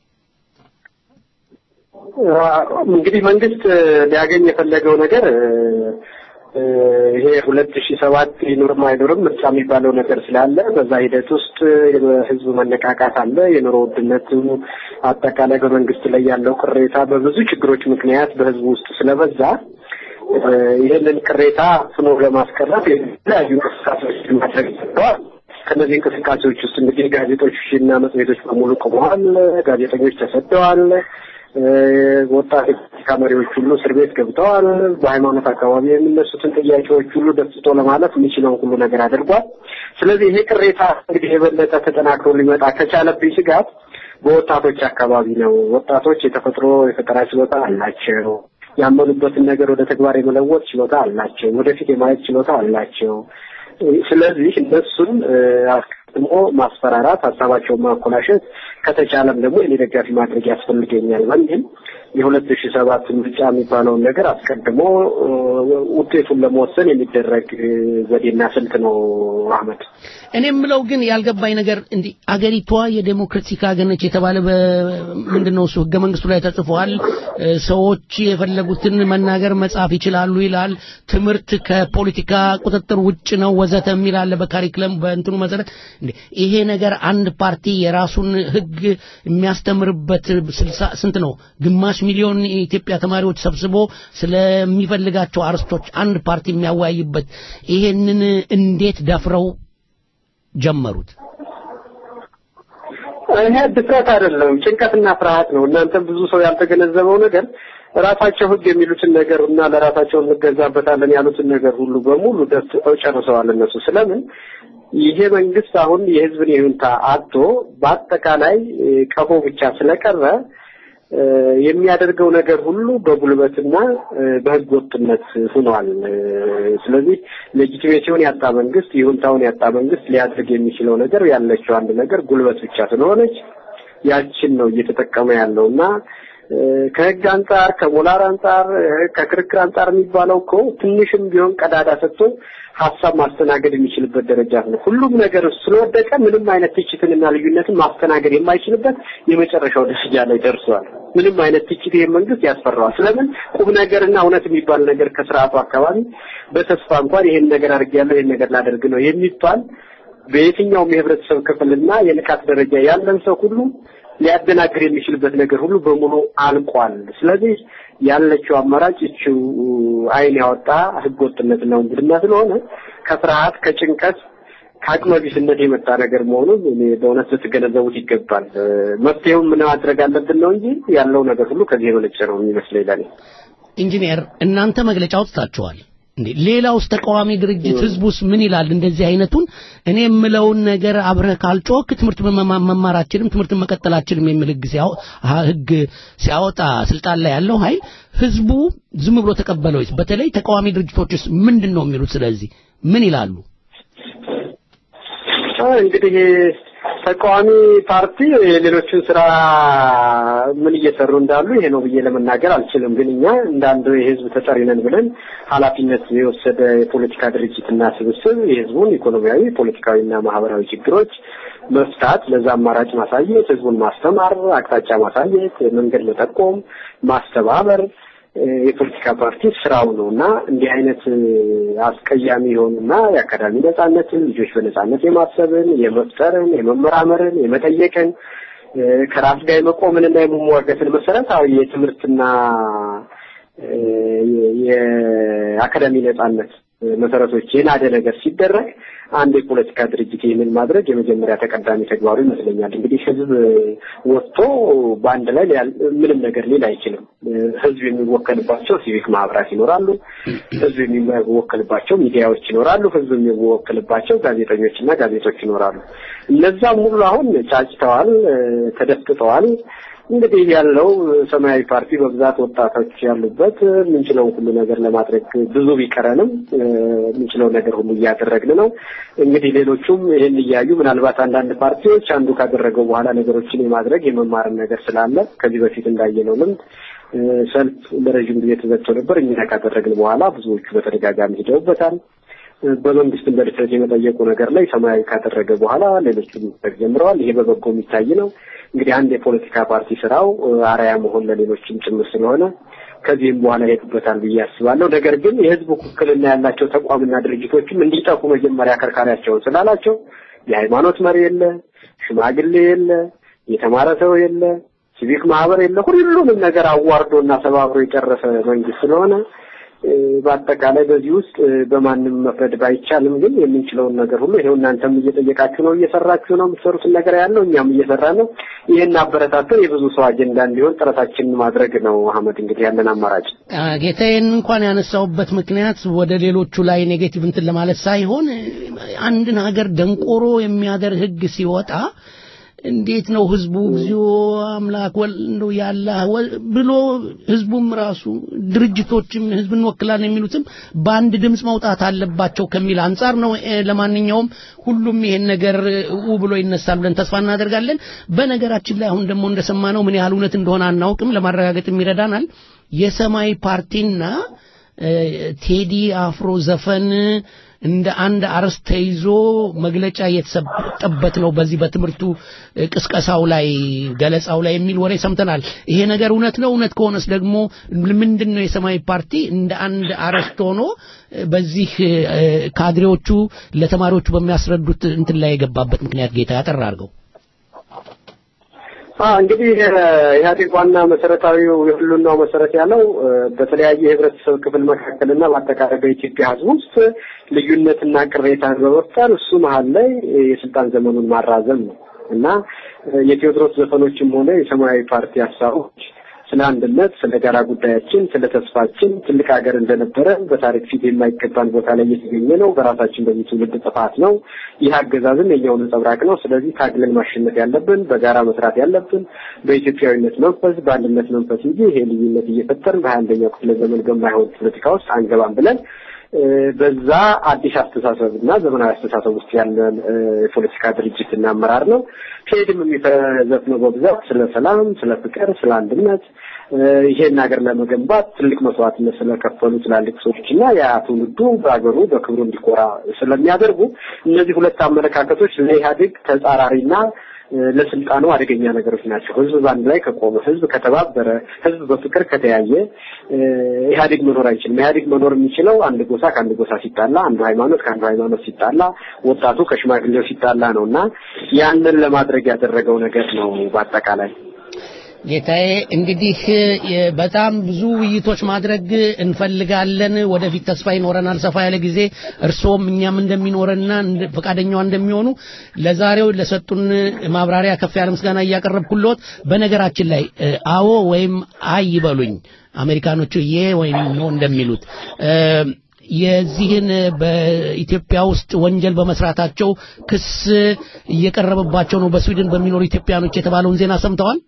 እንግዲህ መንግስት ሊያገኝ የፈለገው ነገር እ፣ ይሄ ሁለት ሺህ ሰባት ይኑርም አይኑርም ምርጫ የሚባለው ነገር ስላለ በዛ ሂደት ውስጥ የህዝብ መነቃቃት አለ። የኑሮ ውድነቱ አጠቃላይ በመንግስት ላይ ያለው ቅሬታ በብዙ ችግሮች ምክንያት በህዝቡ ውስጥ ስለበዛ እ፣ ይህንን ቅሬታ ፍኖ ለማስቀረት የተለያዩ እንቅስቃሴዎች ማድረግ ይገባል። ከነዚህ እንቅስቃሴዎች ውስጥ እንግዲህ ጋዜጦች እና መጽሔቶች በሙሉ ቆመዋል። ጋዜጠኞች ተሰደዋል። እ፣ ወጣት የፖለቲካ መሪዎች ሁሉ እስር ቤት ገብተዋል። በሃይማኖት አካባቢ የሚነሱትን ጥያቄዎች ሁሉ ደስቶ ለማለፍ የሚችለውን ሁሉ ነገር አድርጓል። ስለዚህ ይሄ ቅሬታ እንግዲህ የበለጠ ተጠናክሮ ሊመጣ ከቻለብኝ ስጋት በወጣቶች አካባቢ ነው። ወጣቶች የተፈጥሮ የፈጠራ ችሎታ አላቸው። ያመኑበትን ነገር ወደ ተግባር የመለወጥ ችሎታ አላቸው። ወደፊት የማየት ችሎታ አላቸው። ስለዚህ እነሱን እ፣ አስቀድሞ ማስፈራራት፣ ሀሳባቸውን ማኮላሸት ከተቻለም ደግሞ የኔ ደጋፊ ማድረግ ያስፈልገኛል በሚል የሁለት ሺህ ሰባት ምርጫ የሚባለውን ነገር አስቀድሞ እ፣ ውጤቱን ለመወሰን የሚደረግ እ፣ ዘዴና ስልት ነው አህመድ። እኔ የምለው ግን ያልገባኝ ነገር እንዲህ አገሪቷ የዴሞክራቲክ ሀገር ነች የተባለ በምንድነው እሱ ህገ መንግስቱ ላይ ተጽፏል። እ፣ ሰዎች የፈለጉትን መናገር መጻፍ ይችላሉ ይላል። ትምህርት ከፖለቲካ ቁጥጥር ውጭ ነው ወዘተ የሚል አለ በካሪክለም በእንትኑ መሰረት። እንዴ ይሄ ነገር አንድ ፓርቲ የራሱን ህግ የሚያስተምርበት ስልሳ ስንት ነው ግማሽ ሚሊዮን የኢትዮጵያ ተማሪዎች ሰብስቦ ስለሚፈልጋቸው አርስቶች አንድ ፓርቲ የሚያወያይበት ይሄንን እንዴት ደፍረው ጀመሩት? ይሄ ድፍረት አይደለም፣ ጭንቀትና ፍርሃት ነው። እናንተም ብዙ ሰው ያልተገነዘበው ነገር ራሳቸው ህግ የሚሉትን ነገር እና ለራሳቸው እንገዛበታለን ያሉትን ነገር ሁሉ በሙሉ ደፍተው ጨርሰዋል እነሱ። ስለምን ይሄ መንግስት አሁን የህዝብን ይሁንታ አጥቶ በአጠቃላይ እ፣ ቀፎ ብቻ ስለቀረ እ፣ የሚያደርገው ነገር ሁሉ በጉልበትና እ፣ በህገ ወጥነት ሆኗል። እ፣ ስለዚህ ሌጂቲሜሲውን ያጣ መንግስት፣ ይሁንታውን ያጣ መንግስት ሊያደርግ የሚችለው ነገር ያለችው አንድ ነገር ጉልበት ብቻ ስለሆነች ያችን ነው እየተጠቀመ ያለው እና እ፣ ከህግ አንጻር ከሞራል አንጻር እ፣ ከክርክር አንጻር የሚባለው እኮ ትንሽም ቢሆን ቀዳዳ ሰጥቶ ሀሳብ ማስተናገድ የሚችልበት ደረጃ ነው። ሁሉም ነገር ስለወደቀ ምንም አይነት ትችትንና ልዩነትን ማስተናገድ የማይችልበት የመጨረሻው ደረጃ ላይ ደርሷል። ምንም አይነት ትችት ይሄ መንግስት ያስፈራዋል። ስለምን ቁም ነገርና እውነት የሚባል ነገር ከስርዓቱ አካባቢ በተስፋ እንኳን ይሄን ነገር አድርጌያለሁ ይሄን ነገር ላደርግ ነው የሚባል በየትኛውም የህብረተሰብ ክፍልና የንቃት ደረጃ ያለን ሰው ሁሉ ሊያደናግር የሚችልበት ነገር ሁሉ በሙሉ አልቋል። ስለዚህ ያለችው አማራጭ እቺው አይን ያወጣ ህገወጥነትና ውንብድና ስለሆነ ከፍርሃት ከጭንቀት ከአቅመ ቢስነት የመጣ ነገር መሆኑን እኔ በእውነት ልትገነዘቡት ይገባል። መፍትሄውን ምን ማድረግ አለብን ነው እንጂ ያለው ነገር ሁሉ ከዚህ የመነጨ ነው የሚመስለኝ ለኔ። ኢንጂነር እናንተ መግለጫ አውጥታችኋል እንዴ? ሌላውስ ተቃዋሚ ድርጅት ህዝቡስ ምን ይላል? እንደዚህ አይነቱን እኔ የምለውን ነገር አብረህ ካልጮክ ትምህርት መማራችንም ትምህርት መቀጠላችንም የሚል ህግ ህግ ሲያወጣ ስልጣን ላይ ያለው ኃይል ህዝቡ ዝም ብሎ ተቀበለው? በተለይ ተቃዋሚ ድርጅቶችስ ምንድን ነው የሚሉት? ስለዚህ ምን ይላሉ? እንግዲህ ተቃዋሚ ፓርቲ የሌሎችን ስራ ምን እየሰሩ እንዳሉ ይሄ ነው ብዬ ለመናገር አልችልም። ግን እኛ እንዳንዱ የህዝብ ተጠሪ ነን ብለን ኃላፊነት የወሰደ የፖለቲካ ድርጅትና ስብስብ የህዝቡን ኢኮኖሚያዊ፣ ፖለቲካዊና ማህበራዊ ችግሮች መፍታት፣ ለዛ አማራጭ ማሳየት፣ ህዝቡን ማስተማር፣ አቅጣጫ ማሳየት፣ መንገድ መጠቆም፣ ማስተባበር የፖለቲካ ፓርቲ ስራው ነው እና እንዲህ አይነት አስቀያሚ የሆኑና የአካዳሚ ነጻነትን ልጆች በነጻነት የማሰብን የመፍጠርን የመመራመርን የመጠየቅን ከራስ ጋር የመቆምንና የመሟገትን መሰረታዊ የትምህርትና የአካዳሚ ነጻነት መሰረቶች የናደ ነገር ሲደረግ አንድ የፖለቲካ ድርጅት ይህንን ማድረግ የመጀመሪያ ተቀዳሚ ተግባሩ ይመስለኛል። እንግዲህ ህዝብ ወጥቶ በአንድ ላይ ምንም ነገር ሊል አይችልም። ህዝብ የሚወከልባቸው ሲቪክ ማህበራት ይኖራሉ። ህዝብ የሚወከልባቸው ሚዲያዎች ይኖራሉ። ህዝብ የሚወከልባቸው ጋዜጠኞችና ጋዜጦች ይኖራሉ። እነዛም ሁሉ አሁን ጫጭተዋል፣ ተደፍጥጠዋል። እንግዲህ ያለው ሰማያዊ ፓርቲ በብዛት ወጣቶች ያሉበት የምንችለውን ሁሉ ነገር ለማድረግ ብዙ ቢቀረንም የምንችለው ነገር ሁሉ እያደረግን ነው። እንግዲህ ሌሎቹም ይህን እያዩ ምናልባት አንዳንድ ፓርቲዎች አንዱ ካደረገው በኋላ ነገሮችን የማድረግ የመማርን ነገር ስላለ ከዚህ በፊት እንዳየነው ልምድ ሰልፍ ለረዥም ጊዜ ተዘግቶ ነበር። እኛ ካደረግን በኋላ ብዙዎቹ በተደጋጋሚ ሂደውበታል። በመንግስት በድፍረት የመጠየቁ ነገር ላይ ሰማያዊ ካደረገ በኋላ ሌሎቹም ጀምረዋል። ይሄ በበጎ የሚታይ ነው። እንግዲህ አንድ የፖለቲካ ፓርቲ ስራው አርአያ መሆን ለሌሎችም ጭምር ስለሆነ ከዚህም በኋላ ይሄዱበታል ብዬ አስባለሁ። ነገር ግን የህዝብ ውክልና ያላቸው ተቋምና ድርጅቶችም እንዲጠፉ መጀመሪያ አከርካሪያቸውን ስላላቸው የሃይማኖት መሪ የለ፣ ሽማግሌ የለ፣ የተማረ ሰው የለ፣ ሲቪክ ማህበር የለ፣ ሁሉንም ነገር አዋርዶና ሰባብሮ የጨረሰ መንግስት ስለሆነ በአጠቃላይ በዚህ ውስጥ በማንም መፍረድ ባይቻልም ግን የምንችለውን ነገር ሁሉ ይሄው እናንተም እየጠየቃችሁ ነው፣ እየሰራችሁ ነው። የምትሰሩትን ነገር ያለው እኛም እየሰራ ነው። ይህን አበረታተን የብዙ ሰው አጀንዳ እንዲሆን ጥረታችንን ማድረግ ነው። አህመድ እንግዲህ ያለን አማራጭ ጌታዬን እንኳን ያነሳውበት ምክንያት ወደ ሌሎቹ ላይ ኔጌቲቭ እንትን ለማለት ሳይሆን አንድን ሀገር ደንቆሮ የሚያደርግ ህግ ሲወጣ እንዴት ነው ህዝቡ እግዚኦ አምላክ እንደው ያለ ብሎ ህዝቡም ራሱ ድርጅቶችም ህዝብ እንወክላለን የሚሉትም በአንድ ድምፅ መውጣት አለባቸው ከሚል አንጻር ነው። ለማንኛውም ሁሉም ይሄን ነገር ኡ ብሎ ይነሳል ብለን ተስፋ እናደርጋለን። በነገራችን ላይ አሁን ደግሞ እንደሰማነው ምን ያህል እውነት እንደሆነ አናውቅም፣ ለማረጋገጥም ይረዳናል። የሰማይ ፓርቲና ቴዲ አፍሮ ዘፈን እንደ አንድ አርዕስት ተይዞ መግለጫ እየተሰጠበት ነው። በዚህ በትምህርቱ ቅስቀሳው ላይ ገለጻው ላይ የሚል ወሬ ሰምተናል። ይሄ ነገር እውነት ነው? እውነት ከሆነስ ደግሞ ምንድን ነው የሰማያዊ ፓርቲ እንደ አንድ አርዕስት ሆኖ በዚህ ካድሬዎቹ ለተማሪዎቹ በሚያስረዱት እንትን ላይ የገባበት ምክንያት ጌታ ያጠራ አድርገው። እንግዲህ ኢህአዴግ ዋና መሰረታዊው የህልውናው መሰረት ያለው በተለያየ የህብረተሰብ ክፍል መካከልና በአጠቃላይ በኢትዮጵያ ህዝብ ውስጥ ልዩነትና ቅሬታን በመፍጠር እሱ መሀል ላይ የስልጣን ዘመኑን ማራዘም ነው እና የቴዎድሮስ ዘፈኖችም ሆነ የሰማያዊ ፓርቲ ሀሳቦች ስለ አንድነት፣ ስለ ጋራ ጉዳያችን፣ ስለ ተስፋችን ትልቅ ሀገር እንደነበረ በታሪክ ፊት የማይገባን ቦታ ላይ እየተገኘ ነው። በራሳችን በዚህ ትውልድ ጥፋት ነው። ይህ አገዛዝም የኛው ነጸብራቅ ነው። ስለዚህ ታግለን ማሸነፍ ያለብን፣ በጋራ መስራት ያለብን በኢትዮጵያዊነት መንፈስ፣ በአንድነት መንፈስ እንጂ ይሄ ልዩነት እየፈጠርን በሀያ አንደኛው ክፍለ ዘመን በማይሆን ፖለቲካ ውስጥ አንገባም ብለን በዛ አዲስ አስተሳሰብ እና ዘመናዊ አስተሳሰብ ውስጥ ያለ የፖለቲካ ድርጅትና አመራር ነው። ከሄድም የሚዘፍነው በብዛት ስለ ሰላም፣ ስለ ፍቅር፣ ስለ አንድነት ይሄን ሀገር ለመገንባት ትልቅ መስዋዕትነት ስለከፈሉ ትላልቅ ሰዎች እና ያ ትውልዱ በሀገሩ በክብሩ እንዲኮራ ስለሚያደርጉ እነዚህ ሁለት አመለካከቶች ለኢህአዴግ ተጻራሪና ለስልጣኑ አደገኛ ነገሮች ናቸው። ህዝብ በአንድ ላይ ከቆመ፣ ህዝብ ከተባበረ፣ ህዝብ በፍቅር ከተያየ ኢህአዴግ መኖር አይችልም። ኢህአዴግ መኖር የሚችለው አንድ ጎሳ ከአንድ ጎሳ ሲጣላ፣ አንዱ ሃይማኖት ከአንዱ ሃይማኖት ሲጣላ፣ ወጣቱ ከሽማግሌው ሲጣላ ነው እና ያንን ለማድረግ ያደረገው ነገር ነው በአጠቃላይ ጌታዬ እንግዲህ በጣም ብዙ ውይይቶች ማድረግ እንፈልጋለን። ወደፊት ተስፋ ይኖረናል ሰፋ ያለ ጊዜ እርስዎም እኛም እንደሚኖረና ፈቃደኛዋ እንደሚሆኑ ለዛሬው ለሰጡን ማብራሪያ ከፍ ያለ ምስጋና እያቀረብኩልዎት፣ በነገራችን ላይ አዎ ወይም አይ ይበሉኝ አሜሪካኖቹ ዬ ወይም ኖ እንደሚሉት የዚህን በኢትዮጵያ ውስጥ ወንጀል በመስራታቸው ክስ እየቀረበባቸው ነው በስዊድን በሚኖሩ ኢትዮጵያኖች የተባለውን ዜና ሰምተዋል?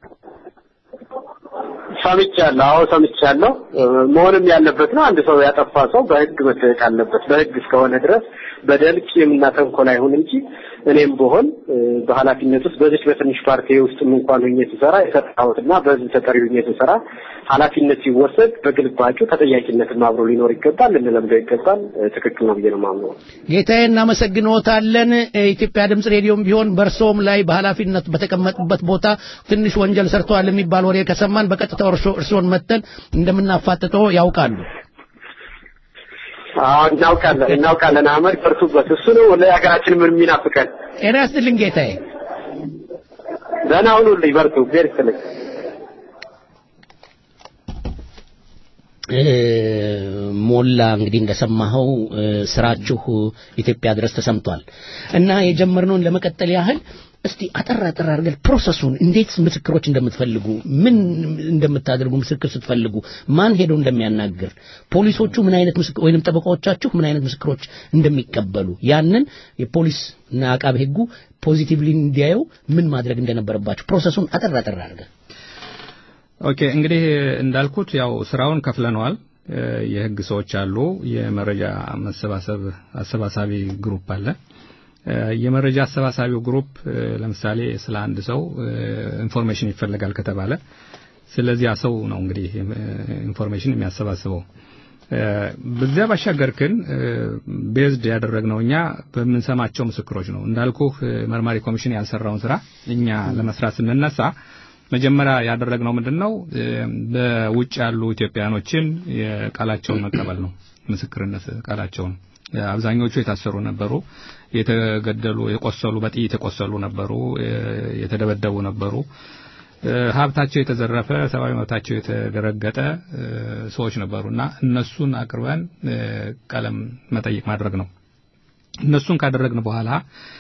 ሰምቻለሁ። አዎ ሰምቻለሁ። መሆንም ያለበት ነው። አንድ ሰው ያጠፋ ሰው በህግ መጠየቅ አለበት። በህግ እስከሆነ ድረስ በደል ቂምና ተንኮል አይሁን እንጂ እኔም ብሆን በኃላፊነት ውስጥ በዚች በትንሽ ፓርቲ ውስጥ እንኳን ሆኜ ስሰራ የሰራሁትና በህዝብ ተጠሪ ሆኜ ስሰራ ኃላፊነት ሲወሰድ በግልባጩ ተጠያቂነትም አብሮ ሊኖር ይገባል፣ ልንለምደው ይገባል። ትክክል ነው ብዬ ነው የማምነው። ጌታዬ እናመሰግንዎታለን። ኢትዮጵያ ድምፅ ሬዲዮም ቢሆን በእርሶም ላይ በኃላፊነት በተቀመጡበት ቦታ ትንሽ ወንጀል ሰርተዋል የሚባል ወሬ ከሰማን በቀጥታ እርሶን መተን እንደምናፋጥጠው ያውቃሉ። አዎ እናውቃለን እናውቃለን። አህመድ በርቱበት። እሱ ነው ለሀገራችን ምን የሚናፍቀን። ጤና ይስጥልኝ ጌታዬ። ደህና ሁኑልኝ። በርቱ። እግዚአብሔር ይስጥልኝ። ሞላ እንግዲህ እንደሰማኸው ስራችሁ ኢትዮጵያ ድረስ ተሰምቷል እና የጀመርነውን ለመቀጠል ያህል እስቲ አጠር አጠር አድርገን ፕሮሰሱን እንዴት ምስክሮች እንደምትፈልጉ ምን እንደምታደርጉ ምስክር ስትፈልጉ ማን ሄዶ እንደሚያናግር ፖሊሶቹ ምን አይነት ምስክር ወይንም ጠበቃዎቻችሁ ምን አይነት ምስክሮች እንደሚቀበሉ ያንን የፖሊስ እና አቃቤ ሕጉ ፖዚቲቭሊ እንዲያየው ምን ማድረግ እንደነበረባቸው ፕሮሰሱን አጠር አጠር አድርገን ኦኬ እንግዲህ እንዳልኩት ያው ስራውን ከፍለነዋል። የህግ ሰዎች አሉ። የመረጃ መሰባሰብ አሰባሳቢ ግሩፕ አለ። የመረጃ አሰባሳቢው ግሩፕ ለምሳሌ ስለ አንድ ሰው ኢንፎርሜሽን ይፈልጋል ከተባለ ስለዚያ ሰው ነው እንግዲህ ኢንፎርሜሽን የሚያሰባስበው። በዚያ ባሻገር ግን ቤዝድ ያደረግነው እኛ በምንሰማቸው ምስክሮች ነው። እንዳልኩህ መርማሪ ኮሚሽን ያልሰራውን ስራ እኛ ለመስራት ስንነሳ መጀመሪያ ያደረግነው ምንድነው በውጭ ያሉ ኢትዮጵያኖችን የቃላቸውን መቀበል ነው። ምስክርነት ቃላቸውን አብዛኞቹ የታሰሩ ነበሩ፣ የተገደሉ፣ የቆሰሉ፣ በጥይት የቆሰሉ ነበሩ፣ የተደበደቡ ነበሩ። ሀብታቸው የተዘረፈ፣ ሰብአዊ መብታቸው የተረገጠ ሰዎች ነበሩና እነሱን አቅርበን ቀለም መጠይቅ ማድረግ ነው። እነሱን ካደረግን በኋላ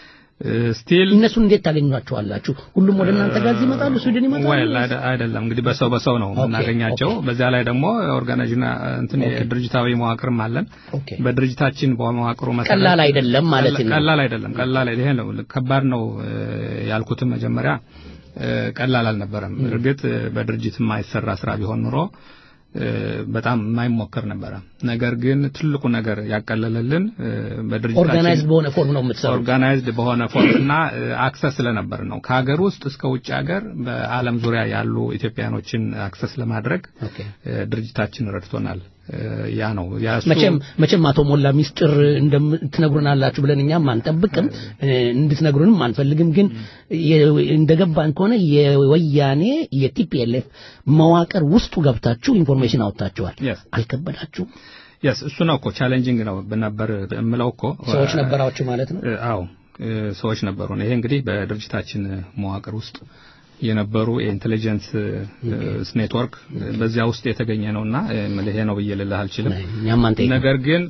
ስቲል እነሱን እንዴት ታገኟቸዋላችሁ? ሁሉም ወደ እናንተ ጋር ይመጣሉ? ስዊድን ይመጣሉ? ወይ አይደለም እንግዲህ በሰው በሰው ነው የምናገኛቸው። በዚያ ላይ ደግሞ ኦርጋናይዝና እንትን የድርጅታዊ መዋቅርም አለን። በድርጅታችን በመዋቅሩ መሰረት ቀላል አይደለም ማለት ነው። ቀላል አይደለም። ቀላል ይሄ ነው ከባድ ነው ያልኩትም መጀመሪያ ቀላል አልነበረም። እርግጥ በድርጅት የማይሰራ ስራ ቢሆን ኑሮ በጣም የማይሞከር ነበረ። ነገር ግን ትልቁ ነገር ያቀለለልን በድርጅታችን ኦርጋናይዝድ በሆነ ፎርም ነው የምትሰሩት። ኦርጋናይዝድ በሆነ ፎርም እና አክሰስ ስለነበር ነው። ከሀገር ውስጥ እስከ ውጭ ሀገር በዓለም ዙሪያ ያሉ ኢትዮጵያኖችን አክሰስ ለማድረግ ድርጅታችን ረድቶናል። ያ ነው መቼም መቼም አቶ ሞላ ሚስጥር እንደምትነግሩናላችሁ ብለን እኛም አንጠብቅም፣ እንድትነግሩንም አንፈልግም። ግን እንደገባን ከሆነ የወያኔ የቲፒኤልኤፍ መዋቅር ውስጡ ገብታችሁ ኢንፎርሜሽን አውጥታችኋል። አልከበዳችሁም? የስ እሱ ነው እኮ ቻሌንጂንግ ነው ነበር የምለው እኮ ሰዎች ነበራችሁ ማለት ነው። አዎ ሰዎች ነበሩ። ይሄ እንግዲህ በድርጅታችን መዋቅር ውስጥ የነበሩ የኢንቴሊጀንስ ኔትወርክ በዚያ ውስጥ የተገኘ ነውና ይሄ ነው ብዬ ልልህ አልችልም። ነገር ግን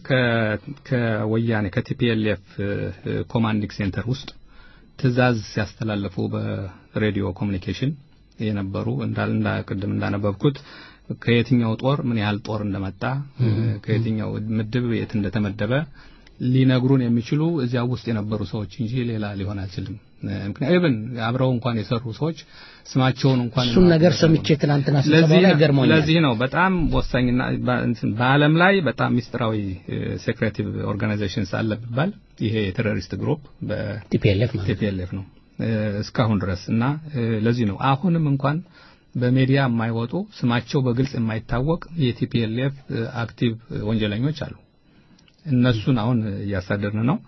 ከወያኔ ከቲፒኤልኤፍ ኮማንዲንግ ሴንተር ውስጥ ትዕዛዝ ሲያስተላልፉ በሬዲዮ ኮሚኒኬሽን የነበሩ እንዳል ቅድም እንዳነበብኩት ከየትኛው ጦር ምን ያህል ጦር እንደመጣ ከየትኛው ምድብ የት እንደተመደበ ሊነግሩን የሚችሉ እዚያ ውስጥ የነበሩ ሰዎች እንጂ ሌላ ሊሆን አይችልም። ምክንያቱም ኢቭን አብረው እንኳን የሰሩ ሰዎች ስማቸውን እንኳን እሱን ነገር ሰምቼ ትናንትና ስብሰባ ላይ ገርሞኛል። ለዚህ ነው በጣም ወሳኝና በዓለም ላይ በጣም ሚስጥራዊ ሴክሬቲቭ ኦርጋናይዜሽንስ አለ ቢባል ይሄ የቴሮሪስት ግሩፕ በቲፒኤልኤፍ ቲፒኤልኤፍ ነው እስካሁን ድረስ እና ለዚህ ነው አሁንም እንኳን በሜዲያ የማይወጡ ስማቸው በግልጽ የማይታወቅ የቲፒኤልኤፍ አክቲቭ ወንጀለኞች አሉ። እነሱን አሁን እያሳደርን ነው።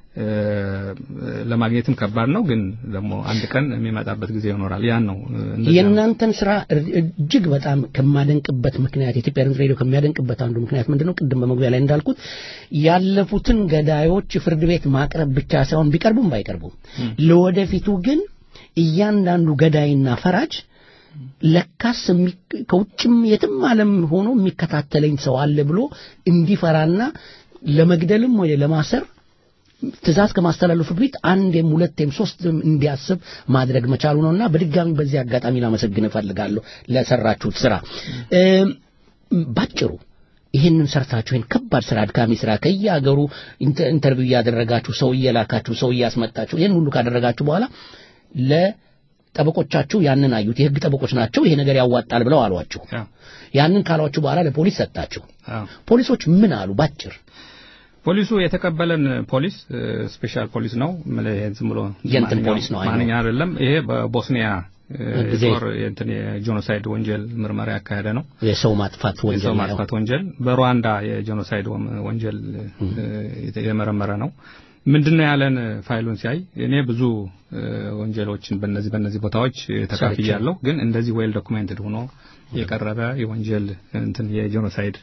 ለማግኘትም ከባድ ነው፣ ግን ደግሞ አንድ ቀን የሚመጣበት ጊዜ ይኖራል። ያን ነው የእናንተን ስራ እጅግ በጣም ከማደንቅበት ምክንያት የኢትዮጵያ ድምፅ ሬዲዮ ከሚያደንቅበት አንዱ ምክንያት ምንድነው? ቅድም በመግቢያ ላይ እንዳልኩት ያለፉትን ገዳዮች ፍርድ ቤት ማቅረብ ብቻ ሳይሆን ቢቀርቡም ባይቀርቡም ለወደፊቱ ግን እያንዳንዱ ገዳይና ፈራጅ ለካስ ከውጭም የትም ዓለም ሆኖ የሚከታተለኝ ሰው አለ ብሎ እንዲፈራና ለመግደልም ወይ ለማሰር ትእዛዝ ከማስተላለፉ በፊት አንዴም ሁለቴም ሶስትም እንዲያስብ ማድረግ መቻሉ ነውና በድጋሚ በዚህ አጋጣሚ ላመሰግን እፈልጋለሁ ለሰራችሁት ስራ። ባጭሩ ይህንን ሰርታችሁ ይህን ከባድ ስራ አድካሚ ስራ ከየሀገሩ ኢንተርቪው እያደረጋችሁ ሰው እየላካችሁ ሰው እያስመጣችሁ ይህን ሁሉ ካደረጋችሁ በኋላ ለጠበቆቻችሁ ያንን አዩት። የህግ ጠበቆች ናቸው። ይሄ ነገር ያዋጣል ብለው አሏችሁ። ያንን ካሏችሁ በኋላ ለፖሊስ ሰጣችሁ። ፖሊሶች ምን አሉ? ባጭር ፖሊሱ የተቀበለን ፖሊስ ስፔሻል ፖሊስ ነው። ዝም ብሎ የእንትን ፖሊስ ነው ማንኛ አይደለም። ይሄ በቦስኒያ ጦር እንትን የጄኖሳይድ ወንጀል ምርመራ ያካሄደ ነው። የሰው ማጥፋት ወንጀል የሰው ማጥፋት ወንጀል በሩዋንዳ የጄኖሳይድ ወንጀል የመረመረ ነው። ምንድነው ያለን ፋይሉን ሲያይ እኔ ብዙ ወንጀሎችን በነዚህ በነዚህ ቦታዎች ተካፍያለሁ፣ ግን እንደዚህ ዌል ዶኩሜንትድ ሆኖ የቀረበ የወንጀል እንትን የጄኖሳይድ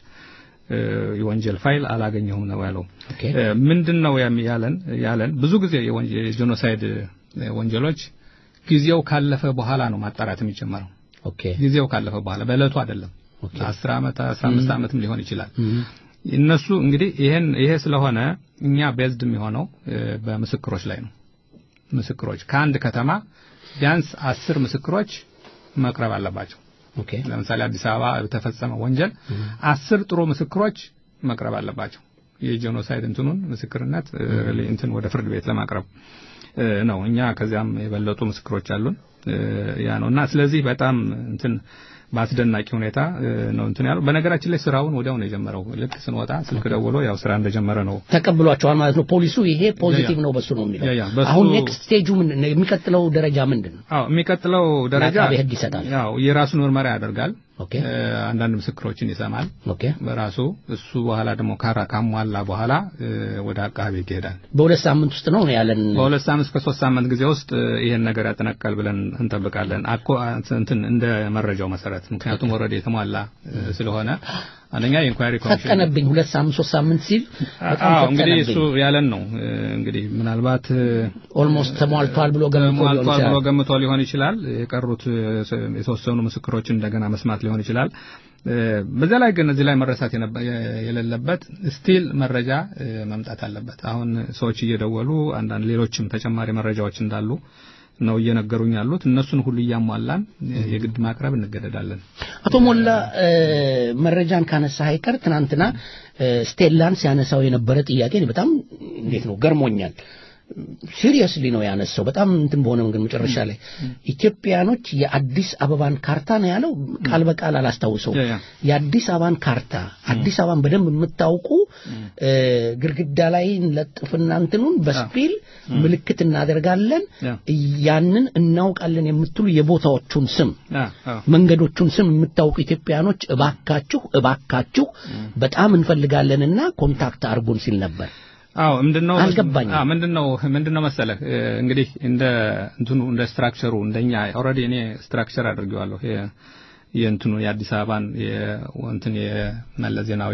የወንጀል ፋይል አላገኘሁም ነው ያለው። ምንድነው ያለን ያለን ብዙ ጊዜ የጄኖሳይድ ወንጀሎች ጊዜው ካለፈ በኋላ ነው ማጣራት የሚጀመረው። ኦኬ ጊዜው ካለፈ በኋላ በእለቱ አይደለም። 10 ዓመት 15 ዓመትም ሊሆን ይችላል። እነሱ እንግዲህ ይሄን ይሄ ስለሆነ እኛ ቤዝድ የሚሆነው በምስክሮች ላይ ነው። ምስክሮች ከአንድ ከተማ ቢያንስ አስር ምስክሮች መቅረብ አለባቸው። ኦኬ ለምሳሌ አዲስ አበባ በተፈጸመ ወንጀል አስር ጥሩ ምስክሮች መቅረብ አለባቸው። የጄኖሳይድ እንትኑን ምስክርነት እንትን ወደ ፍርድ ቤት ለማቅረብ ነው። እኛ ከዚያም የበለጡ ምስክሮች አሉን። ያ ነው እና ስለዚህ በጣም እንትን በአስደናቂ ሁኔታ ነው እንትን ያለው። በነገራችን ላይ ስራውን ወዲያው ነው የጀመረው። ልክ ስንወጣ ስልክ ደውሎ ያው ስራ እንደጀመረ ነው ተቀብሏቸዋል ማለት ነው። ፖሊሱ ይሄ ፖዚቲቭ ነው በሱ ነው የሚለው። አሁን ኔክስት ስቴጁ ምንድን ነው? የሚቀጥለው ደረጃ ምንድን ነው? አዎ የሚቀጥለው ደረጃ ለአቃቤ ሕግ ይሰጣል። ያው የራሱን ምርመራ ያደርጋል። ኦኬ አንዳንድ ምስክሮችን ይሰማል ኦኬ። በራሱ እሱ በኋላ ደግሞ ካራ ካሟላ በኋላ ወደ አቃቤ ሕግ ይሄዳል። በሁለት ሳምንት ውስጥ ነው ያለን። በሁለት ሳምንት እስከ ሶስት ሳምንት ጊዜ ውስጥ ይሄን ነገር ያጠናቅቃል ብለን እንጠብቃለን። አኮ እንትን እንደ መረጃው መሰረት ምክንያቱም ወረደ የተሟላ ስለሆነ አንደኛ የኢንኳይሪ ኮሚሽን ፈጠነብኝ። ሁለት ሳምንት ሶስት ሳምንት ሲል በጣም አዎ እንግዲህ እሱ ፈጠነብኝ። ያለን ነው እንግዲህ ምናልባት ኦልሞስት ተሟልቷል ብሎ ገምቶ ሊሆን ተሟልቷል ብሎ ይችላል። ገምቶ ሊሆን ይችላል። የቀሩት የተወሰኑ ምስክሮችን እንደገና መስማት ሊሆን ይችላል። በዛ ላይ ግን እዚህ ላይ መረሳት የነበ- የሌለበት ስቲል መረጃ መምጣት አለበት። አሁን ሰዎች እየደወሉ አንዳንድ ሌሎችም ተጨማሪ መረጃዎች እንዳሉ ነው እየነገሩኝ ያሉት። እነሱን ሁሉ እያሟላን የግድ ማቅረብ እንገደዳለን። አቶ ሞላ መረጃን ካነሳ አይቀር ትናንትና ስቴላን ሲያነሳው የነበረ ጥያቄ እኔ በጣም እንዴት ነው ገርሞኛል። ሲሪየስሊ ነው ያነሳው። በጣም እንትን በሆነ መንገድ መጨረሻ ላይ ኢትዮጵያኖች የአዲስ አበባን ካርታ ነው ያለው። ቃል በቃል አላስታውሰው። ያ ያ የአዲስ አበባን ካርታ አዲስ አበባን በደንብ የምታውቁ እ፣ ግድግዳ ላይ ለጥፍና እንትኑን በስፒል ምልክት እናደርጋለን ያ ያንን እናውቃለን የምትሉ የቦታዎቹን ስም ያ አዎ መንገዶቹን ስም የምታውቁ ኢትዮጵያኖች እባካችሁ እባካችሁ በጣም እንፈልጋለንና ኮንታክት አድርጉን ሲል ነበር። አዎ ምንድነው አልገባኝም። አዎ ምንድነው ምንድነው መሰለህ እ፣ እንግዲህ እንደ እንትኑ እንደ ስትራክቸሩ እንደኛ ኦልሬዲ እኔ ስትራክቸር አድርጌዋለሁ የ- የእንትኑ የአዲስ አበባን የእንትን የመለስ ዜናዊ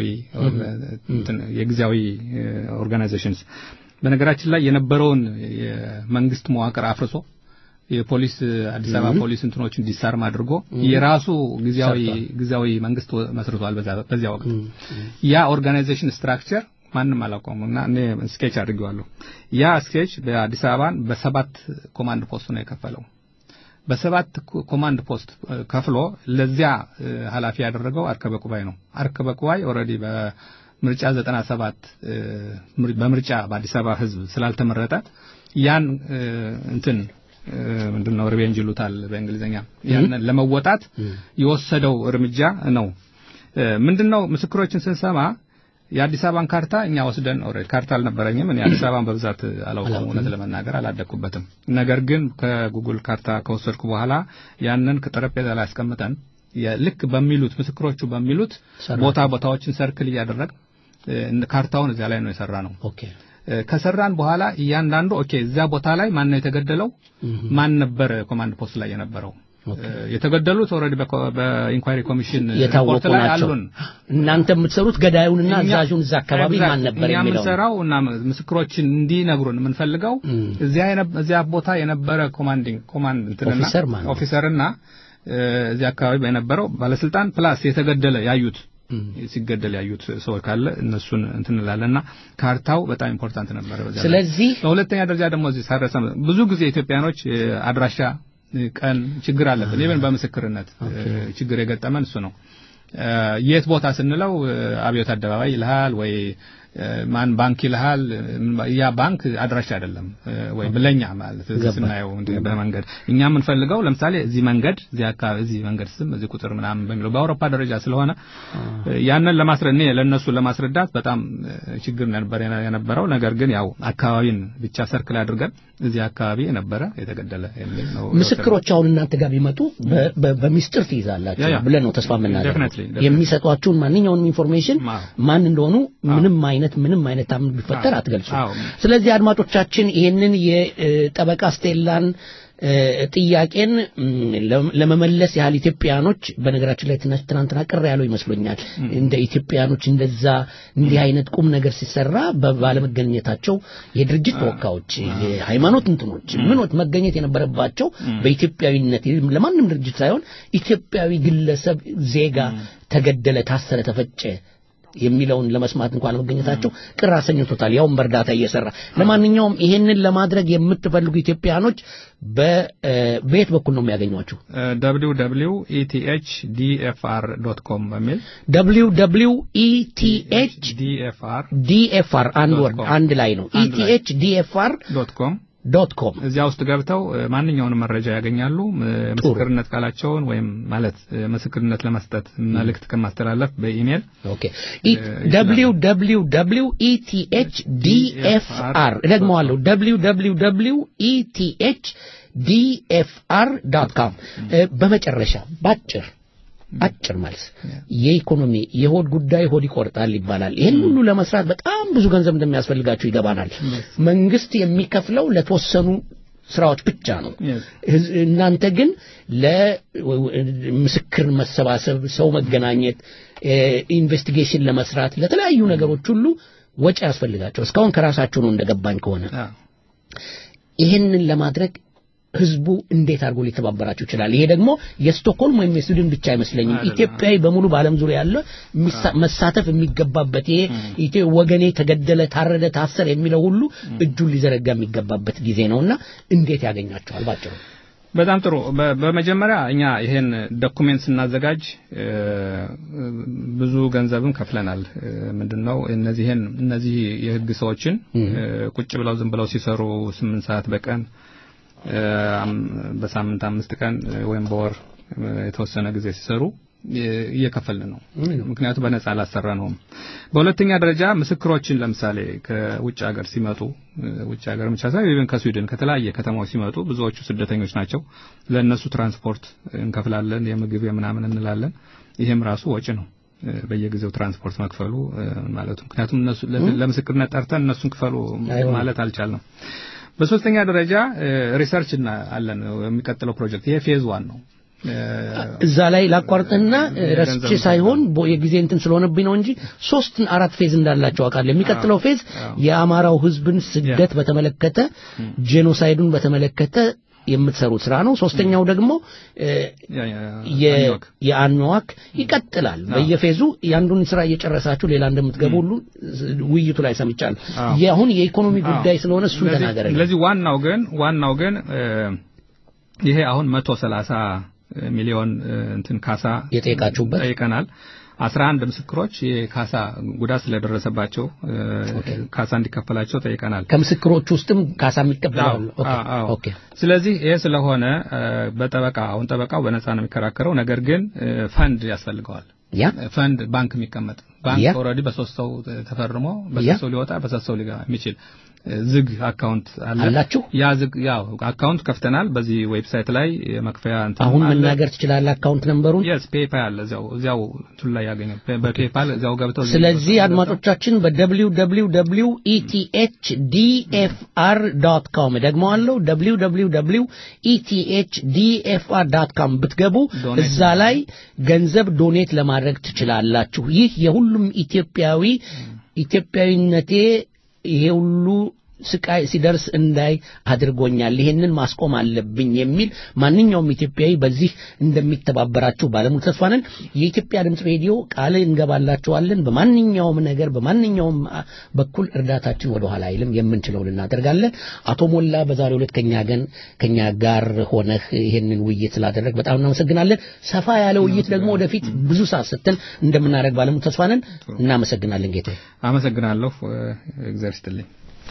እንትን የጊዜያዊ ኦርጋናይዜሽንስ በነገራችን ላይ የነበረውን የመንግስት መዋቅር አፍርሶ የፖሊስ አዲስ አበባ ፖሊስ እንትኖችን ዲሳርም አድርጎ የራሱ ጊዜያዊ ጊዜያዊ መንግስት መስርቷል በዛ በዚያ ወቅት ያ ኦርጋናይዜሽን ስትራክቸር ማንም አላውቀውም እና እኔ ስኬች አድርጌዋለሁ። ያ ስኬች በአዲስ አበባን በሰባት ኮማንድ ፖስት ነው የከፈለው። በሰባት ኮ- ኮማንድ ፖስት እ፣ ከፍሎ ለዚያ እ፣ ኃላፊ ያደረገው አርከበ ቁባይ ነው። አርከበ ቁባይ ኦልሬዲ በምርጫ 97 እ፣ ምር- በምርጫ በአዲስ አበባ ህዝብ ስላልተመረጠ ያን እ፣ እንትን እ፣ ምንድነው ሪቬንጅ ይሉታል በእንግሊዝኛ ያንን ለመወጣት የወሰደው እርምጃ ነው። እ፣ ምንድነው ምስክሮችን ስንሰማ የአዲስ አበባን ካርታ እኛ ወስደን ኦልሬዲ ካርታ አልነበረኝም። እኔ አዲስ አበባን በብዛት አላውቀውም፣ እውነት ለመናገር አላደኩበትም። ነገር ግን ከጉግል ካርታ ከወሰድኩ በኋላ ያንን ከጠረጴዛ ላይ አስቀምጠን ልክ በሚሉት ምስክሮቹ በሚሉት ቦታ ቦታዎችን ሰርክል እያደረግ ካርታውን እዚያ ላይ ነው የሰራ ነው። ኦኬ ከሰራን በኋላ እያንዳንዱ ኦኬ እዚያ ቦታ ላይ ማን ነው የተገደለው፣ ማን ነበር ኮማንድ ፖስት ላይ የነበረው የተገደሉት ኦልሬዲ በኢንኳይሪ ኮሚሽን የታወቁ ናቸው። እናንተ የምትሰሩት ገዳዩንና አዛዡን እዛ አካባቢ ማን ነበር እኛ የሚለው የምንሰራው እና ምስክሮችን እንዲነግሩን የምንፈልገው እዚያ እዚያ ቦታ የነበረ ኮማንዲንግ ኮማንድ እንትንና ኦፊሰር ማለት ነው። ኦፊሰርና እዚያ አካባቢ የነበረው ባለስልጣን ፕላስ የተገደለ ያዩት ሲገደል ያዩት ሰው ካለ እነሱን እንትን እንላለንና ካርታው በጣም ኢምፖርታንት ነበረ። በዚያ ላይ። ስለዚህ በሁለተኛ ደረጃ ደግሞ እዚህ ሳረሰ ብዙ ጊዜ ኢትዮጵያኖች አድራሻ ቀን ችግር አለብን። ኢቨን በምስክርነት ችግር የገጠመን እሱ ነው። የት ቦታ ስንለው አብዮት አደባባይ ይልሃል ወይ ማን ባንክ ይልሃል። ያ ባንክ አድራሻ አይደለም ወይ ብለኛ ማለት እዚህ ስናየው እንደ በመንገድ እኛ የምንፈልገው ለምሳሌ እዚህ መንገድ እዚህ አካባቢ እዚህ መንገድ ስም እዚህ ቁጥር ምናምን በሚለው በአውሮፓ ደረጃ ስለሆነ ያንን ለማስረ እኔ ለነሱ ለማስረዳት በጣም ችግር ነበር የነበረው። ነገር ግን ያው አካባቢን ብቻ ሰርክል አድርገን እዚህ አካባቢ የነበረ የተገደለ የሚል ነው። ምስክሮች አሁን እናንተ ጋር ቢመጡ በሚስጥር ትይዛላችሁ ብለን ነው ተስፋ የምናደርገው። የሚሰጧችሁን ማንኛውንም ኢንፎርሜሽን ማን እንደሆኑ ምንም አይነት ምንም አይነት ታምን ቢፈጠር አትገልጹ። ስለዚህ አድማጮቻችን ይሄንን የጠበቃ ስቴላን ጥያቄን ለመመለስ ያህል ኢትዮጵያኖች በነገራችን ላይ ትናንትና ቅር ያለው ይመስሎኛል። እንደ ኢትዮጵያኖች እንደዛ እንዲህ አይነት ቁም ነገር ሲሰራ ባለመገኘታቸው የድርጅት ተወካዮች፣ የሃይማኖት እንትኖች ምኖት መገኘት የነበረባቸው በኢትዮጵያዊነት ለማንም ድርጅት ሳይሆን ኢትዮጵያዊ ግለሰብ ዜጋ ተገደለ፣ ታሰረ፣ ተፈጨ የሚለውን ለመስማት እንኳን ለመገኘታቸው ቅር አሰኝቶታል። ያውም በእርዳታ እየሰራ ለማንኛውም ይሄንን ለማድረግ የምትፈልጉ ኢትዮጵያኖች በየት በኩል ነው የሚያገኟችሁ? ደብሊው ደብሊው ኢቲኤች ዲኤፍአር ዶት ኮም በሚል ደብሊው ደብሊው ኢቲኤች ዲኤፍአር ዲኤፍአር አንድ ወርድ አንድ ላይ ነው። ኢቲኤች ዲኤፍአር ዶት ኮም ዶት ኮም እዚያ ውስጥ ገብተው ማንኛውንም መረጃ ያገኛሉ። ምስክርነት ቃላቸውን ወይም ማለት ምስክርነት ለመስጠት መልእክት ከማስተላለፍ በኢሜል ኦኬ ደብሊው ደብሊው ደብሊው ኢቲኤች ዲኤፍአር እደግመዋለሁ ደብሊው ደብሊው ደብሊው ኢቲኤች ዲኤፍአር ዶት ኮም በመጨረሻ ባጭር አጭር መልስ የኢኮኖሚ የሆድ ጉዳይ ሆድ ይቆርጣል ይባላል። ይህን ሁሉ ለመስራት በጣም ብዙ ገንዘብ እንደሚያስፈልጋቸው ይገባናል። መንግስት የሚከፍለው ለተወሰኑ ስራዎች ብቻ ነው። እናንተ ግን ለምስክር መሰባሰብ፣ ሰው መገናኘት፣ ኢንቨስቲጌሽን ለመስራት ለተለያዩ ነገሮች ሁሉ ወጪ ያስፈልጋቸው እስካሁን ከራሳቸው ነው እንደገባኝ ከሆነ ይህንን ለማድረግ ህዝቡ እንዴት አድርጎ ሊተባበራችሁ ይችላል? ይሄ ደግሞ የስቶክሆልም ወይም የስዊድን ብቻ አይመስለኝም። ኢትዮጵያዊ በሙሉ በዓለም ዙሪያ ያለ መሳተፍ የሚገባበት ይሄ ወገኔ ተገደለ፣ ታረደ፣ ታሰር የሚለው ሁሉ እጁን ሊዘረጋ የሚገባበት ጊዜ ነውና እንዴት ያገኛቸዋል? ባጭሩ በጣም ጥሩ። በመጀመሪያ እኛ ይሄን ዶኩሜንት ስናዘጋጅ ብዙ ገንዘብም ከፍለናል። ምንድነው እነዚህን እነዚህ የህግ ሰዎችን ቁጭ ብለው ዝም ብለው ሲሰሩ ስምንት ሰዓት በቀን በሳምንት አምስት ቀን ወይም በወር የተወሰነ ጊዜ ሲሰሩ እየከፈልን ነው። ምክንያቱም በነጻ አላሰራ ነውም። በሁለተኛ ደረጃ ምስክሮችን ለምሳሌ ከውጭ ሀገር ሲመጡ ውጭ ሀገር ብቻ ሳይሆን ኢቨን ከስዊድን ከተለያየ ከተማዎች ሲመጡ ብዙዎቹ ስደተኞች ናቸው። ለእነሱ ትራንስፖርት እንከፍላለን፣ የምግብ የምናምን እንላለን። ይሄም ራሱ ወጪ ነው። በየጊዜው ትራንስፖርት መክፈሉ ማለቱ ምክንያቱም እነሱ ለምስክርነት ጠርተን እነሱን ክፈሉ ማለት አልቻልንም። በሶስተኛ ደረጃ ሪሰርች እና አለን የሚቀጥለው ፕሮጀክት ይሄ ፌዝ ዋን ነው። እዛ ላይ ላቋርጥና ረስቼ ሳይሆን የጊዜ እንትን ስለሆነብኝ ነው እንጂ ሶስት አራት ፌዝ እንዳላቸው አውቃለሁ። የሚቀጥለው ፌዝ የአማራው ህዝብን ስደት በተመለከተ ጄኖሳይዱን በተመለከተ የምትሰሩት ስራ ነው። ሶስተኛው ደግሞ የአኝዋክ ይቀጥላል። በየፌዙ የአንዱን ስራ እየጨረሳችሁ ሌላ እንደምትገቡ ሁሉ ውይይቱ ላይ ሰምቻለሁ። አሁን የኢኮኖሚ ጉዳይ ስለሆነ እሱን ተናገረ። ስለዚህ ዋናው ግን ዋናው ግን ይሄ አሁን መቶ ሰላሳ ሚሊዮን እንትን ካሳ የጠየቃችሁበት ጠይቀናል። አስራ አንድ ምስክሮች የካሳ ጉዳት ስለደረሰባቸው ካሳ እንዲከፈላቸው ጠይቀናል። ከምስክሮች ውስጥም ካሳ የሚቀበላሉ። ኦኬ። ስለዚህ ይሄ ስለሆነ በጠበቃ አሁን ጠበቃው በነፃ ነው የሚከራከረው። ነገር ግን ፈንድ ያስፈልገዋል። ያ ፈንድ ባንክ የሚቀመጥ ባንክ ያ። ኦልሬዲ በሶስት ሰው ተፈርሞ ያ። በሶስት ሰው ሊወጣ በሶስት ሰው ሊገባ የሚችል ዝግ አካውንት አለ አላችሁ? ያ ዝግ ያው አካውንት ከፍተናል በዚህ ዌብሳይት ላይ የመክፈያ እንትን አሁን አለ። መናገር ትችላለህ አካውንት ነምበሩን የስ ፔፓል አለ እዚያው እዚያው እንትን ላይ ያገኘው በፔፓል እዚያው ገብተው እዚህ ስለዚህ አድማጮቻችን በwww ኢቲኤችዲኤፍአር ዶት ኮም ደግመዋለሁ www ኢቲኤችዲኤፍአር ዶት ኮም ብትገቡ ዶኔት እዛ ላይ ገንዘብ ዶኔት ለማድረግ ትችላላችሁ። ይህ የሁሉም ኢትዮጵያዊ ኢትዮጵያዊነቴ ይሄ ሁሉ ስቃይ ሲደርስ እንዳይ አድርጎኛል። ይሄንን ማስቆም አለብኝ የሚል ማንኛውም ኢትዮጵያዊ በዚህ እንደሚተባበራችሁ ባለሙሉ ተስፋ ነን። የኢትዮጵያ ድምፅ ሬዲዮ ቃል እንገባላችኋለን። በማንኛውም ነገር በማንኛውም አ- በኩል እርዳታችን ወደ ኋላ አይልም። የምንችለውን እናደርጋለን። አቶ ሞላ በዛሬው ዕለት ከኛ ገን ከኛ ጋር ሆነህ ይሄንን ውይይት ስላደረግ በጣም እናመሰግናለን። ሰፋ ያለ ውይይት ደግሞ ወደፊት ብዙ ሰዓት ስትል እንደምናደርግ ባለሙሉ ተስፋ ነን። እናመሰግናለን ጌታ አመሰግናለሁ እግዚአብሔር ይስጥልኝ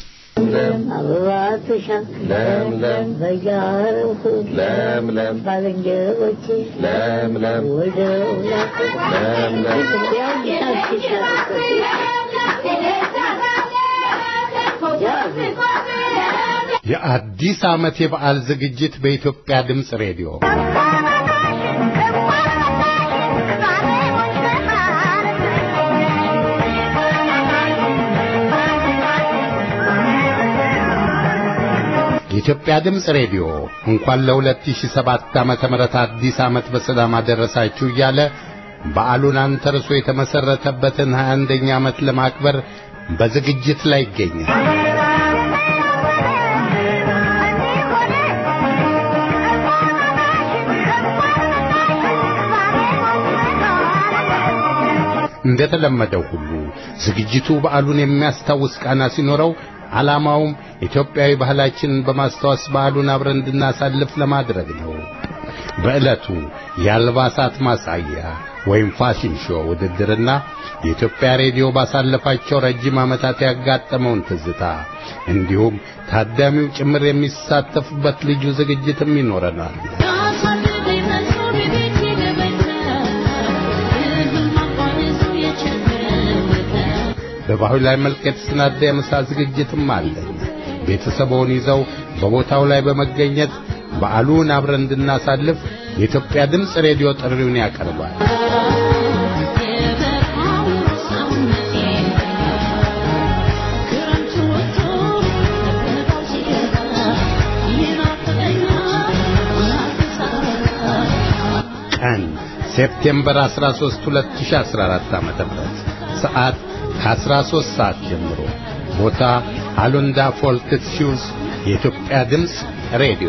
አበባትሻ ለምለም በያረፉ ለምለም ባልንጀሮቼ ለምለም ወደ ለምለም የአዲስ ዓመት የበዓል ዝግጅት በኢትዮጵያ ድምፅ ሬዲዮ የኢትዮጵያ ድምፅ ሬዲዮ እንኳን ለ2007 ዓመተ ምህረት አዲስ ዓመት በሰላም አደረሳችሁ እያለ በዓሉን አንተርሶ የተመሰረተበትን 21ኛ ዓመት ለማክበር በዝግጅት ላይ ይገኛል። እንደተለመደው ሁሉ ዝግጅቱ በዓሉን የሚያስታውስ ቃና ሲኖረው ዓላማውም ኢትዮጵያዊ ባህላችንን በማስታወስ በዓሉን አብረን እንድናሳልፍ ለማድረግ ነው። በዕለቱ የአልባሳት ማሳያ ወይም ፋሽን ሾው ውድድርና የኢትዮጵያ ሬዲዮ ባሳለፋቸው ረጅም ዓመታት ያጋጠመውን ትዝታ እንዲሁም ታዳሚው ጭምር የሚሳተፉበት ልዩ ዝግጅትም ይኖረናል። በባህላዊ መልክ የተሰናዳ የምሳ ዝግጅትም አለን። ቤተሰቦን ይዘው በቦታው ላይ በመገኘት በዓሉን አብረን እንድናሳልፍ የኢትዮጵያ ድምፅ ሬዲዮ ጥሪውን ያቀርባል። ቀን ሴፕቴምበር 13 2014 ዓ.ም ሰዓት ከ13 ሰዓት ጀምሮ ቦታ አሉንዳ ፎልክት ሺውዝ የኢትዮጵያ ድምፅ ሬዲዮ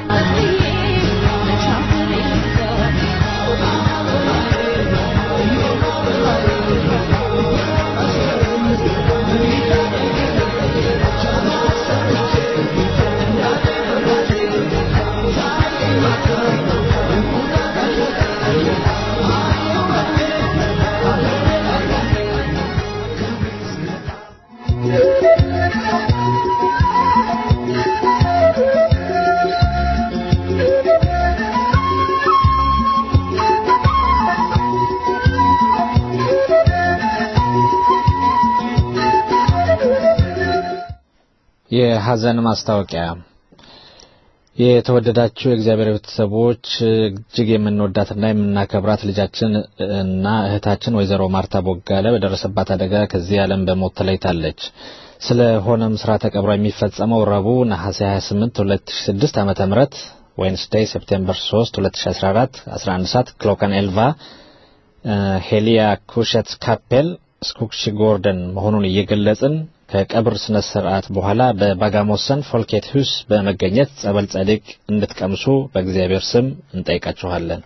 የሐዘን ማስታወቂያ የተወደዳችሁ የእግዚአብሔር ቤተሰቦች እጅግ የምንወዳትና የምናከብራት ልጃችን እና እህታችን ወይዘሮ ማርታ ቦጋለ በደረሰባት አደጋ ከዚህ ዓለም በሞት ተለይታለች። ስለሆነም ስርዓተ ቀብሯ የሚፈጸመው ረቡዕ ነሐሴ 28 2006 ዓመተ ምህረት ዌንስዴይ ሴፕቴምበር 3 2014 11 ሰዓት ክሎከን ኤልቫ ሄሊያ ኩሸት ካፔል ስኩክሺ ጎርደን መሆኑን እየገለጽን ከቀብር ስነ ስርዓት በኋላ በባጋሞሰን ፎልኬት ሁስ በመገኘት ጸበል ጸዲቅ እንድትቀምሱ በእግዚአብሔር ስም እንጠይቃችኋለን።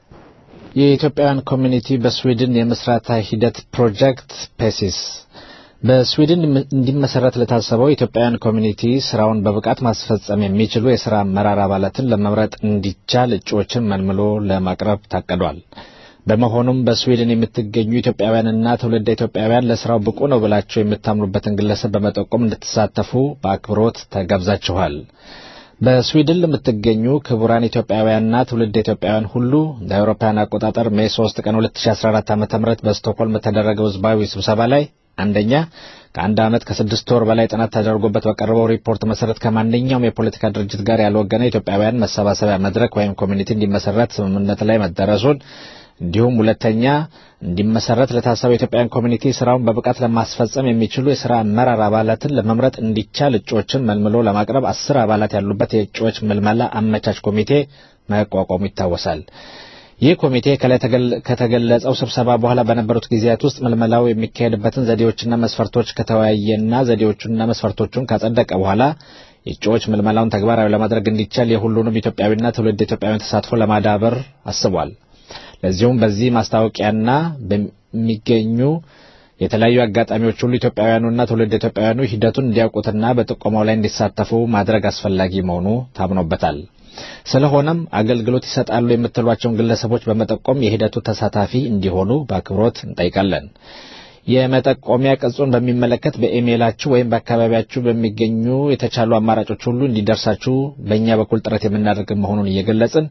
የኢትዮጵያውያን ኮሚኒቲ በስዊድን የምስረታ ሂደት ፕሮጀክት ፔሲስ በስዊድን እንዲመሰረት ለታሰበው የኢትዮጵያውያን ኮሚኒቲ ስራውን በብቃት ማስፈጸም የሚችሉ የስራ አመራር አባላትን ለመምረጥ እንዲቻል እጩዎችን መልምሎ ለማቅረብ ታቅዷል። በመሆኑም በስዊድን የምትገኙ ኢትዮጵያውያንና ትውልደ ኢትዮጵያውያን ለስራው ብቁ ነው ብላችሁ የምታምኑበትን ግለሰብ በመጠቆም እንድትሳተፉ በአክብሮት ተጋብዛችኋል። በስዊድን ለምትገኙ ክቡራን ኢትዮጵያውያንና ትውልድ ኢትዮጵያውያን ሁሉ እንደ አውሮፓውያን አቆጣጠር ሜይ 3 ቀን 2014 ዓ.ም በስቶክሆልም በተደረገው ህዝባዊ ስብሰባ ላይ አንደኛ ከአንድ ዓመት ከስድስት ወር በላይ ጥናት ተደርጎበት በቀረበው ሪፖርት መሰረት ከማንኛውም የፖለቲካ ድርጅት ጋር ያልወገነ ኢትዮጵያውያን መሰባሰቢያ መድረክ ወይም ኮሚኒቲ እንዲመሰረት ስምምነት ላይ መደረሱን እንዲሁም ሁለተኛ እንዲመሰረት ለታሰበው የኢትዮጵያውያን ኮሚኒቲ ስራውን በብቃት ለማስፈጸም የሚችሉ የስራ አመራር አባላትን ለመምረጥ እንዲቻል እጩዎችን መልምሎ ለማቅረብ አስር አባላት ያሉበት የእጩዎች ምልመላ አመቻች ኮሚቴ መቋቋሙ ይታወሳል። ይህ ኮሚቴ ከላይ ከተገለጸው ስብሰባ በኋላ በነበሩት ጊዜያት ውስጥ ምልመላው የሚካሄድበትን ዘዴዎችና መስፈርቶች ከተወያየና ዘዴዎቹንና መስፈርቶቹን ካጸደቀ በኋላ የእጩዎች ምልመላውን ተግባራዊ ለማድረግ እንዲቻል የሁሉንም ኢትዮጵያዊና ትውልድ ኢትዮጵያውያን ተሳትፎ ለማዳበር አስቧል። ለዚሁም በዚህ ማስታወቂያና በሚገኙ የተለያዩ አጋጣሚዎች ሁሉ ኢትዮጵያውያኑና ትውልድ ኢትዮጵያውያኑ ሂደቱን እንዲያውቁትና በጥቆማው ላይ እንዲሳተፉ ማድረግ አስፈላጊ መሆኑ ታምኖበታል። ስለሆነም አገልግሎት ይሰጣሉ የምትሏቸውን ግለሰቦች በመጠቆም የሂደቱ ተሳታፊ እንዲሆኑ በአክብሮት እንጠይቃለን። የመጠቆሚያ ቅጹን በሚመለከት በኢሜይላችሁ ወይም በአካባቢያችሁ በሚገኙ የተቻሉ አማራጮች ሁሉ እንዲደርሳችሁ በእኛ በኩል ጥረት የምናደርግ መሆኑን እየገለጽን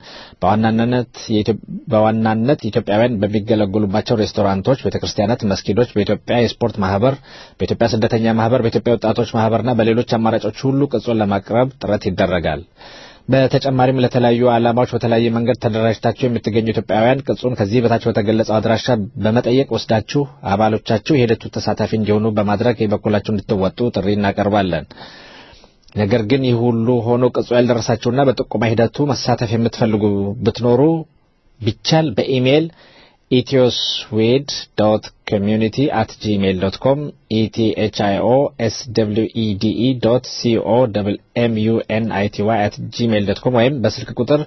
በዋናነት ኢትዮጵያውያን በሚገለገሉባቸው ሬስቶራንቶች፣ ቤተክርስቲያናት፣ መስጊዶች፣ በኢትዮጵያ የስፖርት ማህበር፣ በኢትዮጵያ ስደተኛ ማህበር፣ በኢትዮጵያ ወጣቶች ማህበርና በሌሎች አማራጮች ሁሉ ቅጹን ለማቅረብ ጥረት ይደረጋል። በተጨማሪም ለተለያዩ ዓላማዎች በተለያየ መንገድ ተደራጅታችሁ የምትገኙ ኢትዮጵያውያን ቅጹን ከዚህ በታች በተገለጸው አድራሻ በመጠየቅ ወስዳችሁ አባሎቻችሁ የሂደቱ ተሳታፊ እንዲሆኑ በማድረግ የበኩላችሁ እንድትወጡ ጥሪ እናቀርባለን። ነገር ግን ይህ ሁሉ ሆኖ ቅጹ ያልደረሳችሁና በጥቆማ ሂደቱ መሳተፍ የምትፈልጉ ብትኖሩ ቢቻል በኢሜይል ኢትዮስዌድ ዶት ኮሚዩኒቲ አት ጂሜይል ዶት ኮም ኢቲኤችአይኦ ኤስ ደብሊው ኢዲኢ ዶት ሲኦ ደብል ኤም ዩ ኤን አይ ቲ ዋይ አት ጂሜይል ዶት ኮም ወይም በስልክ ቁጥር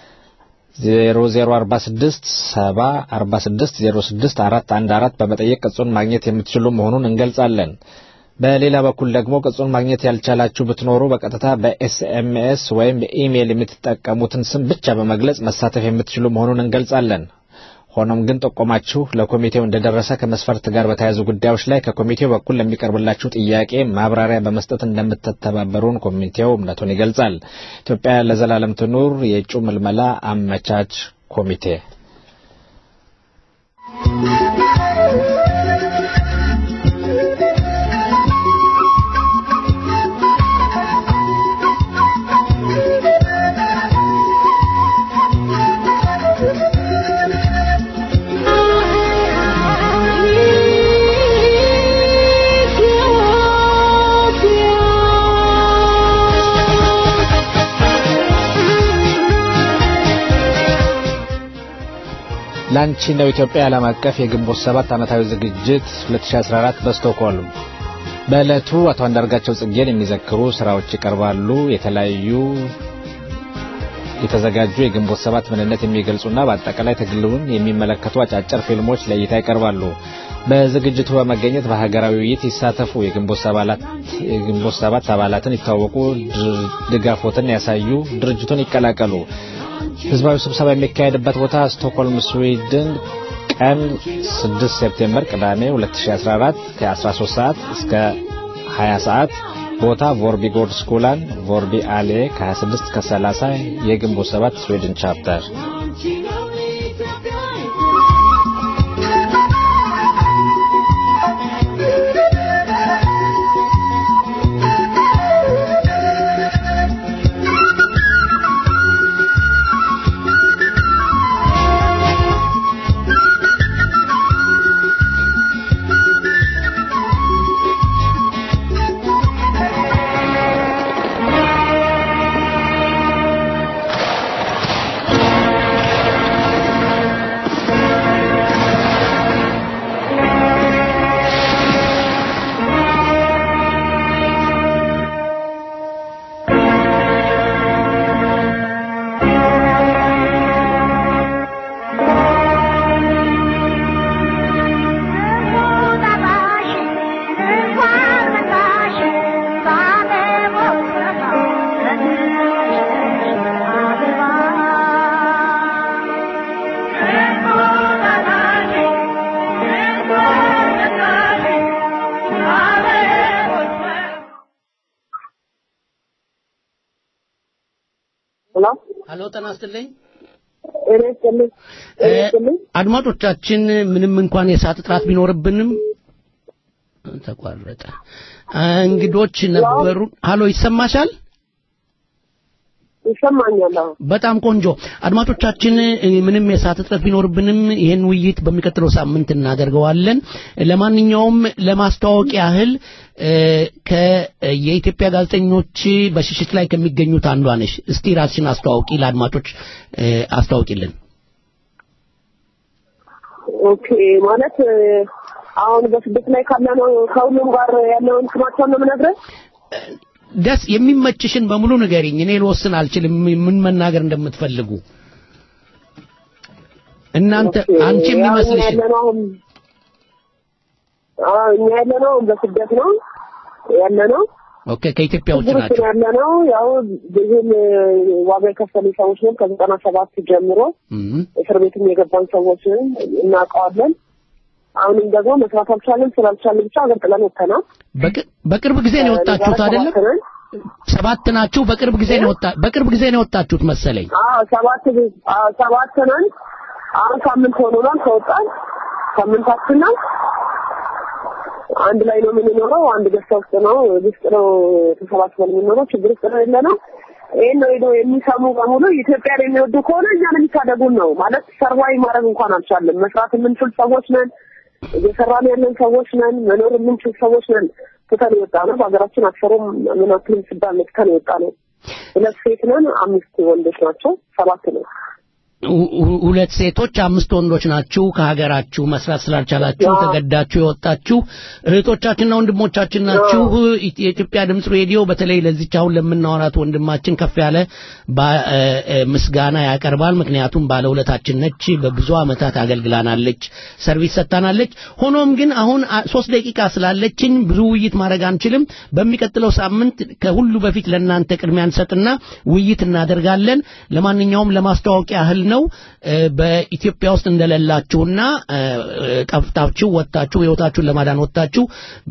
0046 70 46 06 414 በመጠየቅ ቅጹን ማግኘት የምትችሉ መሆኑን እንገልጻለን። በሌላ በኩል ደግሞ ቅጹን ማግኘት ያልቻላችሁ ብትኖሩ በቀጥታ በኤስኤምኤስ ወይም በኢሜይል የምትጠቀሙትን ስም ብቻ በመግለጽ መሳተፍ የምትችሉ መሆኑን እንገልጻለን። ሆኖም ግን ጠቆማችሁ ለኮሚቴው እንደደረሰ ከመስፈርት ጋር በተያያዙ ጉዳዮች ላይ ከኮሚቴው በኩል ለሚቀርብላችሁ ጥያቄ ማብራሪያ በመስጠት እንደምትተባበሩን ኮሚቴው እምነቱን ይገልጻል። ኢትዮጵያ ለዘላለም ትኑር! የእጩ ምልመላ አመቻች ኮሚቴ ላንቺ ነው ኢትዮጵያ ዓለም አቀፍ የግንቦት ሰባት ዓመታዊ ዝግጅት 2014 በስቶክሆልም በዕለቱ አቶ አንዳርጋቸው ጽጌን የሚዘክሩ ስራዎች ይቀርባሉ። የተለያዩ የተዘጋጁ የግንቦት ሰባት ምንነት የሚገልጹና በአጠቃላይ ትግሉን የሚመለከቱ አጫጭር ፊልሞች ለእይታ ይቀርባሉ። በዝግጅቱ በመገኘት በሀገራዊ ውይይት ይሳተፉ። የግንቦት ሰባት አባላትን ይታወቁ፣ ድጋፎትን ያሳዩ፣ ድርጅቱን ይቀላቀሉ። ህዝባዊ ስብሰባ የሚካሄድበት ቦታ ስቶክሆልም ስዊድን ቀን 6 ሴፕቴምበር ቅዳሜ 2014 ከ13 ሰዓት እስከ 20 ሰዓት ቦታ ቮርቢ ጎርድ ስኩላን ቮርቢ አሌ ከ26 እስከ 30 የግንቦት ሰባት ስዊድን ቻፕተር ሄሎ ሄሎ፣ ጤና ይስጥልኝ። ጤና ይስጥልኝ። ጤና ይስጥልኝ። አድማጮቻችን ምንም እንኳን የሰዓት እጥረት ቢኖርብንም ተቋረጠ። እንግዶች ነበሩ። ሀሎ ይሰማሻል? ይሰማኛል። አዎ። በጣም ቆንጆ አድማጮቻችን፣ ምንም የሰዓት እጥረት ቢኖርብንም ይህን ውይይት በሚቀጥለው ሳምንት እናደርገዋለን። ለማንኛውም ለማስተዋወቅ ያህል የኢትዮጵያ ጋዜጠኞች በሽሽት ላይ ከሚገኙት አንዷ ነሽ። እስቲ ራስሽን አስተዋውቂ፣ ለአድማጮች አስተዋውቂልን። ኦኬ ማለት አሁን በስደት ላይ ካለነው ከሁሉም ጋር ያለውን ስማቸውን ነው የምነግርህ። ደስ የሚመችሽን በሙሉ ንገሪኝ። እኔ ልወስን አልችልም ምን መናገር እንደምትፈልጉ እናንተ አንቺ የሚመስልሽ ያለነው አሁን አዎ እኛ ያለነው በስደት ነው ያለነው። ኦኬ ከኢትዮጵያ ውጭ ችግር ውስጥ ናቸው። ነው ያለነው ያው ብዙም ዋጋ የከፈሉ ሰዎች ነን። ከዘጠና ሰባት ጀምሮ እስር ቤትም የገባን ሰዎች ነን፣ እናውቀዋለን። አሁንም ደግሞ መስራት አልቻለን። ስላልቻለን ብቻ ሀገር ጥለን ወጥተናል። በቅ- በቅርብ ጊዜ ነው የወጣችሁት አይደለም? ሰባት ናችሁ። በቅርብ ጊዜ ነው ወጣ በቅርብ ጊዜ ነው የወጣችሁት መሰለኝ። አዎ ሰባት አዎ ሰባት ነን። አሁን ሳምንት ሆኖናል ከወጣን ሳምንታችን ነው። አንድ ላይ ነው የምንኖረው። አንድ ገዝታ ውስጥ ነው ውስጥ ነው ተሰባስበን የምንኖረው። ችግር ውስጥ ነው ያለ ነው። ይህን ነው ሄዶ የሚሰሙ በሙሉ ኢትዮጵያን የሚወዱ ከሆነ እኛን የሚታደጉን ነው ማለት ሰርቫይ ማድረግ እንኳን አልቻለም። መስራት የምንችል ሰዎች ነን። እየሰራን ያለን ሰዎች ነን። መኖር የምንችል ሰዎች ነን። ትተን የወጣ ነው። በሀገራችን አክሰሩም ምን አክልም ሲባል ነው ትተን የወጣ ነው። ሁለት ሴት ነን፣ አምስት ወንዶች ናቸው። ሰባት ነው። ሁ- ሁ- ሁለት ሴቶች አምስት ወንዶች ናችሁ። ከሀገራችሁ መስራት ስላልቻላችሁ ተገዳችሁ የወጣችሁ እህቶቻችንና ወንድሞቻችን ናችሁ። ኢ- የኢትዮጵያ ድምፅ ሬዲዮ በተለይ ለዚች አሁን ለምናወራት ወንድማችን ከፍ ያለ ባ- እ- እ- ምስጋና ያቀርባል። ምክንያቱም ባለውለታችን ነች። በብዙ ዓመታት አገልግላናለች፣ ሰርቪስ ሰጥታናለች። ሆኖም ግን አሁን አ- ሶስት ደቂቃ ስላለችን ብዙ ውይይት ማድረግ አንችልም። በሚቀጥለው ሳምንት ከሁሉ በፊት ለእናንተ ቅድሚያ እንሰጥና ውይይት እናደርጋለን። ለማንኛውም ለማስተዋወቂያ ያህል ነው እ፣ በኢትዮጵያ ውስጥ እንደሌላችሁና እ፣ እ፣ ጠፍታችሁ ወጥታችሁ ህይወታችሁን ለማዳን ወጥታችሁ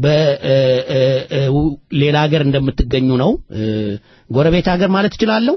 በሌላ ሀገር እንደምትገኙ ነው። እ፣ ጎረቤት ሀገር ማለት እችላለሁ።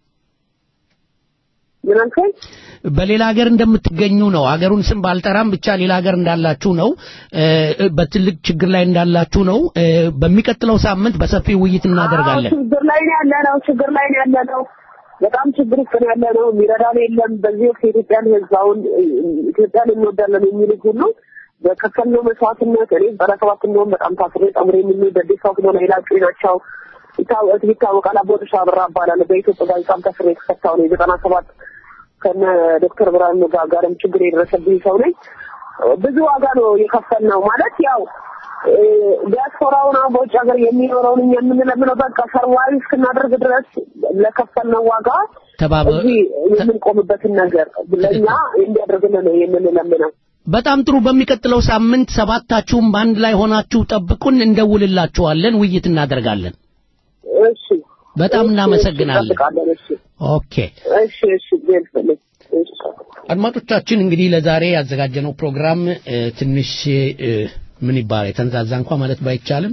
ምን አልከኝ? በሌላ ሀገር እንደምትገኙ ነው። ሀገሩን ስም ባልጠራም ብቻ ሌላ ሀገር እንዳላችሁ ነው። እ፣ በትልቅ ችግር ላይ እንዳላችሁ ነው። እ፣ በሚቀጥለው ሳምንት በሰፊ ውይይት እናደርጋለን። አዎ፣ ችግር ላይ ነው ያለ ነው። ችግር ላይ ነው ያለ ነው። በጣም ችግር ውስጥ ነው ያለ ነው። የሚረዳን የለም። በዚህ ወቅት የኢትዮጵያን ህዝብ አሁን እ፣ ኢትዮጵያን እንወዳለን የሚሉ ሁሉ በከፈልነው መስዋዕትነት እኔ ዘጠና ሰባት እንደውም በጣም ታስሬ ጠምሬ የምንል በዴሳ ክሎ ላይ ላጩኝ ናቸው ይታወቅ ይታወቃል። አቦጥሻ አብራ እባላለሁ። በኢትዮጵያ ጋዜጣም ታስሬ የተፈታው ነው የዘጠና ሰባት ከነ ዶክተር ብርሃኑ ጋር ጋርም ችግር የደረሰብኝ ሰው ነኝ። ብዙ ዋጋ ነው የከፈልነው ማለት ያው እ፣ ዲያስፖራውን አሁን በውጭ ሀገር የሚኖረውን እኛ የምንለምነው በቃ ሰርቫይቭ እስክናደርግ ድረስ ለከፈልነው ዋጋ ተባበ- እዚህ የምንቆምበትን ነገር ለእኛ እንዲያደርግልን ነው የምንለምነው። በጣም ጥሩ። በሚቀጥለው ሳምንት ሰባታችሁም በአንድ ላይ ሆናችሁ ጠብቁን፣ እንደውልላችኋለን፣ ውይይት እናደርጋለን። እሺ፣ በጣም እሺ፣ እናመሰግናለን። እንጠብቃለን። እሺ፣ ኦኬ እሺ፣ እሺ፣ ቢልፍልኝ እሺ። አድማጮቻችን እንግዲህ ለዛሬ ያዘጋጀነው ፕሮግራም እ፣ ትንሽ እ፣ ምን ይባላል የተንዛዛ እንኳ ማለት ባይቻልም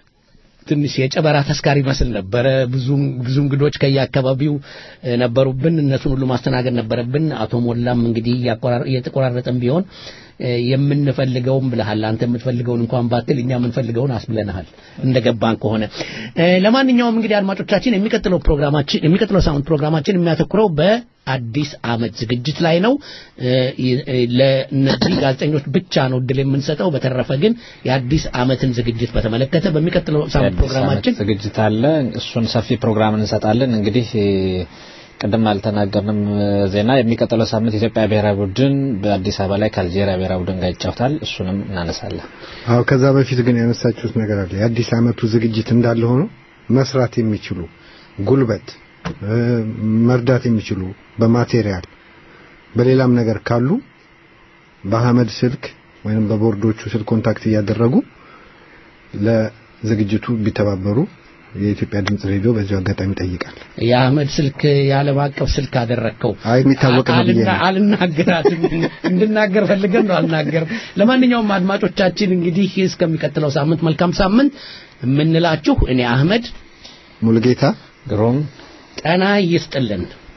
ትንሽ የጨበራ ተስካሪ ይመስል ነበረ። ብዙ ብዙ እንግዶች ከየአካባቢው እ፣ ነበሩብን። እነሱን ሁሉ ማስተናገድ ነበረብን። አቶ ሞላም እንግዲህ እያቆራረ- እየተቆራረጠን ቢሆን እ፣ የምንፈልገውን ብለሃል። አንተ የምትፈልገውን እንኳን ባትል እኛ የምንፈልገውን አስብለናል እንደገባን ከሆነ እ፣ ለማንኛውም እንግዲህ አድማጮቻችን የሚቀጥለው ፕሮግራማችን የሚቀጥለው ሳምንት ፕሮግራማችን የሚያተኩረው በአዲስ ዓመት ዝግጅት ላይ ነው። እ፣ እ፣ ለእነዚህ ጋዜጠኞች ብቻ ነው እድል የምንሰጠው። በተረፈ ግን የአዲስ ዓመትን ዝግጅት በተመለከተ በሚቀጥለው ሳምንት የአዲስ ፕሮግራማችን ዓመት ዝግጅት አለ። እሱን ሰፊ ፕሮግራም እንሰጣለን። እንግዲህ ቅድም አልተናገርንም ዜና የሚቀጥለው ሳምንት የኢትዮጵያ ብሔራዊ ቡድን በአዲስ አበባ ላይ ከአልጄሪያ ብሔራዊ ቡድን ጋር ይጫወታል። እሱንም እናነሳለን። አዎ ከዛ በፊት ግን ያነሳችሁት ነገር አለ። የአዲስ ዓመቱ ዝግጅት እንዳለ ሆኖ መስራት የሚችሉ ጉልበት እ፣ መርዳት የሚችሉ በማቴሪያል በሌላም ነገር ካሉ በአህመድ ስልክ ወይም በቦርዶቹ ስልክ ኮንታክት እያደረጉ ለዝግጅቱ ቢተባበሩ የኢትዮጵያ ድምጽ ሬዲዮ በዚሁ አጋጣሚ ይጠይቃል። የአህመድ ስልክ የዓለም አቀፍ ስልክ አደረግከው። አይ የሚታወቅ ነው ብዬ ነው። አልና- አልናገራትም እንድናገር ፈልገን ነው አልናገርም። ለማንኛውም አድማጮቻችን እንግዲህ እስከሚቀጥለው ሳምንት መልካም ሳምንት የምንላችሁ እኔ አህመድ ሙሉጌታ ግሩም ጤና ይስጥልን።